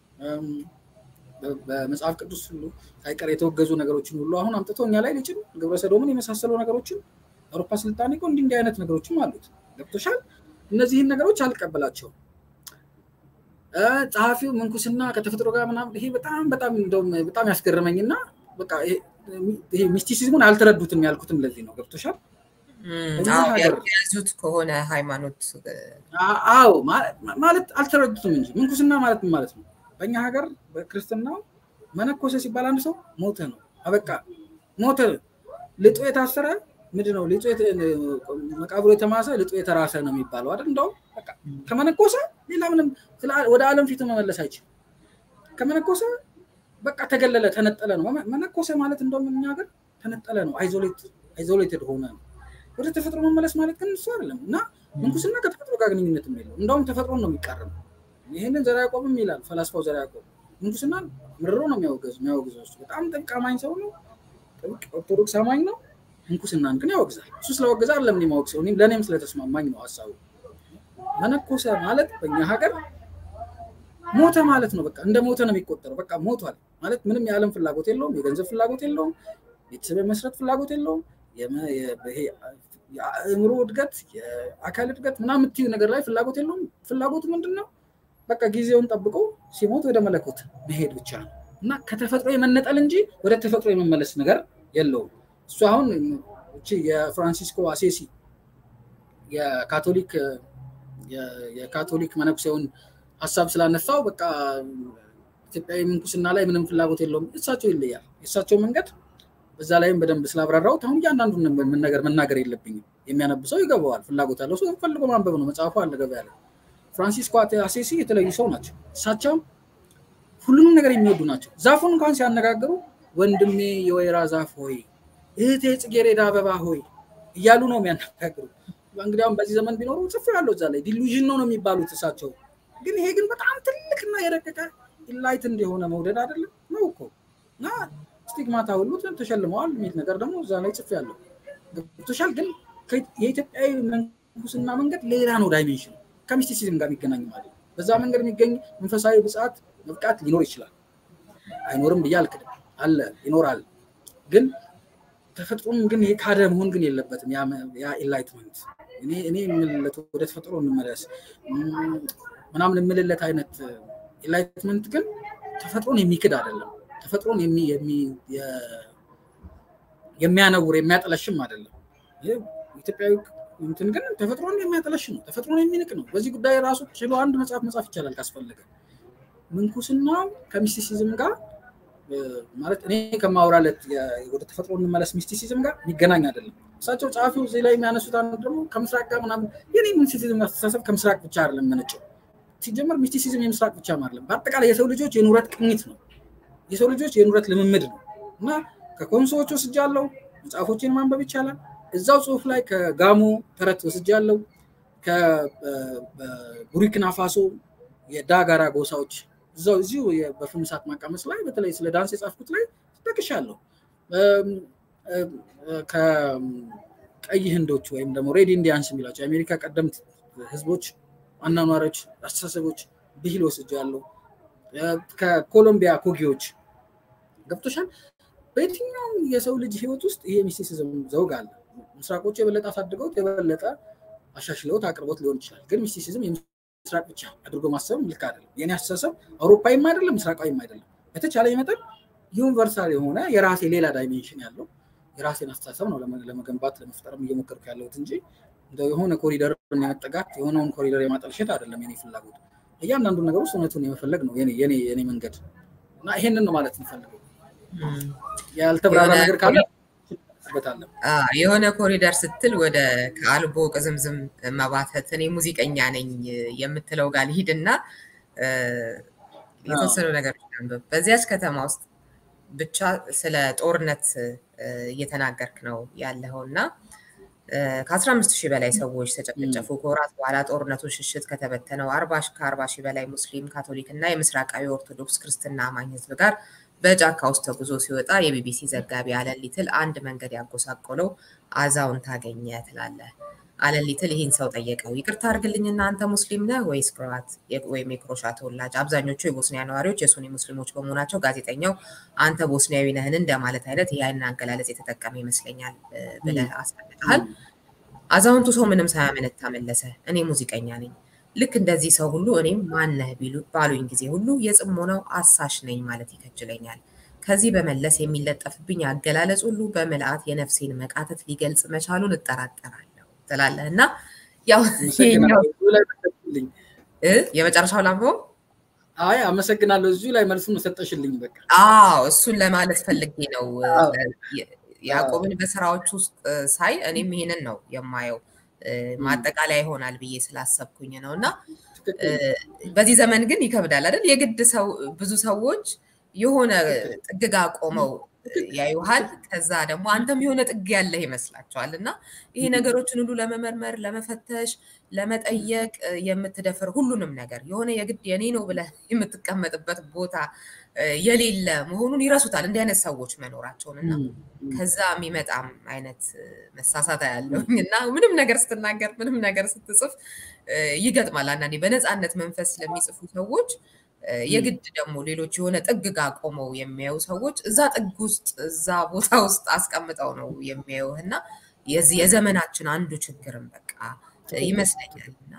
በመጽሐፍ ቅዱስ ሁሉ ሳይቀር የተወገዙ ነገሮችን ሁሉ አሁን አምጥቶ እኛ ላይ ሊጭን ግብረ ሰዶምን የመሳሰሉ ነገሮችን አውሮፓ ስልጣኔ እኮ እንዲህ እንዲህ አይነት ነገሮችም አሉት። ገብቶሻል? እነዚህን ነገሮች አልቀበላቸውም። ጸሐፊው ምንኩስና ከተፈጥሮ ጋር ምናምን ይሄ በጣም በጣም እንደውም በጣም ያስገረመኝና በቃ ይሄ ሚስቲሲዝሙን አልተረዱትም ያልኩትም ለዚህ ነው። ገብቶሻል? ያዙት ከሆነ ሃይማኖት አዎ ማለት አልተረዱትም እንጂ ምንኩስና ማለት ምን ማለት ነው? በእኛ ሀገር በክርስትናው መነኮሰ ሲባል አንድ ሰው ሞተ ነው። አበቃ ሞተ። ልጦ የታሰረ ምንድን ነው? ልጦ መቃብሩ የተማሰ ልጦ የተራሰ ነው የሚባለው አይደል? እንደውም በቃ ከመነኮሰ ሌላ ምንም ወደ ዓለም ፊቱ መመለስ አይችልም። ከመነኮሰ በቃ ተገለለ፣ ተነጠለ ነው። መነኮሰ ማለት እንደውም እኛ ሀገር ተነጠለ ነው፣ አይዞሌትድ ሆነ ነው። ወደ ተፈጥሮ መመለስ ማለት ግን እሱ አይደለም እና ምንኩስና ከተፈጥሮ ጋር ግንኙነት የለው። እንደውም ተፈጥሮን ነው የሚቃረም። ይህንን ዘርዓ ያዕቆብም ይላል ፈላስፋው ዘርዓ ያዕቆብ ምንኩስናን ምርሮ ነው የሚያወገዝ የሚያወግዘው እሱ በጣም ጥብቅ አማኝ ሰው ነው። ጥብቅ ኦርቶዶክስ አማኝ ነው። ምንኩስናን ግን ያወግዛል። እሱ ስለወገዛ አይደለም እኔ ማወቅ ሰው ለእኔም ስለተስማማኝ ነው ሀሳቡ። መነኮሰ ማለት በእኛ ሀገር ሞተ ማለት ነው። በቃ እንደ ሞተ ነው የሚቆጠረው። በቃ ሞቷል ማለት ምንም የዓለም ፍላጎት የለውም፣ የገንዘብ ፍላጎት የለውም፣ ቤተሰብ የመስረት ፍላጎት የለውም። የአእምሮ እድገት፣ የአካል እድገት ምናምን የምትዩ ነገር ላይ ፍላጎት የለውም። ፍላጎቱ ምንድን ነው? በቃ ጊዜውን ጠብቆ ሲሞት ወደ መለኮት መሄድ ብቻ ነው እና ከተፈጥሮ የመነጠል እንጂ ወደ ተፈጥሮ የመመለስ ነገር የለውም። እሱ አሁን እቺ የፍራንሲስኮ አሴሲ የካቶሊክ የካቶሊክ መነኩሴውን ሀሳብ ስላነሳው በቃ ኢትዮጵያዊ ምንኩስና ላይ ምንም ፍላጎት የለውም። እሳቸው ይለያል። የእሳቸው መንገድ በዛ ላይም በደንብ ስላብራራሁት አሁን እያንዳንዱን ነገር መናገር የለብኝም። የሚያነብሰው ይገባዋል። ፍላጎት ያለው ሰው ፈልጎ ማንበብ ነው። መጽሐፉ አለ ገበያ ላይ። ፍራንሲስኮ አሴሲ የተለዩ ሰው ናቸው። እሳቸው ሁሉንም ነገር የሚወዱ ናቸው። ዛፉን እንኳን ሲያነጋግሩ ወንድሜ የወይራ ዛፍ ሆይ፣ እህቴ ጽጌሬዳ አበባ ሆይ እያሉ ነው የሚያነጋግሩ። እንግዲህ አሁን በዚህ ዘመን ቢኖሩ ጽፎ ያለው እዛ ላይ ዲሉዥን ነው ነው የሚባሉት እሳቸው። ግን ይሄ ግን በጣም ትልቅና የረቀቀ ኢንላይት እንደሆነ መውደድ አይደለም ነው እኮ እና ስቲግማታ ሁሉ ተሸልመዋል የሚል ነገር ደግሞ እዛ ላይ ጽፍ ያለው ገብቶሻል። ግን የኢትዮጵያዊ ምንኩስና መንገድ ሌላ ነው ዳይሜንሽን ከሚስቲሲዝም ጋር የሚገናኝ ማለት ነው። በዛ መንገድ የሚገኝ መንፈሳዊ ብጽዓት መብቃት ሊኖር ይችላል። አይኖርም ብዬ አልክድም፣ አለ ይኖራል። ግን ተፈጥሮም ግን ይሄ ካደ መሆን ግን የለበትም። ያ ኢንላይትመንት እኔ የምልለት ወደ ተፈጥሮ እንመለስ ምናምን የምልለት አይነት ኢንላይትመንት ግን ተፈጥሮን የሚክድ አይደለም። ተፈጥሮን የሚያነውር የሚያጠለሽም አይደለም። ኢትዮጵያዊ እንትን ግን ተፈጥሮን የሚያጠለሽ ነው። ተፈጥሮን የሚንቅ ነው። በዚህ ጉዳይ ራሱ ችሎ አንድ መጽሐፍ መጻፍ ይቻላል ካስፈለገ። ምንኩስናው ከሚስቲሲዝም ጋር ማለት እኔ ከማውራለት ወደ ተፈጥሮ እንመለስ ሚስቲሲዝም ጋር የሚገናኝ አይደለም። እሳቸው ጸሐፊው እዚህ ላይ የሚያነሱት አንዱ ደግሞ ከምስራቅ ጋር ምናምን የኔ ሚስቲሲዝም አስተሳሰብ ከምስራቅ ብቻ አይደለም መነጨው። ሲጀመር ሚስቲሲዝም የምስራቅ ብቻ አይደለም፣ በአጠቃላይ የሰው ልጆች የኑረት ቅኝት ነው። የሰው ልጆች የኑረት ልምምድ ነው እና ከኮንሶዎች ወስጃለሁ። መጽሐፎችን ማንበብ ይቻላል። እዛው ጽሁፍ ላይ ከጋሞ ተረት ወስጃለሁ። ከቡርኪና ፋሶ የዳጋራ ጎሳዎች እዛው እዚሁ በፍም እሳት ማቃመስ ላይ በተለይ ስለ ዳንስ የጻፍኩት ላይ ጠቅሻለሁ። ከቀይ ህንዶች ወይም ደግሞ ሬድ ኢንዲያንስ የሚላቸው የአሜሪካ ቀደምት ህዝቦች አኗኗሮች፣ አስተሳሰቦች፣ ብሂል ወስጃለሁ። ከኮሎምቢያ ኮጊዎች ገብቶሻል። በየትኛውም የሰው ልጅ ህይወት ውስጥ ይሄ ሚስቲሲዝም ዘውግ አለ። ምስራቆቹ የበለጠ አሳድገውት የበለጠ አሻሽለውት አቅርቦት ሊሆን ይችላል። ግን ሚስቲሲዝም ምስራቅ ብቻ አድርጎ ማሰብ ልክ አይደለም። የኔ አስተሳሰብ አውሮፓዊም አይደለም ምስራቃዊም አይደለም። በተቻለ መጠን ዩኒቨርሳል የሆነ የራሴ ሌላ ዳይሜንሽን ያለው የራሴን አስተሳሰብ ነው ለመገንባት ለመፍጠርም እየሞከርኩ ያለሁት እንጂ እንደው የሆነ ኮሪደር የመጠጋት የሆነውን ኮሪደር የማጠልሸት አይደለም የኔ ፍላጎት። እያንዳንዱ ነገር ውስጥ እውነቱን የመፈለግ ነው የኔ መንገድ እና ይሄንን ነው ማለት እንፈልገው። ያልተብራራ ነገር ካለ የሆነ ኮሪደር ስትል ወደ ከአልቦ ቅዝምዝም መባተት እኔ ሙዚቀኛ ነኝ የምትለው ጋር ልሂድ እና የተወሰኑ ነገሮች አንብብ። በዚያች ከተማ ውስጥ ብቻ ስለ ጦርነት እየተናገርክ ነው ያለኸው እና ከአስራ አምስት ሺህ በላይ ሰዎች ተጨፈጨፉ። ከወራት በኋላ ጦርነቱን ሽሽት ከተበተነው ከአርባ ሺህ በላይ ሙስሊም፣ ካቶሊክ እና የምስራቃዊ ኦርቶዶክስ ክርስትና አማኝ ህዝብ ጋር በጫካ ውስጥ ተጉዞ ሲወጣ የቢቢሲ ዘጋቢ አለን ሊትል አንድ መንገድ ያጎሳቆለው አዛውንት አገኘ ትላለህ። አለን ሊትል ይህን ሰው ጠየቀው። ይቅርታ አድርግልኝና አንተ ሙስሊም ነህ ወይስ ክሮአት ወይም የክሮሻ ተወላጅ? አብዛኞቹ የቦስኒያ ነዋሪዎች የሱኒ ሙስሊሞች በመሆናቸው ጋዜጠኛው አንተ ቦስኒያዊ ነህን እንደማለት አይነት ይህን አገላለጽ የተጠቀመ ይመስለኛል ብለህ አስረድተሃል። አዛውንቱ ሰው ምንም ሳያመነታ መለሰ፣ እኔ ሙዚቀኛ ነኝ ልክ እንደዚህ ሰው ሁሉ እኔም ማነህ ባሉኝ ጊዜ ሁሉ የጽሞናው አሳሽ ነኝ ማለት ይከጅለኛል። ከዚህ በመለስ የሚለጠፍብኝ አገላለጽ ሁሉ በምልአት የነፍሴን መቃተት ሊገልጽ መቻሉን እጠራጠራለሁ ትላለህ እና ያው የመጨረሻው ላምበው አይ አመሰግናለሁ። እዚሁ ላይ መልሱን ሰጠሽልኝ። በቃ አዎ እሱን ለማለት ፈልጌ ነው። ያዕቆብን በስራዎች ውስጥ ሳይ እኔም ይሄንን ነው የማየው ማጠቃለያ ይሆናል ብዬ ስላሰብኩኝ ነው። እና በዚህ ዘመን ግን ይከብዳል አይደል? የግድ ሰው ብዙ ሰዎች የሆነ ጥግጋ ቆመው ያዩሃል። ከዛ ደግሞ አንተም የሆነ ጥግ ያለህ ይመስላቸዋል። እና ይሄ ነገሮችን ሁሉ ለመመርመር፣ ለመፈተሽ፣ ለመጠየቅ የምትደፍር ሁሉንም ነገር የሆነ የግድ የኔ ነው ብለህ የምትቀመጥበት ቦታ የሌለ መሆኑን ይረሱታል እንዲህ አይነት ሰዎች መኖራቸውን እና ከዛ የሚመጣም አይነት መሳሳት ያለውኝ እና ምንም ነገር ስትናገር ምንም ነገር ስትጽፍ ይገጥማል። አንዳንዴ በነፃነት መንፈስ ለሚጽፉ ሰዎች የግድ ደግሞ ሌሎች የሆነ ጥግ ጋር ቆመው የሚያዩ ሰዎች እዛ ጥግ ውስጥ እዛ ቦታ ውስጥ አስቀምጠው ነው የሚያዩህ እና የዚህ የዘመናችን አንዱ ችግርም በቃ ይመስለኛል እና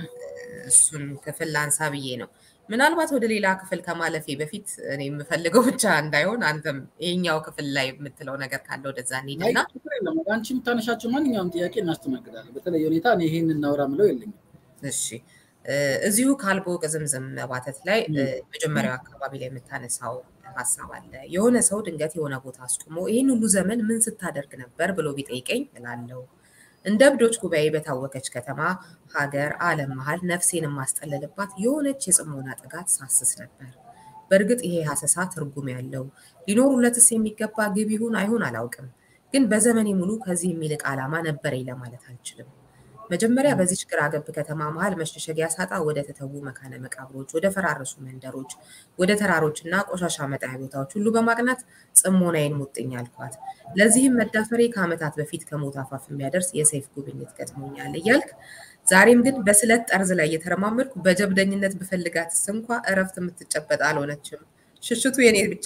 እሱን ክፍል ላንሳ ብዬ ነው። ምናልባት ወደ ሌላ ክፍል ከማለፌ በፊት እኔ የምፈልገው ብቻ እንዳይሆን አንተም ይሄኛው ክፍል ላይ የምትለው ነገር ካለ ወደዛ እንሂድና አንቺ የምታነሻቸው ማንኛውም ጥያቄ እናስተናግዳለን። በተለየ ሁኔታ እኔ ይሄን እናውራ ምለው የለኝም። እሺ እዚሁ ካልቦ ቅዝምዝም መባተት ላይ መጀመሪያው አካባቢ ላይ የምታነሳው ሀሳብ አለ። የሆነ ሰው ድንገት የሆነ ቦታ አስቁሞ ይህን ሁሉ ዘመን ምን ስታደርግ ነበር ብሎ ቢጠይቀኝ እላለሁ እንደ እብዶች ጉባኤ በታወከች ከተማ፣ ሀገር፣ ዓለም መሀል ነፍሴን የማስጠለልባት የሆነች የጽሞና ጥጋት ሳስስ ነበር። በእርግጥ ይሄ ሀሰሳ ትርጉም ያለው ሊኖሩለትስ የሚገባ ግብ ይሁን አይሁን አላውቅም። ግን በዘመኔ ሙሉ ከዚህ የሚልቅ ዓላማ ነበረኝ ለማለት አልችልም። መጀመሪያ በዚች ግራ ገብ ከተማ መሀል መሸሸጊያ ሳጣ ወደ ተተዉ መካነ መቃብሮች፣ ወደ ፈራረሱ መንደሮች፣ ወደ ተራሮች እና ቆሻሻ መጣያ ቦታዎች ሁሉ በማቅናት ጽሞናዬን ሙጥኝ አልኳት። ለዚህም መዳፈሬ ከዓመታት በፊት ከሞት አፋፍ የሚያደርስ የሰይፍ ጉብኝት ገጥሞኛል እያልክ ዛሬም ግን በስለት ጠርዝ ላይ እየተረማመድኩ በጀብደኝነት ብፈልጋትስ እንኳ እረፍት የምትጨበጥ አልሆነችም። ሽሽቱ የኔ ብቻ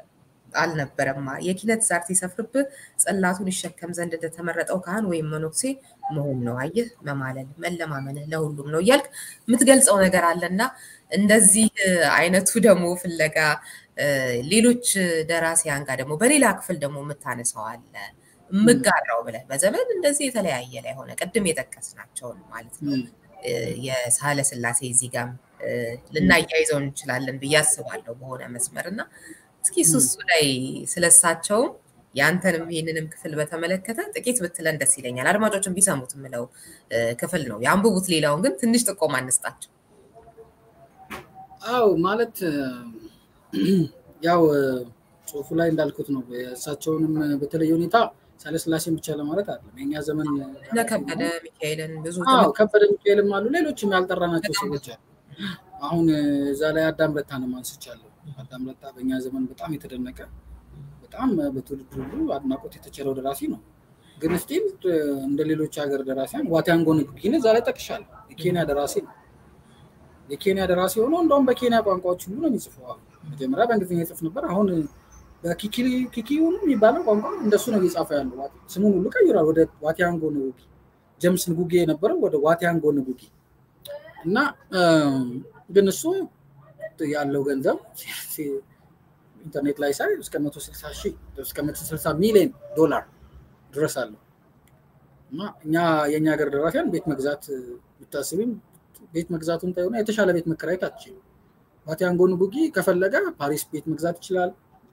አልነበረማ። የኪነት ዛር ሲሰፍርብህ ጽላቱን ይሸከም ዘንድ እንደተመረጠው ካህን ወይም መነኩሴ መሆን ነው። አየህ፣ መማለል መለማመንህ ለሁሉም ነው እያልክ የምትገልጸው ነገር አለና እንደዚህ አይነቱ ደግሞ ፍለጋ ሌሎች ደራሲያን ጋር ደግሞ በሌላ ክፍል ደግሞ የምታነሳው አለ የምጋራው ብለህ በዘመን እንደዚህ የተለያየ ላይ ሆነ ቅድም የጠቀስናቸውን ማለት ነው የሳህለ ስላሴ እዚህ ጋም ልናያይዘው እንችላለን ብዬ አስባለሁ በሆነ መስመር እና እስኪ እሱ እሱ ላይ ስለሳቸውም የአንተንም ይህንንም ክፍል በተመለከተ ጥቂት ብትለን ደስ ይለኛል። አድማጮችን ቢሰሙት የምለው ክፍል ነው። የአንብቡት። ሌላውን ግን ትንሽ ጥቆማ አንስጣቸው። አው ማለት ያው ጽሁፉ ላይ እንዳልኩት ነው። እሳቸውንም በተለየ ሁኔታ ሳለስላሴን ብቻ ለማለት አይደለም። የኛ ዘመን እነ ከበደ ሚካኤልን ብዙ ከበደ ሚካኤልም አሉ፣ ሌሎችም ያልጠራናቸው ሰዎች አሉ። አሁን እዛ ላይ አዳም ረታንም አንስቻለሁ። አዳም ረታ በእኛ ዘመን በጣም የተደነቀ በጣም በትውልድ ሁሉ አድናቆት የተቸረው ደራሲ ነው። ግን ስቲል እንደ ሌሎች ሀገር ደራሲያን ዋቲያንጎ ንጉጊን እዛ ላይ ጠቅሻለሁ። የኬንያ ደራሲ ነው። የኬንያ ደራሲ ሆኖ እንደውም በኬንያ ቋንቋዎች ሁሉ ነው የሚጽፈው። መጀመሪያ በእንግሊዝኛ ይጽፍ ነበር። አሁን በኪኪዩኑ የሚባለው ቋንቋ እንደሱ ነው እየጻፈ ያለው። ስሙን ሁሉ ቀይሯል ወደ ዋቲያንጎ ንጉጊ። ጀምስ ንጉጌ የነበረው ወደ ዋቲያንጎ ንጉጊ እና ግን እሱ ያለው ገንዘብ ኢንተርኔት ላይ ሳይ እስከ መቶ ስልሳ ሺህ እስከ መቶ ስልሳ ሚሊዮን ዶላር ድረስ አለው እና እኛ የእኛ ሀገር ደራሲያን ቤት መግዛት ብታስብም ቤት መግዛቱን ታይሆነ የተሻለ ቤት መከራየት አትችልም። ዋቲያንጎ ንጉጊ ከፈለገ ፓሪስ ቤት መግዛት ይችላል።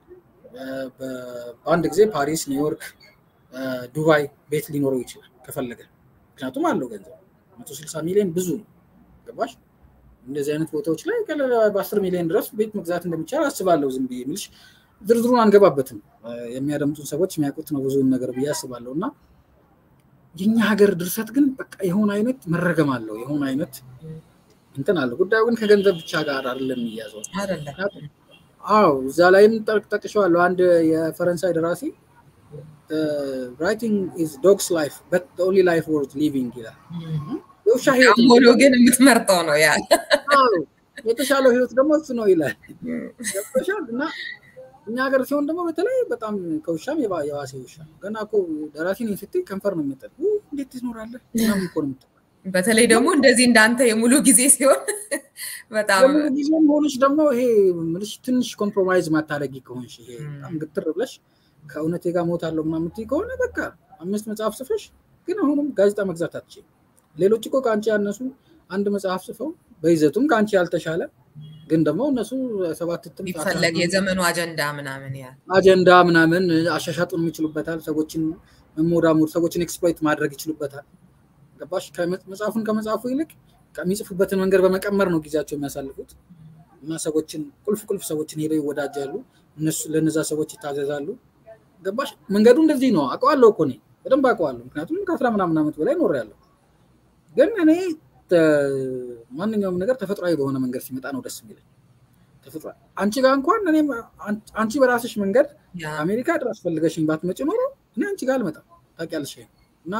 በአንድ ጊዜ ፓሪስ፣ ኒውዮርክ፣ ዱባይ ቤት ሊኖረው ይችላል ከፈለገ። ምክንያቱም አለው ገንዘብ መቶ ስልሳ ሚሊዮን ብዙ ነው። ገባሽ? እንደዚህ አይነት ቦታዎች ላይ በአስር ሚሊዮን ድረስ ቤት መግዛት እንደሚቻል አስባለሁ። ዝም ብዬ የምልሽ ዝርዝሩን አንገባበትም። የሚያደምጡን ሰዎች የሚያውቁት ነው ብዙውን ነገር ብዬ አስባለሁ። እና የኛ ሀገር ድርሰት ግን በቃ የሆነ አይነት መረገም አለው፣ የሆነ አይነት እንትን አለው። ጉዳዩ ግን ከገንዘብ ብቻ ጋር አይደለም የሚያዘው። አዎ እዛ ላይም ጠቅሼዋለሁ። አንድ የፈረንሳይ ደራሲ ራይቲንግ ኢዝ ዶግስ ላይፍ በት ኦንሊ ላይፍ ወርዝ ሊቪንግ ይላል። የውሻ ህይወት ሆኖ ግን የምትመርጠው ነው ያ የተሻለው ህይወት ደግሞ እሱ ነው ይላል። ገብቶሻል? እና እኛ ሀገር ሲሆን ደግሞ በተለይ በጣም ከውሻም የዋሴ ውሻ ገና እኮ ደራሲ ነኝ ስትይ ከንፈር ነው የሚጠል እንዴት ትኖራለህ ምናምን እኮ ነው የምትለው። በተለይ ደግሞ እንደዚህ እንዳንተ የሙሉ ጊዜ ሲሆን በጣም የሙሉ ጊዜም ሆነች ደግሞ ይሄ ምልሽ ትንሽ ኮምፕሮማይዝ ማታደረጊ ከሆንሽ ይሄ በጣም ግትር ብለሽ ከእውነቴ ጋር ሞታለሁ ምናምን የምትይ ከሆነ በቃ አምስት መጽሐፍ ጽፈሽ ግን አሁንም ጋዜጣ መግዛት አትችይም። ሌሎች እኮ ከአንቺ ያነሱ አንድ መጽሐፍ ጽፈው በይዘቱም ከአንቺ ያልተሻለ ግን ደግሞ እነሱ ሰባት እትም ይፈለግ የዘመኑ አጀንዳ ምናምን ያ አጀንዳ ምናምን አሻሻጡን የሚችሉበታል። ሰዎችን መሞዳሞድ፣ ሰዎችን ኤክስፕሎይት ማድረግ ይችሉበታል። ገባሽ? መጽሐፉን ከመጽሐፉ ይልቅ የሚጽፉበትን መንገድ በመቀመር ነው ጊዜያቸው የሚያሳልፉት እና ሰዎችን ቁልፍ ቁልፍ ሰዎችን ሄደው ይወዳጃሉ። እነሱ ለነዛ ሰዎች ይታዘዛሉ። ገባሽ? መንገዱ እንደዚህ ነው። አውቀዋለሁ እኮ እኔ በደንብ አውቀዋለሁ። ምክንያቱም ከአስራ ምናምን ዓመት በላይ ኖሬያለሁ። ግን እኔ ማንኛውም ነገር ተፈጥሯዊ በሆነ መንገድ ሲመጣ ነው ደስ የሚለኝ። ተፈጥሯዊ አንቺ ጋር እንኳን እኔ አንቺ በራስሽ መንገድ አሜሪካ ድረስ ፈልገሽኝ ባትመጪ ኖሮ እኔ አንቺ ጋር አልመጣም። ታውቂያለሽ። እና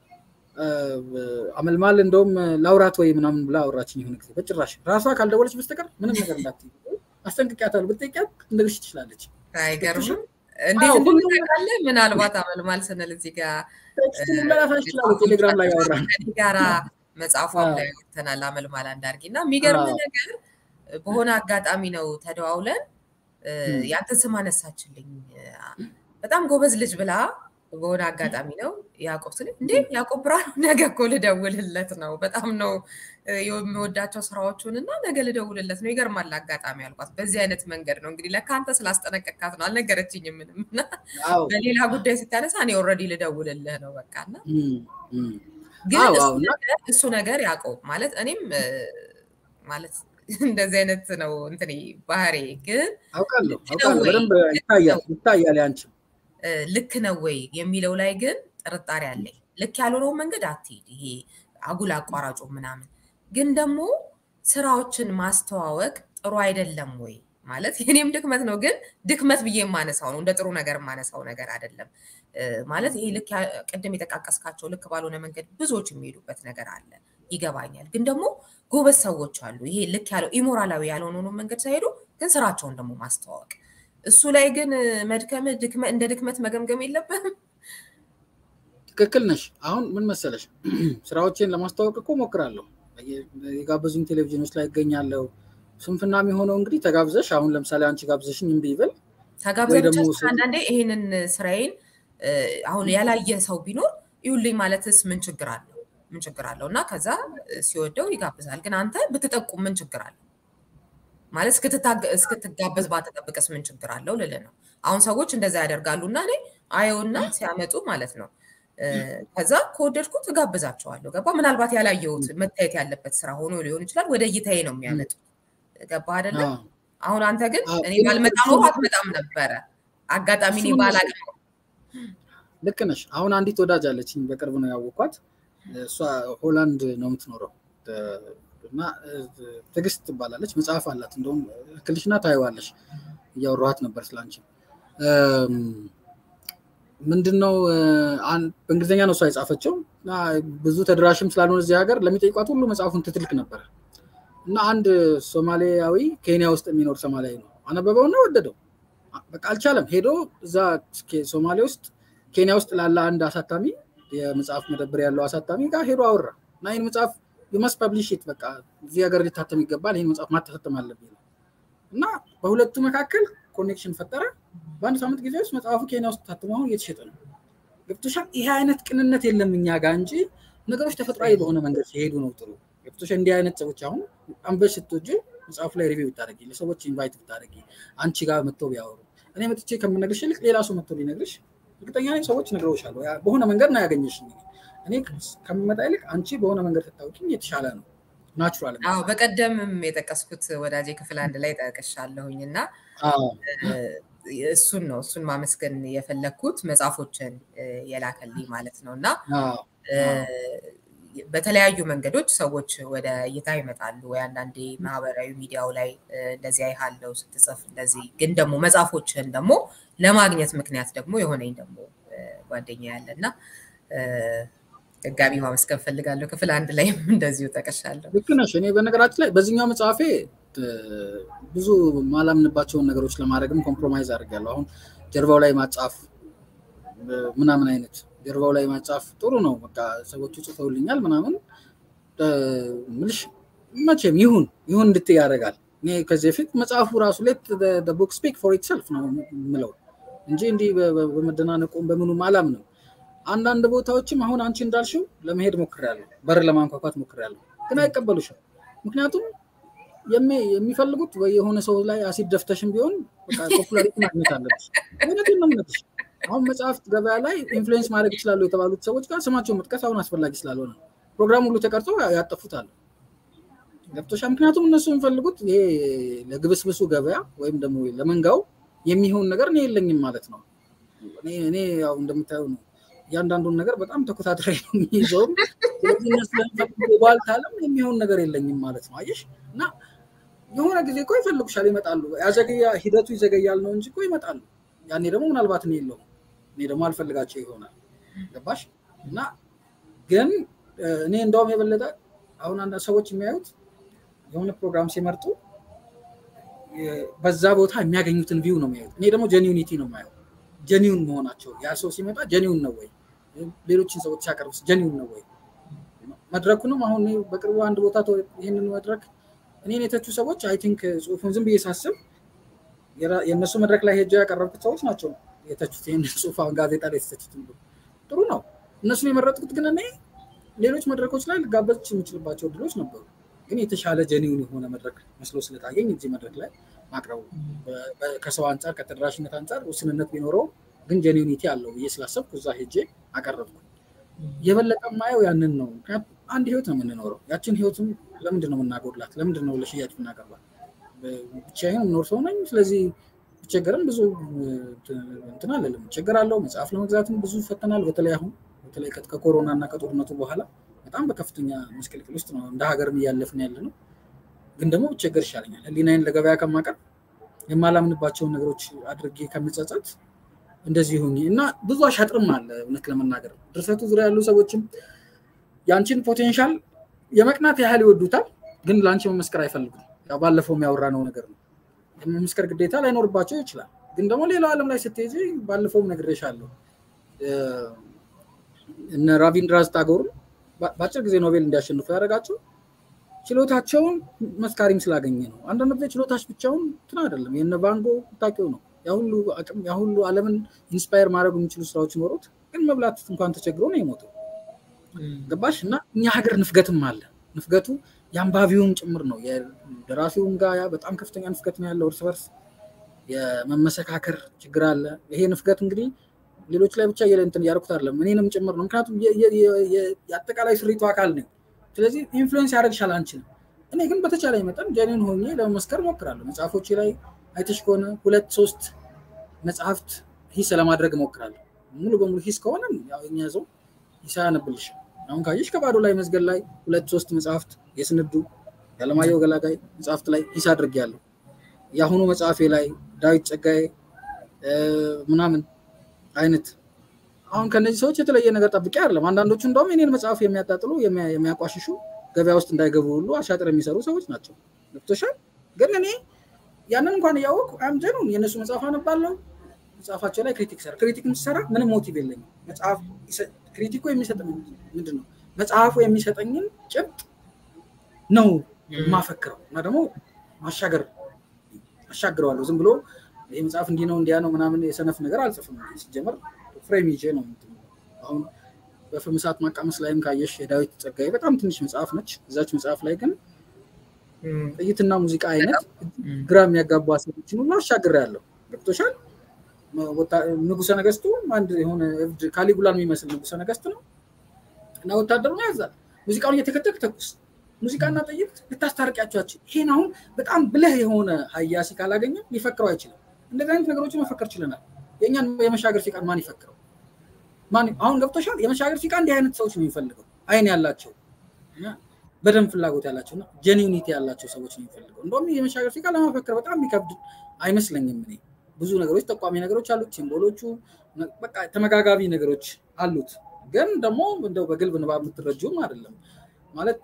አመልማል እንደውም ላውራት ወይ ምናምን ብላ አወራችኝ የሆነ ጊዜ። በጭራሽ ራሷ ካልደወለች በስተቀር ምንም ነገር እንዳትዪ አስጠንቅቂያታለሁ። ብትጠይቂያት ልትነግርሽ ትችላለች። አይገርምም? እንዴት እንደምታውቃለህ? ምናልባት አመልማል ስንል እዚህ ጋር ቴሌግራም ላይ ያወራ ጋራ መጽሐፏም ላይ ወጥተናል። አመልማል አንዳርጌ እና የሚገርም ነገር በሆነ አጋጣሚ ነው ተደዋውለን ያንተ ስም አነሳችልኝ። በጣም ጎበዝ ልጅ ብላ በሆነ አጋጣሚ ነው ያዕቆብ ስል እንዴ ያዕቆብ ብርሃኑ ነገ እኮ ልደውልለት ነው። በጣም ነው የሚወዳቸው ስራዎቹን እና ነገ ልደውልለት ነው። ይገርማል አጋጣሚ አልኳት። በዚህ አይነት መንገድ ነው እንግዲህ ለካ አንተ ስላስጠነቀካት ነው። አልነገረችኝም ምንም እና በሌላ ጉዳይ ስታነሳ እኔ ኦልሬዲ ልደውልልህ ነው በቃ እና ግን እሱ ነገር ያዕቆብ ማለት እኔም ማለት እንደዚህ አይነት ነው እንትን ባህሬ ግን አውቃለሁ አውቃለሁ በደንብ ይታያል ይታያል ያንቺም ልክ ነው ወይ የሚለው ላይ ግን ጥርጣሬ አለኝ። ልክ ያልሆነውን መንገድ አትሄድ፣ ይሄ አጉል አቋራጩ ምናምን። ግን ደግሞ ስራዎችን ማስተዋወቅ ጥሩ አይደለም ወይ ማለት የኔም ድክመት ነው፣ ግን ድክመት ብዬ የማነሳው ነው፣ እንደ ጥሩ ነገር የማነሳው ነገር አይደለም። ማለት ይሄ ልክ ቅድም የጠቃቀስካቸው ልክ ባልሆነ መንገድ ብዙዎች የሚሄዱበት ነገር አለ፣ ይገባኛል። ግን ደግሞ ጎበዝ ሰዎች አሉ። ይሄ ልክ ያለው ኢሞራላዊ ያልሆነውን መንገድ ሳይሄዱ ግን ስራቸውን ደግሞ ማስተዋወቅ እሱ ላይ ግን መድከም እንደ ድክመት መገምገም የለብህም። ትክክል ነሽ። አሁን ምን መሰለሽ ስራዎችን ለማስተዋወቅ እኮ ሞክራለሁ። የጋበዙኝ ቴሌቪዥኖች ላይ ይገኛለሁ። ስንፍና የሚሆነው እንግዲህ ተጋብዘሽ አሁን ለምሳሌ አንቺ ጋብዘሽኝ እምቢ ይበል ተጋብዘ ብቻ አንዳንዴ ይሄንን ስራዬን አሁን ያላየ ሰው ቢኖር ይሁልኝ ማለትስ ምን ችግር አለው? ምን ችግር አለው? እና ከዛ ሲወደው ይጋብዛል። ግን አንተ ብትጠቁም ምን ችግር አለው? ማለት እስክትጋበዝ ባትጠብቅስ ምን ችግር አለው ልልህ ነው። አሁን ሰዎች እንደዛ ያደርጋሉ እና እኔ አየውና ሲያመጡ ማለት ነው ከዛ ከወደድኩት እጋብዛቸዋለሁ። ገባ ምናልባት ያላየሁት መታየት ያለበት ስራ ሆኖ ሊሆን ይችላል። ወደ እይታዬ ነው የሚያመጡት። ገባ አይደለም? አሁን አንተ ግን እኔ ባልመጣ ኖሮ አትመጣም ነበረ። አጋጣሚ እኔ ባላውቅም ልክ ነሽ። አሁን አንዲት ወዳጅ አለችኝ፣ በቅርብ ነው ያወኳት። እሷ ሆላንድ ነው የምትኖረው እና ትዕግስት ትባላለች። መጽሐፍ አላት። እንደውም ክልሽና ታየዋለሽ። እያወራኋት ነበር ስላንቺ። ምንድነው በእንግሊዝኛ ነው እሷ የጻፈችው። ብዙ ተደራሽም ስላልሆነ እዚህ ሀገር ለሚጠይቋት ሁሉ መጽሐፉን ትትልክ ነበረ እና አንድ ሶማሊያዊ ኬንያ ውስጥ የሚኖር ሶማሊያዊ ነው አነበበውና ወደደው። በቃ አልቻለም። ሄዶ እዛ ሶማሌ ውስጥ ኬንያ ውስጥ ላለ አንድ አሳታሚ የመጽሐፍ መደብር ያለው አሳታሚ ጋር ሄዶ አወራ እና ይህን መጽሐፍ የማስ ፐብሊሽት በቃ እዚህ ሀገር ሊታተም ይገባል፣ ይህን መጽሐፍ ማታተም አለብኝ እና በሁለቱ መካከል ኮኔክሽን ፈጠረ። በአንድ ሳምንት ጊዜ ውስጥ መጽሐፉ ኬንያ ውስጥ ታትሞ አሁን እየተሸጠ ነው። ገብቶሻል? ይሄ አይነት ቅንነት የለም እኛ ጋር እንጂ ነገሮች ተፈጥሯዊ በሆነ መንገድ ሲሄዱ ነው ጥሩ። ገብቶሻል? እንዲህ አይነት ሰዎች አሁን አንበሽ ስትወጂ መጽሐፉ ላይ ሪቪው ብታደርጊ፣ ለሰዎች ኢንቫይት ብታደርጊ፣ አንቺ ጋር መጥተው ቢያወሩ፣ እኔ መጥቼ ከምነግርሽ ይልቅ ሌላ ሰው መጥቶ ቢነግርሽ እርግጠኛ ነኝ ሰዎች ነግረውሻል። በሆነ መንገድ ነው ያገኘሽ። እኔ ከምመጣ ይልቅ አንቺ በሆነ መንገድ ስታውቂኝ የተሻለ ነው። ናቹራል። አዎ በቀደምም የጠቀስኩት ወዳጄ ክፍል አንድ ላይ ጠቅሻለሁኝ እና እሱን ነው እሱን ማመስገን የፈለግኩት መጽሐፎችን የላከልኝ ማለት ነው እና በተለያዩ መንገዶች ሰዎች ወደ እይታ ይመጣሉ። ወይ አንዳንዴ ማህበራዊ ሚዲያው ላይ እንደዚህ አይሃለው ስትጽፍ እንደዚህ፣ ግን ደግሞ መጽሐፎችን ደግሞ ለማግኘት ምክንያት ደግሞ የሆነኝ ደግሞ ጓደኛ ያለ እና ድጋሚ ማመስገን ፈልጋለሁ። ክፍል አንድ ላይም እንደዚሁ ጠቀሻለሁ። ልክ ነሽ። እኔ በነገራችን ላይ በዚህኛው መጽሐፌ ብዙ ማላምንባቸውን ነገሮች ለማድረግም ኮምፕሮማይዝ አድርጋለሁ። አሁን ጀርባው ላይ ማጻፍ ምናምን አይነት ጀርባው ላይ ማጻፍ ጥሩ ነው። በቃ ሰዎቹ ጽፈውልኛል ምናምን ምልሽ መቼም ይሁን ይሁን እንድትይ ያደርጋል። እኔ ከዚህ በፊት መጽሐፉ ራሱ ሌት ቡክ ስፒክ ፎር ኢትሰልፍ ነው የምለው እንጂ እንዲህ በመደናነቁም በምኑም አላምንም። አንዳንድ ቦታዎችም አሁን አንቺ እንዳልሽው ለመሄድ ሞክሬያለሁ፣ በር ለማንኳኳት ሞክሬያለሁ፣ ግን አይቀበሉሽም። ምክንያቱም የሚፈልጉት ወይ የሆነ ሰው ላይ አሲድ ደፍተሽም ቢሆን ፖፑላሪቲ ማግኘት አለብሽ። እውነቴን ነው የምልሽ። አሁን መጽሐፍት ገበያ ላይ ኢንፍሉዌንስ ማድረግ ይችላሉ የተባሉት ሰዎች ጋር ስማቸውን መጥቀስ አሁን አስፈላጊ ስላልሆነ ፕሮግራም ሁሉ ተቀርጾ ያጠፉታል። ገብቶሻል? ምክንያቱም እነሱ የሚፈልጉት ይሄ ለግብስብሱ ገበያ ወይም ደግሞ ለመንጋው የሚሆን ነገር እኔ የለኝም ማለት ነው። እኔ ያው እንደምታየው ነው እያንዳንዱን ነገር በጣም ተኮታትሬ ነው የሚይዘውም። ስለዚህ እነሱ ባልት አለም የሚሆን ነገር የለኝም ማለት ነው። አየሽ እና የሆነ ጊዜ እኮ ይፈልጉሻል፣ ይመጣሉ። ያዘገያ ሂደቱ ይዘገያል ነው እንጂ እኮ ይመጣሉ። ያኔ ደግሞ ምናልባት እኔ የለውም እኔ ደግሞ አልፈልጋቸው ይሆናል። ገባሽ? እና ግን እኔ እንደውም የበለጠ አሁን አንዳንድ ሰዎች የሚያዩት የሆነ ፕሮግራም ሲመርጡ በዛ ቦታ የሚያገኙትን ቪው ነው የሚያዩት። እኔ ደግሞ ጀኒዩኒቲ ነው የማየው። ጀኒውን መሆናቸው ያ ሰው ሲመጣ ጀኒውን ነው ወይ፣ ሌሎችን ሰዎች ሲያቀርቡስ ጀኒውን ነው ወይ? መድረኩንም አሁን በቅርቡ አንድ ቦታ ይህንን መድረክ እኔን የተቹ ሰዎች አይ ቲንክ ጽሁፉን ዝም ብዬ ሳስብ የእነሱ መድረክ ላይ ሄጃ ያቀረብኩት ሰዎች ናቸው የተቹት። ይህን ጽሁፍ አሁን ጋዜጣ ላይ የተተቹት ጥሩ ነው። እነሱን የመረጥኩት ግን እኔ ሌሎች መድረኮች ላይ ልጋበዝ የምችልባቸው እድሎች ነበሩ። ግን የተሻለ ጀኒውን የሆነ መድረክ መስሎ ስለታየኝ እዚህ መድረክ ላይ ማቅረቡ ከሰው አንጻር ከተደራሽነት አንጻር ውስንነት ቢኖረው ግን ጀኒዩኒቲ አለው ብዬ ስላሰብኩ እዛ ሄጄ አቀረብኩ። የበለጠ ማየው ያንን ነው። ምክንያቱም አንድ ህይወት ነው የምንኖረው። ያችን ህይወትም ለምንድን ነው የምናጎድላት? ለምንድን ነው ለሽያጭ የምናቀርባት? ብቻዬን የምኖር ሰው ነኝ። ስለዚህ ብቸገርም ብዙ እንትን አለልም እቸገራለሁ። መጽሐፍ ለመግዛትም ብዙ ይፈተናል። በተለይ አሁን በተለይ ከኮሮና እና ከጦርነቱ በኋላ በጣም በከፍተኛ መስቀልቅል ውስጥ ነው እንደ ሀገርም እያለፍን ያለ ነው። ግን ደግሞ ብቸገር ይሻለኛል። ህሊናዬን ለገበያ ከማቀርብ የማላምንባቸውን ነገሮች አድርጌ ከምጸጸት እንደዚህ ሆኜ እና ብዙ አሻጥርም አለ። እውነት ለመናገር ድርሰቱ ዙሪያ ያሉ ሰዎችም የአንቺን ፖቴንሻል የመቅናት ያህል ይወዱታል፣ ግን ለአንቺ መመስከር አይፈልጉም። ያው ባለፈው የሚያወራነው ነገር ነው። የመመስከር ግዴታ ላይኖርባቸው ይችላል። ግን ደግሞ ሌላው ዓለም ላይ ስትሄጂ ባለፈውም ነግሬሻለሁ እነ ራቪንድራዝ ታጎርን በአጭር ጊዜ ኖቤል እንዲያሸንፉ ያደረጋቸው ችሎታቸውን መስካሪም ስላገኘ ነው። አንዳንድ ጊዜ ችሎታች ብቻውን እንትን አይደለም። የነ ቫንጎ ታውቂው ነው ያሁሉ አቅም ያሁሉ ዓለምን ኢንስፓየር ማድረግ የሚችሉ ስራዎች ኖሩት፣ ግን መብላት እንኳን ተቸግሮ ነው የሞተው። ገባሽ? እና እኛ ሀገር ንፍገትም አለ። ንፍገቱ የአንባቢውም ጭምር ነው። የደራሲውም ጋር በጣም ከፍተኛ ንፍገት ነው ያለው። እርስ በርስ የመመሰካከር ችግር አለ። ይሄ ንፍገት እንግዲህ ሌሎች ላይ ብቻ እንትን እያደረኩት አይደለም፣ እኔንም ጭምር ነው። ምክንያቱም የአጠቃላይ ስሪቱ አካል ነኝ። ስለዚህ ኢንፍሉዌንስ ያደርግሻል አንችልም። እኔ ግን በተቻለ መጠን ጀኔን ሆኜ ለመመስከር እሞክራለሁ። መጽሐፎች ላይ አይተሽ ከሆነ ሁለት ሶስት መጽሐፍት ሂስ ለማድረግ እሞክራለሁ። ሙሉ በሙሉ ሂስ ከሆነ እኛ ሰው ሂስ አያነብልሽ። አሁን ካየሽ ከባዶ ላይ መዝገብ ላይ ሁለት ሶስት መጽሐፍት የስንዱ የአለማየሁ ገላጋይ መጽሐፍት ላይ ሂስ አድርጌያለሁ። የአሁኑ መጽሐፌ ላይ ዳዊት ጸጋዬ ምናምን አይነት አሁን ከነዚህ ሰዎች የተለየ ነገር ጠብቄ አይደለም። አንዳንዶቹ እንደውም የኔን መጽሐፍ የሚያጣጥሉ የሚያቋሽሹ ገበያ ውስጥ እንዳይገቡ ሁሉ አሻጥር የሚሰሩ ሰዎች ናቸው። ገብቶሻል። ግን እኔ ያንን እንኳን እያወቅሁ አምጀኑን የእነሱ መጽሐፍ አነባለሁ። መጽሐፋቸው ላይ ክሪቲክ ሰራ ክሪቲክ የምትሰራ ምንም ሞቲቭ የለኝም። መጽሐፍ ክሪቲኩ የሚሰጠኝ ምንድን ነው? መጽሐፉ የሚሰጠኝን ጭብጥ ነው የማፈክረው እና ደግሞ ማሻገር አሻግረዋለሁ። ዝም ብሎ ይህ መጽሐፍ እንዲህ ነው እንዲያ ነው ምናምን የሰነፍ ነገር አልጽፍም። ሲጀመር ፍሬም ይዤ ነው። አሁን በፍም እሳት ማቃመስ ላይም ካየሽ የዳዊት ጸጋዬ በጣም ትንሽ መጽሐፍ ነች። እዛች መጽሐፍ ላይ ግን ጥይትና ሙዚቃ አይነት ግራ የሚያጋቡ ሀሳቦችን ሁሉ አሻግሬያለሁ። ገብቶሻል። ንጉሰ ነገስቱ አንድ የሆነ እብድ ካሊጉላን የሚመስል ንጉሰ ነገስት ነው እና ወታደሩን ያዛል። ሙዚቃውን እየተከተክ ተኩስ ሙዚቃና ጥይት ልታስታርቂያቸዋችን። ይሄን አሁን በጣም ብለህ የሆነ ሀያሲ ካላገኘ ሊፈክረው አይችልም። እንደዚህ አይነት ነገሮችን መፈከር ችለናል። የእኛን የመሻገር ፊቃን ማን ይፈክረው? አሁን ገብቶሻል። የመሻገር ፊቃ እንዲህ አይነት ሰዎች ነው የሚፈልገው። አይን ያላቸው በደንብ ፍላጎት ያላቸው እና ጀኒኒቲ ያላቸው ሰዎች ነው የሚፈልገው። እንደውም የመሻገር ፊቃ ለመፈክር በጣም የሚከብድ አይመስለኝም። እኔ ብዙ ነገሮች ጠቋሚ ነገሮች አሉት። ሲምቦሎቹ በቃ ተመጋጋቢ ነገሮች አሉት። ግን ደግሞ እንደው በግልብ ንባብ የምትረጂውም አይደለም ማለት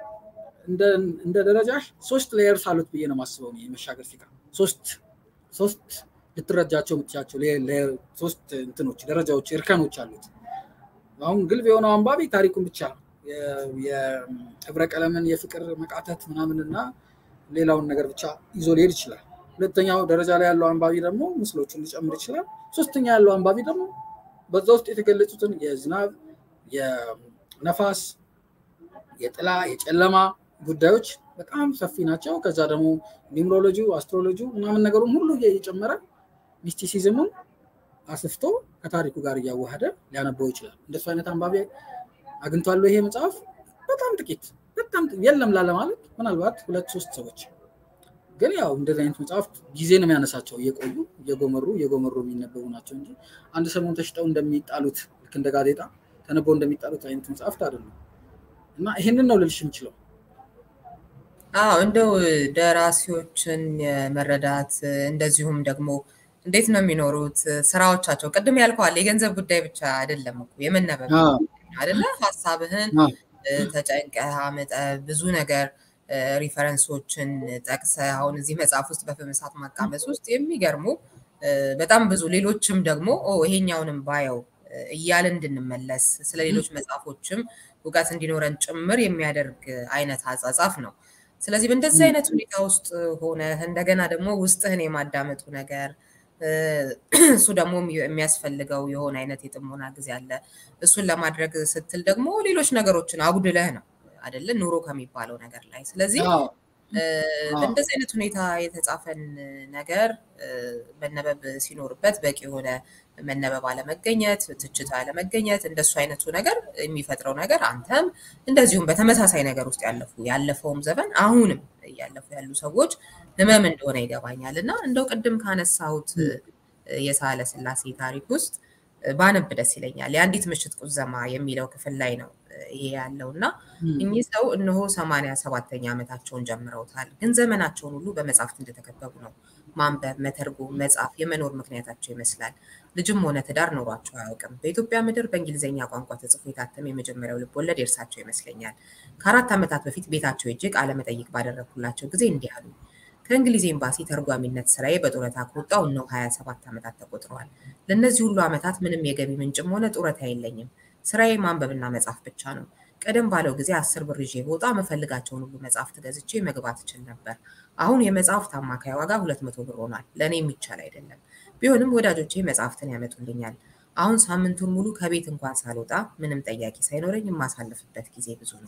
እንደ ደረጃሽ ሶስት ሌየርስ አሉት ብዬ ነው የማስበው። የመሻገር ፊቃ ሶስት ሶስት ልትረጃቸው የምትቻቸው ሶስት እንትኖች ደረጃዎች እርከኖች አሉት። አሁን ግልብ የሆነው አንባቢ ታሪኩን ብቻ የህብረ ቀለምን የፍቅር መቃተት ምናምንና ሌላውን ነገር ብቻ ይዞ ሊሄድ ይችላል። ሁለተኛው ደረጃ ላይ ያለው አንባቢ ደግሞ ምስሎቹን ሊጨምር ይችላል። ሶስተኛ ያለው አንባቢ ደግሞ በዛ ውስጥ የተገለጹትን የዝናብ፣ የነፋስ፣ የጥላ፣ የጨለማ ጉዳዮች በጣም ሰፊ ናቸው። ከዛ ደግሞ ኒምሮሎጂ፣ አስትሮሎጂ ምናምን ነገሩን ሁሉ እየጨመረ ሚስቲሲዝሙን አስፍቶ ከታሪኩ ጋር እያዋሃደ ሊያነበው ይችላል። እንደሱ አይነት አንባቢ አግኝቷል ይሄ መጽሐፍ? በጣም ጥቂት፣ በጣም የለም ላለ ማለት ምናልባት ሁለት ሶስት ሰዎች። ግን ያው እንደዚህ አይነት መጽሐፍት ጊዜ ነው የሚያነሳቸው። እየቆዩ እየጎመሩ እየጎመሩ የሚነበቡ ናቸው እንጂ አንድ ሰሞን ተሽጠው እንደሚጣሉት ልክ እንደ ጋዜጣ ተነበው እንደሚጣሉት አይነት መጽሐፍት አይደሉም። እና ይሄንን ነው ልልሽ የምችለው። አዎ እንደው ደራሲዎችን የመረዳት እንደዚሁም ደግሞ እንዴት ነው የሚኖሩት ስራዎቻቸው፣ ቅድም ያልከዋል የገንዘብ ጉዳይ ብቻ አይደለም እኮ የመነበብ አይደለ? ሀሳብህን ተጨንቀህ አመጠህ ብዙ ነገር ሪፈረንሶችን ጠቅሰህ አሁን እዚህ መጽሐፍ ውስጥ በፍም እሳት ማቃመስ ውስጥ የሚገርሙ በጣም ብዙ ሌሎችም ደግሞ ይሄኛውንም ባየው እያልን እንድንመለስ ስለ ሌሎች መጽሐፎችም እውቀት እንዲኖረን ጭምር የሚያደርግ አይነት አጻጻፍ ነው። ስለዚህ በእንደዚህ አይነት ሁኔታ ውስጥ ሆነ እንደገና ደግሞ ውስጥህን የማዳመጡ ነገር እሱ ደግሞ የሚያስፈልገው የሆነ አይነት የጥሞና ጊዜ አለ። እሱን ለማድረግ ስትል ደግሞ ሌሎች ነገሮችን አጉድለህ ነው አይደለ ኑሮ ከሚባለው ነገር ላይ። ስለዚህ በእንደዚህ አይነት ሁኔታ የተጻፈን ነገር መነበብ ሲኖርበት በቂ የሆነ መነበብ አለመገኘት፣ ትችት አለመገኘት፣ እንደሱ አይነቱ ነገር የሚፈጥረው ነገር አንተም እንደዚሁም በተመሳሳይ ነገር ውስጥ ያለፉ ያለፈውም ዘመን አሁንም እያለፉ ያሉ ሰዎች ህመም እንደሆነ ይገባኛል እና እንደው ቅድም ካነሳሁት የሳህለ ስላሴ ታሪክ ውስጥ ባነብ ደስ ይለኛል። የአንዲት ምሽት ቁዘማ የሚለው ክፍል ላይ ነው ይሄ ያለው እና እኚህ ሰው እነሆ ሰማንያ ሰባተኛ ዓመታቸውን ጀምረውታል። ግን ዘመናቸውን ሁሉ በመጽሐፍት እንደተከበቡ ነው። ማንበብ፣ መተርጎም፣ መጻፍ የመኖር ምክንያታቸው ይመስላል። ልጅም ሆነ ትዳር ኖሯቸው አያውቅም። በኢትዮጵያ ምድር በእንግሊዝኛ ቋንቋ ተጽፎ የታተመ የመጀመሪያው ልብ ወለድ የእርሳቸው ይመስለኛል። ከአራት ዓመታት በፊት ቤታቸው ሄጄ ቃለ መጠይቅ ባደረግኩላቸው ጊዜ እንዲህ አሉ። ከእንግሊዝ ኤምባሲ ተርጓሚነት ስራዬ በጡረታ ከወጣሁ እነሆ 27 ዓመታት ተቆጥረዋል። ለእነዚህ ሁሉ ዓመታት ምንም የገቢ ምንጭም ሆነ ጡረታ የለኝም። ስራዬ ማንበብና መጻፍ ብቻ ነው። ቀደም ባለው ጊዜ አስር ብር ይዤ በወጣ መፈልጋቸውን ሁሉ መጽሐፍት ገዝቼ መግባት እችል ነበር። አሁን የመጽሐፍት አማካይ ዋጋ ሁለት መቶ ብር ሆኗል። ለእኔ የሚቻል አይደለም። ቢሆንም ወዳጆቼ መጽሐፍትን ያመጡልኛል። አሁን ሳምንቱን ሙሉ ከቤት እንኳን ሳልወጣ ምንም ጠያቂ ሳይኖረኝ የማሳልፍበት ጊዜ ብዙ ነው።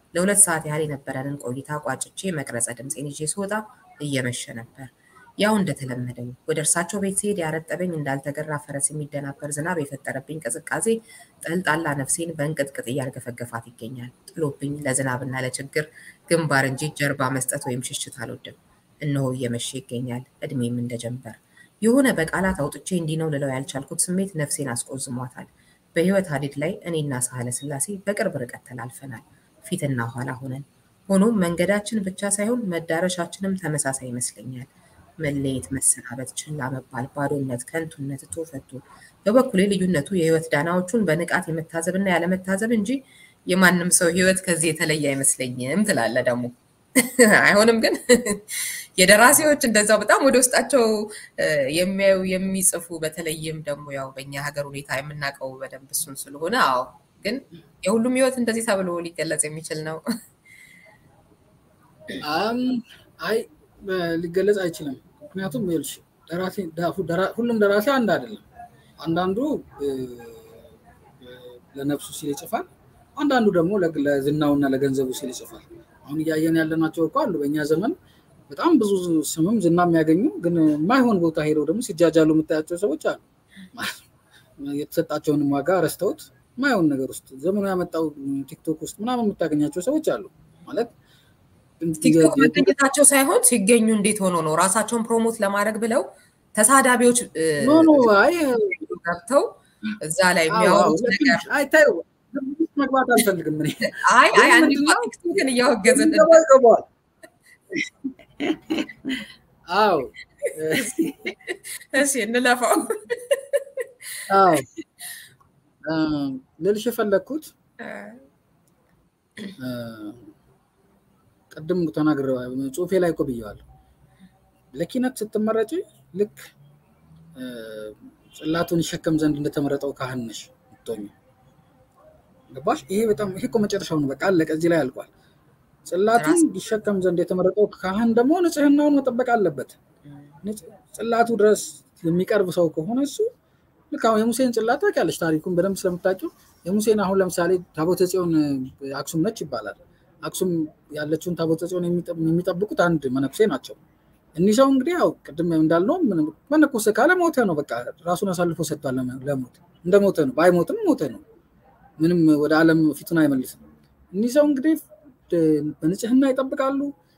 ለሁለት ሰዓት ያህል የነበረንን ቆይታ ቋጭቼ መቅረጸ ድምፄን ይዤ ስወጣ እየመሸ ነበር። ያው እንደተለመደው ወደ እርሳቸው ቤት ሲሄድ ያረጠበኝ እንዳልተገራ ፈረስ የሚደናበር ዝናብ የፈጠረብኝ ቅዝቃዜ ጠልጣላ ነፍሴን በእንቅጥቅጥ እያርገፈገፋት ይገኛል። ጥሎብኝ ለዝናብና ለችግር ግንባር እንጂ ጀርባ መስጠት ወይም ሽሽት አልወድም። እነሆ እየመሸ ይገኛል። እድሜም እንደጀንበር የሆነ በቃላት አውጥቼ እንዲህ ነው ልለው ያልቻልኩት ስሜት ነፍሴን አስቆዝሟታል። በህይወት ሀዲድ ላይ እኔና ሳህለ ስላሴ በቅርብ ርቀት ተላልፈናል፣ ፊትና ኋላ ሆነን። ሆኖም መንገዳችን ብቻ ሳይሆን መዳረሻችንም ተመሳሳይ ይመስለኛል። መለየት፣ መሰናበት፣ ችላ መባል፣ ባዶነት፣ ከንቱነት፣ ቶፈቱ። በበኩሌ ልዩነቱ የህይወት ዳናዎቹን በንቃት የመታዘብና ያለመታዘብ እንጂ የማንም ሰው ህይወት ከዚህ የተለየ አይመስለኝም ትላለ ደግሞ አይሆንም ግን የደራሲዎች እንደዛው በጣም ወደ ውስጣቸው የሚያዩ የሚጽፉ በተለይም ደግሞ ያው በእኛ ሀገር ሁኔታ የምናውቀው በደንብ እሱን ስለሆነ አዎ ግን የሁሉም ህይወት እንደዚህ ተብሎ ሊገለጽ የሚችል ነው አይ ሊገለጽ አይችልም ምክንያቱም ይኸውልሽ ሁሉም ደራሲ አንድ አይደለም አንዳንዱ ለነፍሱ ሲል ይጽፋል አንዳንዱ ደግሞ ለዝናውና ለገንዘቡ ሲል ይጽፋል አሁን እያየን ያለናቸው እኮ አሉ በእኛ ዘመን በጣም ብዙ ስምም ዝና የሚያገኙ ግን የማይሆን ቦታ ሄደው ደግሞ ሲጃጃሉ የምታያቸው ሰዎች አሉ የተሰጣቸውንም ዋጋ ረስተውት የማይሆን ነገር ውስጥ ዘመኑ ያመጣው ቲክቶክ ውስጥ ምናምን የምታገኛቸው ሰዎች አሉ ማለት ቲክቶክ መገኘታቸው ሳይሆን ሲገኙ እንዴት ሆኖ ነው ራሳቸውን ፕሮሞት ለማድረግ ብለው ተሳዳቢዎች ገብተው እዛ ላይ የሚያወሩት ነገር አይታዩ መግባት አልፈልግም እኔ አይ አይ አንድ ቲክቶክን እያወገዝን ይገባል አዎ እሺ እንለፋው አዎ ልልሽ የፈለግኩት ቅድም ተናግረ ጽሁፌ ላይ እኮ ብየዋለሁ ለኪነት ስትመረጭ ልክ ጽላቱን ይሸከም ዘንድ እንደተመረጠው ካህን ነሽ ምትሆኝ ገባሽ ይሄ በጣም ይሄ እኮ መጨረሻው ነው በቃ አለቀ እዚህ ላይ አልቋል ጽላቱን ይሸከም ዘንድ የተመረጠው ካህን ደግሞ ንጽህናውን መጠበቅ አለበት ጽላቱ ድረስ የሚቀርብ ሰው ከሆነ እሱ ልክ አሁን የሙሴን ጽላት ታውቂያለሽ ታሪኩን በደንብ ስለምታውቂው የሙሴን አሁን ለምሳሌ ታቦተ ጽዮን አክሱም ነች ይባላል አክሱም ያለችውን ታቦተ ጽዮን የሚጠብቁት አንድ መነኩሴ ናቸው እኒህ ሰው እንግዲህ ያው ቅድም እንዳልነው መነኮሰ ካለ ሞተ ነው በቃ ራሱን አሳልፎ ሰጥቷል ለሞት እንደ ሞተ ነው ባይሞትም ሞተ ነው ምንም ወደ ዓለም ፊቱን አይመልስም እኒህ ሰው እንግዲህ በንጽህና ይጠብቃሉ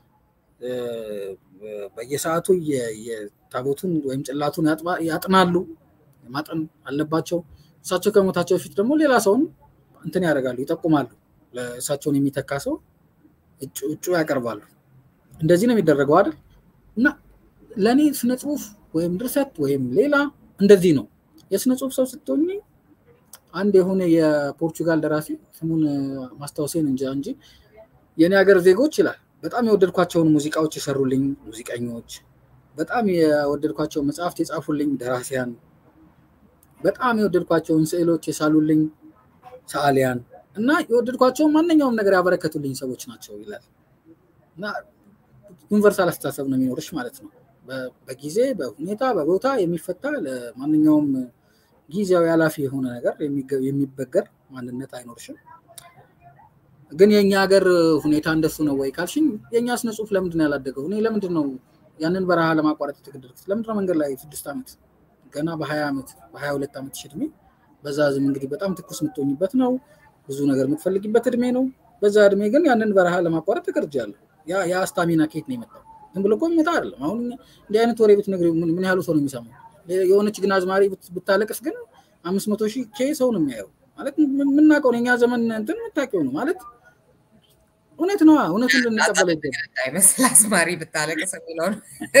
በየሰዓቱ የታቦቱን ወይም ጭላቱን ያጥናሉ ማጠን አለባቸው እሳቸው ከሞታቸው በፊት ደግሞ ሌላ ሰውን እንትን ያደርጋሉ ይጠቁማሉ ለእሳቸውን የሚተካ ሰው እጩ ያቀርባሉ እንደዚህ ነው የሚደረገው አይደል እና ለእኔ ስነ ጽሁፍ ወይም ድርሰት ወይም ሌላ እንደዚህ ነው የስነ ጽሁፍ ሰው ስትሆኝ አንድ የሆነ የፖርቹጋል ደራሲ ስሙን ማስታወሴን እንጃ እንጂ የኔ ሀገር ዜጎች ይላል በጣም የወደድኳቸውን ሙዚቃዎች የሰሩልኝ ሙዚቀኞች በጣም የወደድኳቸው መጽሐፍት የጻፉልኝ ደራሲያን በጣም የወደድኳቸውን ስዕሎች የሳሉልኝ ሰዓሊያን እና የወደድኳቸውን ማንኛውም ነገር ያበረከቱልኝ ሰዎች ናቸው ይላል እና ዩኒቨርሳል አስተሳሰብ ነው የሚኖርሽ ማለት ነው በጊዜ በሁኔታ በቦታ የሚፈታ ለማንኛውም ጊዜያዊ ኃላፊ የሆነ ነገር የሚበገር ማንነት አይኖርሽም ግን የእኛ ሀገር ሁኔታ እንደሱ ነው ወይ ካልሽኝ የእኛ ስነ ጽሁፍ ለምንድን ነው ያላደገው እኔ ለምንድን ነው ያንን በረሃ ለማቋረጥ የተገደድኩት ለምንድነው መንገድ ላይ ስድስት ዓመት ገና በሀያ ዓመት በሀያ ሁለት ዓመት እድሜ በዛ ዝም እንግዲህ በጣም ትኩስ የምትሆኝበት ነው ብዙ ነገር የምትፈልጊበት እድሜ ነው በዛ እድሜ ግን ያንን በረሃ ለማቋረጥ ተገርጃለሁ ያ ስታሚና ኬት ነው የመጣው ዝም ብሎ እኮ የሚመጣ አይደለም አሁን እንዲህ አይነት ወሬ ብትነግሪ ምን ያህሉ ሰው ነው የሚሰማው የሆነች ግን አዝማሪ ብታለቅስ ግን አምስት መቶ ሺህ ኬ ሰው ነው የሚያየው ማለት የምናውቀውን የኛ ዘመን እንትን የምታውቂው ነው ማለት እውነት ነዋ እውነቱን ልንቀበለው ይገባል አይመስል አዝማሪ ብታለቅስ የሚለውን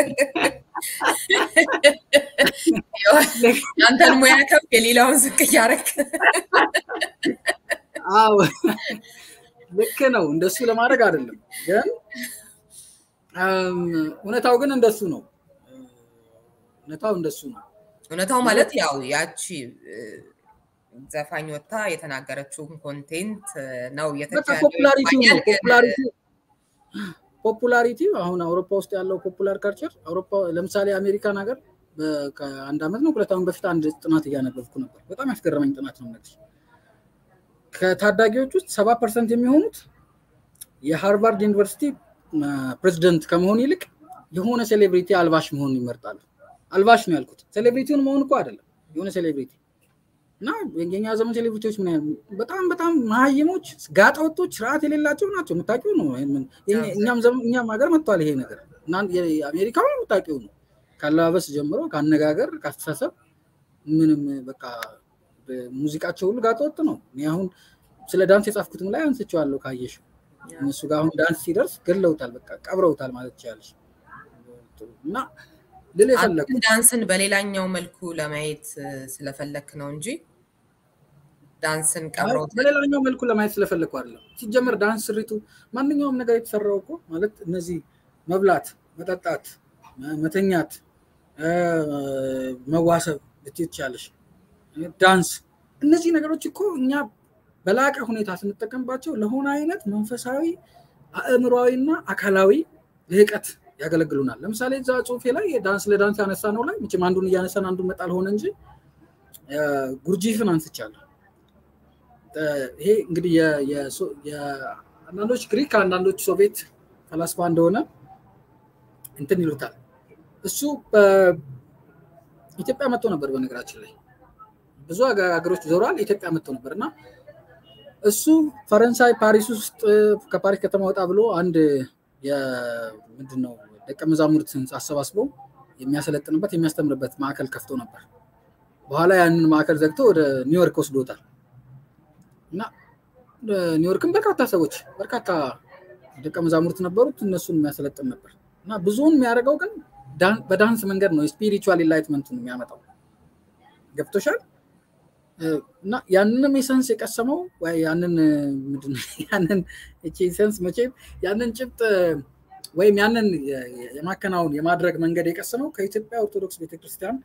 አንተን ሙያ ከፍ የሌላውን ዝቅ እያደረግ አዎ ልክ ነው እንደሱ ለማድረግ አይደለም ግን እውነታው ግን እንደሱ ነው እውነታው እንደሱ ነው እውነታው ማለት ያው ያቺ ዘፋኝ ወጥታ የተናገረችውን ኮንቴንት ነው ፖፑላሪቲ አሁን አውሮፓ ውስጥ ያለው ፖፑላር ካልቸር አውሮፓ ለምሳሌ አሜሪካን ሀገር ከአንድ ዓመት ነው ሁለት ዓመት በፊት አንድ ጥናት እያነበብኩ ነበር በጣም ያስገረመኝ ጥናት ነው እነዚህ ከታዳጊዎች ውስጥ ሰባ ፐርሰንት የሚሆኑት የሃርቫርድ ዩኒቨርሲቲ ፕሬዚደንት ከመሆን ይልቅ የሆነ ሴሌብሪቲ አልባሽ መሆን ይመርጣሉ። አልባሽ ነው ያልኩት፣ ሴሌብሪቲውን መሆን እኮ አይደለም። የሆነ ሴሌብሪቲ እና የኛ ዘመን ሴሌብሪቲዎች ምን ያህል በጣም በጣም መሀይሞች፣ ጋጠወጦች፣ ስርዓት የሌላቸው ናቸው። የምታውቂው ነው። እኛም እኛም ሀገር መጥቷል ይሄ ነገር። አሜሪካው የምታውቂው ነው። ካለባበስ ጀምሮ ከአነጋገር፣ ከአስተሳሰብ ምንም በቃ ሙዚቃቸው ሁሉ ጋጠወጥ ነው። እኔ አሁን ስለ ዳንስ የጻፍኩትም ላይ አንስቼዋለሁ ካየሽ እነሱ ጋር አሁን ዳንስ ሲደርስ ገለውታል፣ በቃ ቀብረውታል ማለት ትችላለች። እና ልል የፈለግኩት ዳንስን በሌላኛው መልኩ ለማየት ስለፈለክ ነው እንጂ ዳንስን ቀብረው በሌላኛው መልኩ ለማየት ስለፈለግኩ አይደለም። ሲጀመር ዳንስ ስሪቱ ማንኛውም ነገር የተሰራው እኮ ማለት እነዚህ መብላት፣ መጠጣት፣ መተኛት፣ መዋሰብ ልትይ ትችላለሽ። ዳንስ እነዚህ ነገሮች እኮ እኛ በላቀ ሁኔታ ስንጠቀምባቸው ለሆነ አይነት መንፈሳዊ አእምሯዊና አካላዊ ልህቀት ያገለግሉናል። ለምሳሌ እዛ ጽሁፌ ላይ ዳንስ ለዳንስ ያነሳ ነው ላይ መቼም አንዱን እያነሳን አንዱን መጣል ሆነ እንጂ ጉርጂፍን አንስቻለሁ። ይሄ እንግዲህ አንዳንዶች ግሪክ አንዳንዶች ሶቪየት ፈላስፋ እንደሆነ እንትን ይሉታል። እሱ ኢትዮጵያ መጥቶ ነበር። በነገራችን ላይ ብዙ ሀገሮች ዞሯል። ኢትዮጵያ መጥቶ ነበር እና እሱ ፈረንሳይ ፓሪስ ውስጥ ከፓሪስ ከተማ ወጣ ብሎ አንድ ምንድን ነው ደቀ መዛሙርትን አሰባስበው የሚያሰለጥንበት የሚያስተምርበት ማዕከል ከፍቶ ነበር። በኋላ ያንን ማዕከል ዘግቶ ወደ ኒውዮርክ ወስዶታል እና ኒውዮርክም በርካታ ሰዎች በርካታ ደቀ መዛሙርት ነበሩት። እነሱን የሚያሰለጥን ነበር እና ብዙውን የሚያደርገው ግን በዳንስ መንገድ ነው። የስፒሪቹዋል ኢንላይትመንቱን የሚያመጣው ገብቶሻል። እና ያንንም የሰንስ የቀሰመው ያንን ያንን ሰንስ መቼም ያንን ጭብጥ ወይም ያንን የማከናወን የማድረግ መንገድ የቀሰመው ከኢትዮጵያ ኦርቶዶክስ ቤተክርስቲያን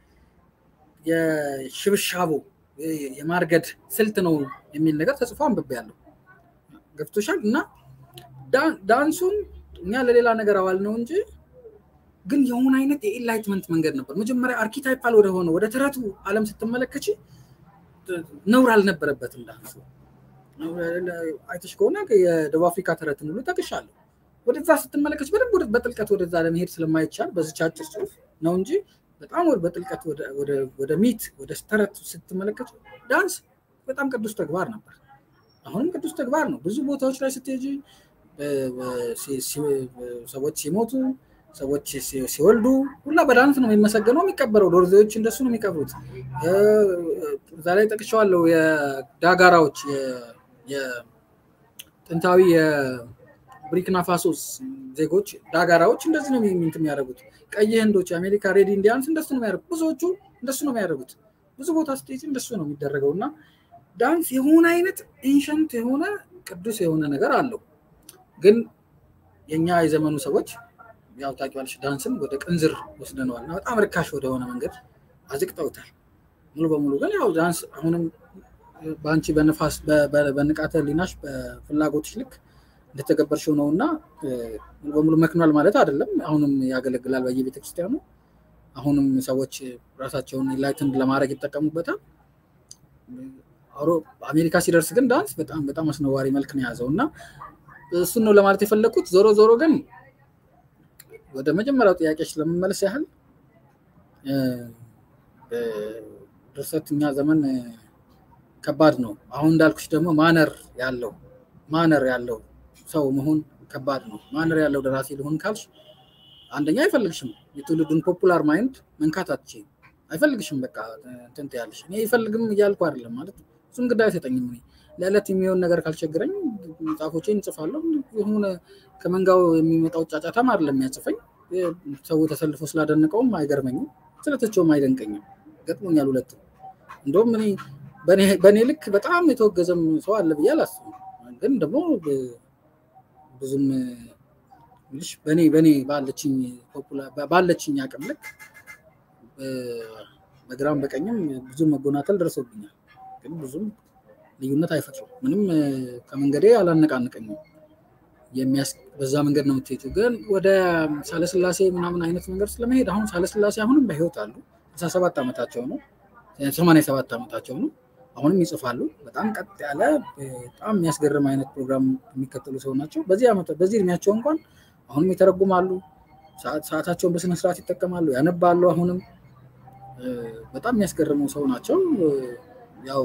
የሽብሻቦ የማርገድ ስልት ነው የሚል ነገር ተጽፎ አንብቤያለሁ። ገብቶሻል። እና ዳንሱን እኛ ለሌላ ነገር አዋል ነው እንጂ ግን የሆነ አይነት የኢንላይትመንት መንገድ ነበር። መጀመሪያ አርኪታይፓል ወደሆነ ወደ ተረቱ ዓለም ስትመለከች ነውር አልነበረበትም ዳንሱ። አይተሽ ከሆነ የደቡብ አፍሪካ ተረትን ሁሉ ጠቅሻለሁ። ወደዛ ስትመለከች በደንብ በጥልቀት ወደዛ ለመሄድ ስለማይቻል በዚች አጭር ጽሁፍ ነው እንጂ በጣም በጥልቀት ወደ ሚት ወደ ተረት ስትመለከች ዳንስ በጣም ቅዱስ ተግባር ነበር። አሁንም ቅዱስ ተግባር ነው። ብዙ ቦታዎች ላይ ስትሄጂ ሰዎች ሲሞቱ ሰዎች ሲወልዱ ሁላ በዳንስ ነው የሚመሰገነው የሚቀበረው። ዶርዜዎች እንደሱ ነው የሚቀብሩት። እዛ ላይ ጠቅሻዋለሁ። የዳጋራዎች የጥንታዊ የቡርኪና ፋሶስ ዜጎች ዳጋራዎች እንደዚህ ነው ሚንት የሚያደርጉት። ቀይ ህንዶች፣ የአሜሪካ ሬድ ኢንዲያንስ እንደሱ ነው የሚያደርጉት። ብዙዎቹ እንደሱ ነው የሚያደርጉት። ብዙ ቦታ ስትሄጂ እንደሱ ነው የሚደረገው እና ዳንስ የሆነ አይነት ኤንሸንት የሆነ ቅዱስ የሆነ ነገር አለው። ግን የኛ የዘመኑ ሰዎች ያው ታውቂዋለሽ ዳንስን ወደ ቅንዝር ወስደነዋል እና በጣም ርካሽ ወደሆነ መንገድ አዝቅጠውታል። ሙሉ በሙሉ ግን ያው ዳንስ አሁንም በአንቺ በነፋስ በንቃተ ህሊናሽ በፍላጎትሽ ልክ እንደተገበርሽው ነው እና ሙሉ በሙሉ መክኗል ማለት አይደለም። አሁንም ያገለግላል በየቤተ ክርስቲያኑ። አሁንም ሰዎች ራሳቸውን ኢንላይትንድ ለማድረግ ይጠቀሙበታል። አሜሪካ ሲደርስ ግን ዳንስ በጣም በጣም አስነዋሪ መልክ ነው የያዘው እና እሱን ነው ለማለት የፈለግኩት። ዞሮ ዞሮ ግን ወደ መጀመሪያው ጥያቄ ስለምመለስ ያህል ድርሰት እኛ ዘመን ከባድ ነው። አሁን እንዳልኩሽ ደግሞ ማነር ያለው ማነር ያለው ሰው መሆን ከባድ ነው። ማነር ያለው ደራሲ ልሆን ካልሽ አንደኛ አይፈልግሽም። የትውልዱን ፖፑላር ማይንድ መንካት አትችይም። አይፈልግሽም። በቃ እንትን ትያለሽ። እኔ አይፈልግም እያልኩ አይደለም ማለት እሱም ግድ አይሰጠኝም። እኔ ለዕለት የሚሆን ነገር ካልቸገረኝ መጽሐፎቼን እንጽፋለሁ። የሆነ ከመንጋው የሚመጣው ጫጫታም አይደለም የሚያጽፈኝ። ሰው ተሰልፎ ስላደነቀውም አይገርመኝም፣ ስለተቸውም አይደንቀኝም። ገጥሞኛል ሁለቱም። እንደውም እኔ በእኔ ልክ በጣም የተወገዘም ሰው አለ ብዬ አላስብም። ግን ደግሞ ብዙም ልሽ በእኔ በእኔ ባለችኝ ባለችኝ አቅም ልክ በግራም በቀኝም ብዙ መጎናተል ደርሶብኛል። ግን ብዙም ልዩነት አይፈጥሩም። ምንም ከመንገዴ አላነቃንቀኝም። በዛ መንገድ ነው የምትሄጂው። ግን ወደ ሳለስላሴ ምናምን አይነት መንገድ ስለመሄድ አሁን ሳለስላሴ አሁንም በህይወት አሉ። ስልሳ ሰባት ዓመታቸው ነው። ሰማንያ ሰባት ዓመታቸው ነው። አሁንም ይጽፋሉ። በጣም ቀጥ ያለ በጣም የሚያስገርም አይነት ፕሮግራም የሚከተሉ ሰው ናቸው። በዚህ ዓመት በዚህ እድሜያቸው እንኳን አሁንም ይተረጉማሉ። ሰዓታቸውን በስነስርዓት ይጠቀማሉ፣ ያነባሉ። አሁንም በጣም የሚያስገርሙ ሰው ናቸው። ያው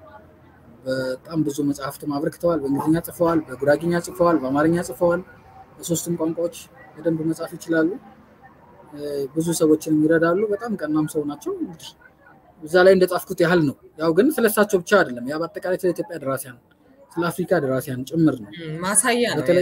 በጣም ብዙ መጽሐፍትም አበርክተዋል። በእንግሊዝኛ ጽፈዋል፣ በጉራጊኛ ጽፈዋል፣ በአማርኛ ጽፈዋል። በሶስቱም ቋንቋዎች በደንብ መጻፍ ይችላሉ። ብዙ ሰዎችንም ይረዳሉ። በጣም ቀናም ሰው ናቸው። እንግዲህ እዛ ላይ እንደጻፍኩት ያህል ነው። ያው ግን ስለሳቸው ብቻ አይደለም። ያ በአጠቃላይ ስለ ኢትዮጵያ ደራሲያን፣ ስለ አፍሪካ ደራሲያን ጭምር ነው። ማሳያ ነው። በተለይ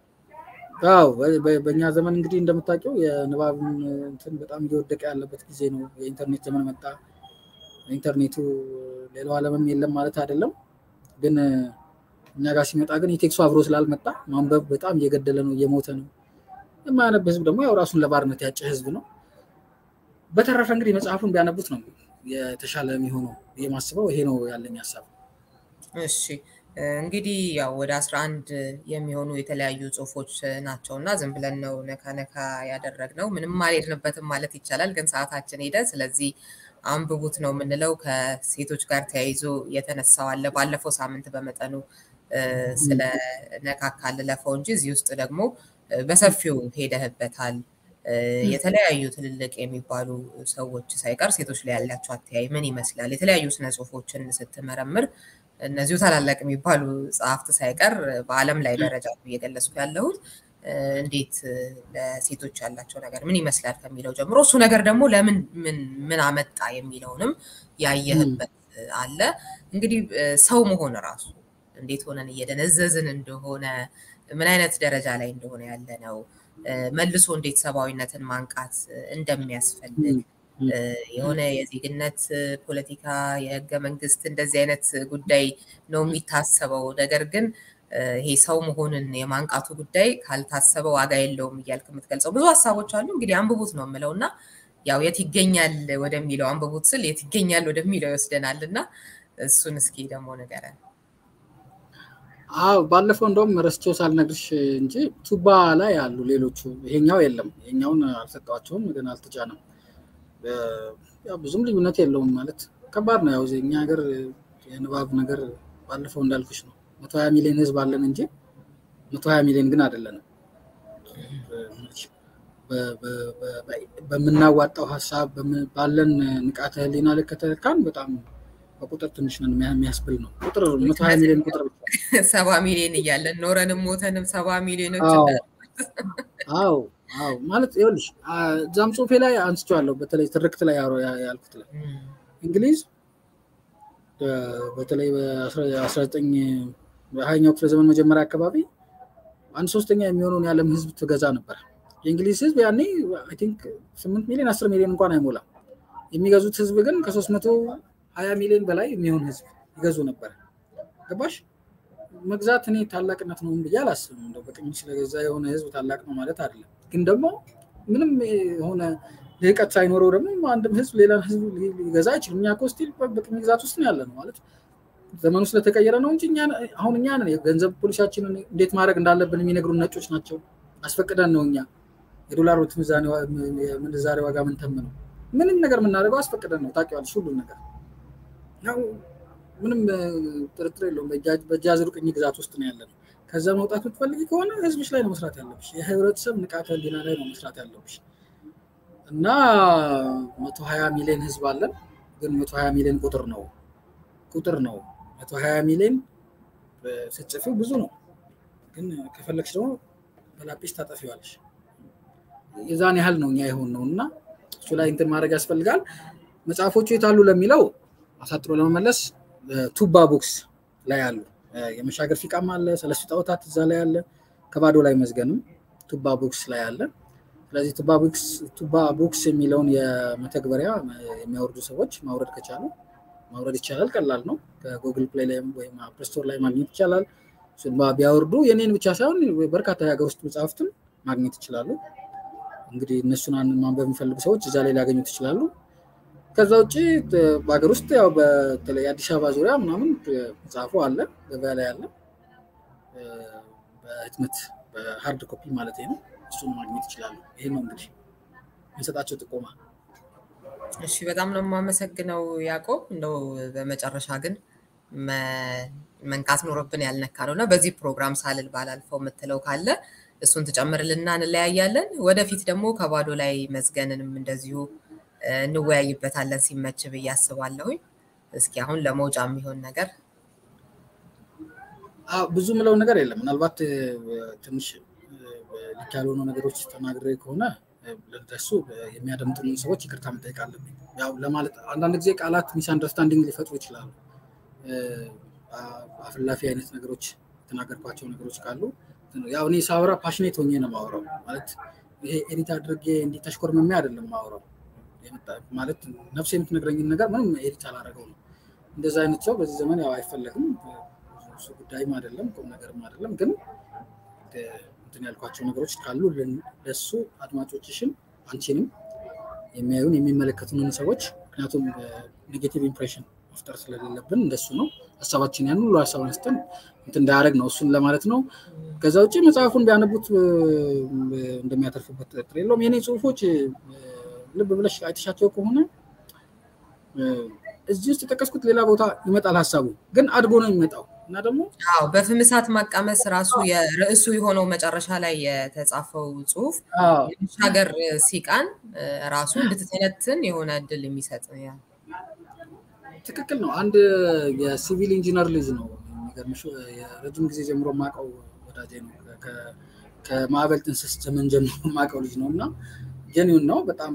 አዎ በእኛ ዘመን እንግዲህ እንደምታውቂው የንባብን እንትን በጣም እየወደቀ ያለበት ጊዜ ነው። የኢንተርኔት ዘመን መጣ። ኢንተርኔቱ ሌላው ዓለምም የለም ማለት አይደለም። ግን እኛ ጋር ሲመጣ ግን የቴክሱ አብሮ ስላልመጣ ማንበብ በጣም እየገደለ ነው፣ እየሞተ ነው። የማያነብ ህዝብ ደግሞ ያው ራሱን ለባርነት ያጨ ህዝብ ነው። በተረፈ እንግዲህ መጽሐፉን ቢያነቡት ነው የተሻለ የሚሆነው የማስበው ይሄ ነው ያለኝ ሀሳብ። እሺ እንግዲህ ያው ወደ አስራ አንድ የሚሆኑ የተለያዩ ጽሁፎች ናቸው እና ዝም ብለን ነው ነካ ነካ ያደረግነው። ምንም አልሄድንበትም ማለት ይቻላል፣ ግን ሰዓታችን ሄደ። ስለዚህ አንብቡት ነው የምንለው። ከሴቶች ጋር ተያይዞ የተነሳው አለ ባለፈው ሳምንት በመጠኑ ስለ ነካካ ልለፈው እንጂ እዚህ ውስጥ ደግሞ በሰፊው ሄደህበታል። የተለያዩ ትልልቅ የሚባሉ ሰዎች ሳይቀር ሴቶች ላይ ያላቸው አተያይ ምን ይመስላል? የተለያዩ ስነ ጽሁፎችን ስትመረምር እነዚሁ ታላላቅ የሚባሉ ጸሐፍት ሳይቀር በዓለም ላይ ደረጃ እየገለጽኩ ያለሁት እንዴት ለሴቶች ያላቸው ነገር ምን ይመስላል ከሚለው ጀምሮ እሱ ነገር ደግሞ ለምን ምን አመጣ የሚለውንም ያየህበት አለ። እንግዲህ ሰው መሆን ራሱ እንዴት ሆነን እየደነዘዝን እንደሆነ ምን አይነት ደረጃ ላይ እንደሆነ ያለ ነው። መልሶ እንዴት ሰብአዊነትን ማንቃት እንደሚያስፈልግ የሆነ የዜግነት ፖለቲካ፣ የህገ መንግስት እንደዚህ አይነት ጉዳይ ነው የሚታሰበው። ነገር ግን ይሄ ሰው መሆንን የማንቃቱ ጉዳይ ካልታሰበ ዋጋ የለውም እያልክ የምትገልጸው ብዙ ሀሳቦች አሉ። እንግዲህ አንብቡት ነው የምለው እና ያው የት ይገኛል ወደሚለው አንብቡት ስል የት ይገኛል ወደሚለው ይወስደናል እና እሱን እስኪ ደግሞ ንገረን። አዎ ባለፈው እንደውም ረስቼው ሳልነግርሽ እንጂ ቱባ ላይ አሉ ሌሎቹ። ይሄኛው የለም፣ ይሄኛውን አልሰጠዋቸውም፣ ግን አልተጫነም። ብዙም ልዩነት የለውም ማለት ከባድ ነው። ያው እኛ ሀገር የንባብ ነገር ባለፈው እንዳልኩሽ ነው። መቶ ሀያ ሚሊዮን ህዝብ አለን እንጂ መቶ ሀያ ሚሊዮን ግን አይደለንም። በምናዋጣው ሀሳብ ባለን ንቃተ ህሊና ልክ ከተካን በጣም በቁጥር ትንሽ ነን የሚያስብል ነው። ቁጥር መቶ ሀያ ሚሊዮን ቁጥር ሰባ ሚሊዮን እያለን ኖረንም ሞተንም ሰባ ሚሊዮኖች አዎ አዎ ማለት ይኸውልሽ እዛም ጽሁፌ ላይ አንስቼዋለሁ። በተለይ ትርክት ላይ ያልኩት ላይ እንግሊዝ በተለይ በአስራ ዘጠኝ በሀያኛው ክፍለ ዘመን መጀመሪያ አካባቢ አንድ ሶስተኛ የሚሆነውን የዓለም ህዝብ ትገዛ ነበር። የእንግሊዝ ህዝብ ያኔ አይ ቲንክ ስምንት ሚሊዮን አስር ሚሊዮን እንኳን አይሞላም። የሚገዙት ህዝብ ግን ከሶስት መቶ ሀያ ሚሊዮን በላይ የሚሆን ህዝብ ይገዙ ነበር። ገባሽ? መግዛት እኔ ታላቅነት ነው ብዬ አላስብም። እንደው በቅኝ ስለገዛ የሆነ ህዝብ ታላቅ ነው ማለት አይደለም። ግን ደግሞ ምንም የሆነ ልህቀት ሳይኖረው ደግሞ አንድም ህዝብ ሌላን ህዝብ ሊገዛ አይችልም። እኛ እኮ ስቲል በቅኝ ግዛት ውስጥ ነው ያለ ነው ማለት ዘመኑ ስለተቀየረ ነው እንጂ አሁን እኛ ነን የገንዘብ ፖሊሲያችንን እንዴት ማድረግ እንዳለብን የሚነግሩን ነጮች ናቸው። አስፈቅደን ነው እኛ የዶላር ምንዛሬ ዋጋ ምንተም ነው ምንም ነገር የምናደርገው አስፈቅደን ነው። ታውቂዋለሽ ሁሉን ነገር ያው ምንም ጥርጥር የለውም። በእጅ አዙር ቅኝ ግዛት ውስጥ ነው ያለ ነው። ከዛ መውጣት የምትፈልጊ ከሆነ ህዝብሽ ላይ ነው መስራት ያለብሽ። የህብረተሰብ ንቃተ ህሊና ላይ ነው መስራት ያለብሽ እና መቶ ሀያ ሚሊዮን ህዝብ አለን። ግን መቶ ሀያ ሚሊዮን ቁጥር ነው ቁጥር ነው። መቶ ሀያ ሚሊዮን ስትጽፊው ብዙ ነው። ግን ከፈለግሽ ደግሞ በላጲስ ታጠፊዋለሽ። የዛን ያህል ነው እኛ የሆን ነው እና እሱ ላይ እንትን ማድረግ ያስፈልጋል። መጽሐፎቹ የታሉ ለሚለው አሳጥሮ ለመመለስ ቱባ ቡክስ ላይ አሉ። የመሻገር ፊቃም አለ፣ ሰለስቱ ጣዖታት እዛ ላይ አለ። ከባዶ ላይ መዝገንም ቱባ ቡክስ ላይ አለ። ስለዚህ ቱባ ቡክስ የሚለውን የመተግበሪያ የሚያወርዱ ሰዎች ማውረድ ከቻሉ ማውረድ ይቻላል። ቀላል ነው። ከጉግል ፕሌይ ላይ ወይም አፕል ስቶር ላይ ማግኘት ይቻላል። ቢያወርዱ የኔን ብቻ ሳይሆን በርካታ የሀገር ውስጥ መጽሐፍትን ማግኘት ይችላሉ። እንግዲህ እነሱን ማንበብ የሚፈልጉ ሰዎች እዛ ላይ ሊያገኙት ይችላሉ። ከዛ ውጭ በሀገር ውስጥ ያው በተለይ አዲስ አበባ ዙሪያ ምናምን መጽሐፉ አለ፣ ገበያ ላይ አለ። በህትመት በሀርድ ኮፒ ማለት ነው። እሱን ማግኘት ይችላሉ። ይሄ ነው እንግዲህ የሚሰጣቸው ጥቆማ። እሺ በጣም ነው የማመሰግነው ያዕቆብ። እንደው በመጨረሻ ግን መንካት ኖሮብን ያልነካ ነው እና በዚህ ፕሮግራም ሳልል ባላልፈው የምትለው ካለ እሱን ትጨምርልና እንለያያለን። ወደፊት ደግሞ ከባዶ ላይ መዝገንንም እንደዚሁ እንወያይበታለን ሲመች ብዬ አስባለሁኝ። እስኪ አሁን ለመውጫ የሚሆን ነገር ብዙ ምለው ነገር የለም። ምናልባት ትንሽ ልክ ያልሆኑ ነገሮች ተናግሬ ከሆነ ለደሱ የሚያደምጡንን ሰዎች ይቅርታ መጠየቅ አለብኝ። ያው ለማለት አንዳንድ ጊዜ ቃላት ሚስ አንደርስታንዲንግ ሊፈጥሩ ይችላሉ። አፍላፊ አይነት ነገሮች የተናገርኳቸው ነገሮች ካሉ ያው እኔ ሳወራ ፓሽኔት ሆኜ ነው ማውራው። ማለት ይሄ ኤዲት አድርጌ እንዲህ ተሽኮርምሜ አይደለም ማውራው። ማለት ነፍስ የምትነግረኝን ነገር ምንም ኤዲት አላደረገው ነው። እንደዛ አይነት ሰው በዚህ ዘመን ያው አይፈለግም። እሱ ጉዳይም አይደለም ቁም ነገርም አይደለም። ግን እንትን ያልኳቸው ነገሮች ካሉ ለሱ አድማጮችሽን አንቺንም የሚያዩን የሚመለከቱንን ሰዎች ምክንያቱም ኔጌቲቭ ኢምፕሬሽን መፍጠር ስለሌለብን እንደሱ ነው ሀሳባችን ያን ሁሉ ሀሳብ አንስተን እንትን እንዳያደርግ ነው እሱን ለማለት ነው። ከዛ ውጭ መጽሐፉን ቢያነቡት እንደሚያተርፉበት ጥርጥር የለውም። የኔ ጽሁፎች ልብ ብለሽ አይተሻቸው ከሆነ እዚህ ውስጥ የጠቀስኩት ሌላ ቦታ ይመጣል ሀሳቡ ግን አድጎ ነው የሚመጣው እና ደግሞ አዎ በፍም እሳት ማቃመስ ራሱ የርዕሱ የሆነው መጨረሻ ላይ የተጻፈው ጽሁፍ የመሻገር ሲቃን ራሱ እንድትተነትን የሆነ እድል የሚሰጥ ትክክል ነው። አንድ የሲቪል ኢንጂነር ልጅ ነው የሚገርምሽ፣ የረጅም ጊዜ ጀምሮ የማውቀው ወዳጄ ነው። ከማዕበል ጥንስስ ዘመን ጀምሮ የማውቀው ልጅ ነው እና ጀኒውን ነው በጣም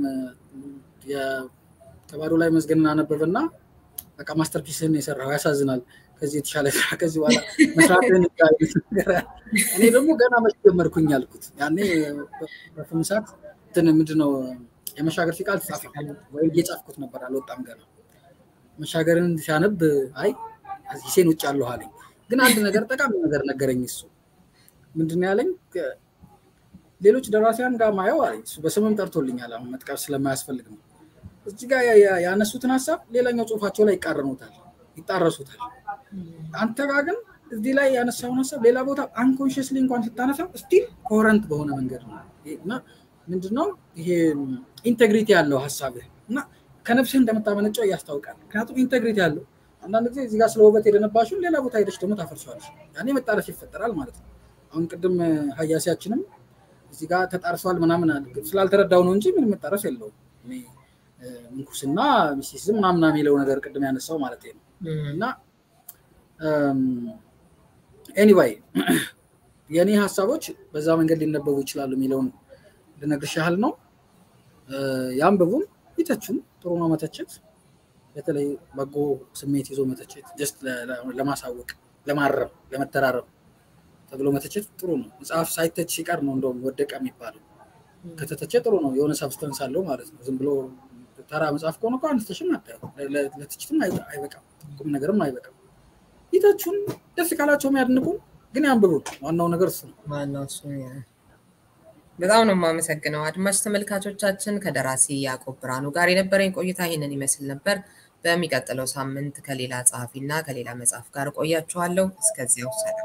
ከባዶ ላይ መዝገንን አነበበና በቃ ማስተርፒስህን የሰራው ያሳዝናል። ከዚህ የተሻለ ስራ ከዚህ በኋላ መስራትን እኔ ደግሞ ገና መች ጀመርኩኝ አልኩት። ያኔ በፍም እሳት እንትን ምንድነው የመሻገር ሲቃል ተጻፈ ወይ እየጻፍኩት ነበር፣ አልወጣም ገና መሻገርን ሲያነብ አይ ሂሴን ውጭ አለሁ አለኝ። ግን አንድ ነገር ጠቃሚ ነገር ነገረኝ። እሱ ምንድነው ያለኝ ሌሎች ደራሲያን ጋር ማየው አለኝ። እሱ በስምም ጠርቶልኛል። አሁን መጥቀስ ስለማያስፈልግ ነው። እዚህ ጋር ያነሱትን ሀሳብ ሌላኛው ጽሁፋቸው ላይ ይቃረኑታል፣ ይጣረሱታል። አንተ ጋር ግን እዚህ ላይ ያነሳውን ሀሳብ ሌላ ቦታ አንኮንሽስሊ እንኳን ስታነሳው ስቲል ኮረንት በሆነ መንገድ ነው እና ምንድነው ይሄ ኢንቴግሪቲ ያለው ሀሳብህ እና ከነፍስህ እንደምታመነጨው ያስታውቃል። ምክንያቱም ኢንቴግሪቲ ያለው አንዳንድ ጊዜ እዚህ ጋር ስለ ውበት የደነባሽውን ሌላ ቦታ ሄደች ደግሞ ታፈርሷለች። ያኔ መጣረስ ይፈጠራል ማለት ነው። አሁን ቅድም ሀያሲያችንም እዚህ ጋር ተጣርሷል ምናምን ስላልተረዳው ነው እንጂ ምንም መጣረስ የለውም። ምንኩስና ሚስቲሲዝም ምናምና የሚለው ነገር ቅድም ያነሳው ማለት ነው እና ኤኒዋይ የእኔ ሀሳቦች በዛ መንገድ ሊነበቡ ይችላሉ የሚለውን ልነግርሽ ያህል ነው። ያንብቡም፣ ይተቹም። ጥሩ ነው መተቸት፣ በተለይ በጎ ስሜት ይዞ መተቸት፣ ጀስት ለማሳወቅ፣ ለማረም፣ ለመተራረም ተብሎ መተቸት ጥሩ ነው። መጽሐፍ ሳይተች ሲቀር ነው እንደውም ወደቀ የሚባለው። ከተተቸ ጥሩ ነው፣ የሆነ ሰብስተንስ አለው ማለት ነው። ዝም ብሎ ተራ መጽሐፍ ከሆነ እኮ አንስተሽም አታየው፣ ለትችትም አይበቃም፣ ቁም ነገርም አይበቃም። ይተቹን፣ ደስ ካላቸው የሚያድንቁን ግን ያንብቡን። ዋናው ነገር እሱ ነው። ዋናው እሱ በጣም ነው የማመሰግነው። አድማጭ ተመልካቾቻችን ከደራሲ ያዕቆብ ብርሃኑ ጋር የነበረኝ ቆይታ ይህንን ይመስል ነበር። በሚቀጥለው ሳምንት ከሌላ ጸሐፊና ከሌላ መጽሐፍ ጋር ቆያችኋለሁ። እስከዚያው ሰላም።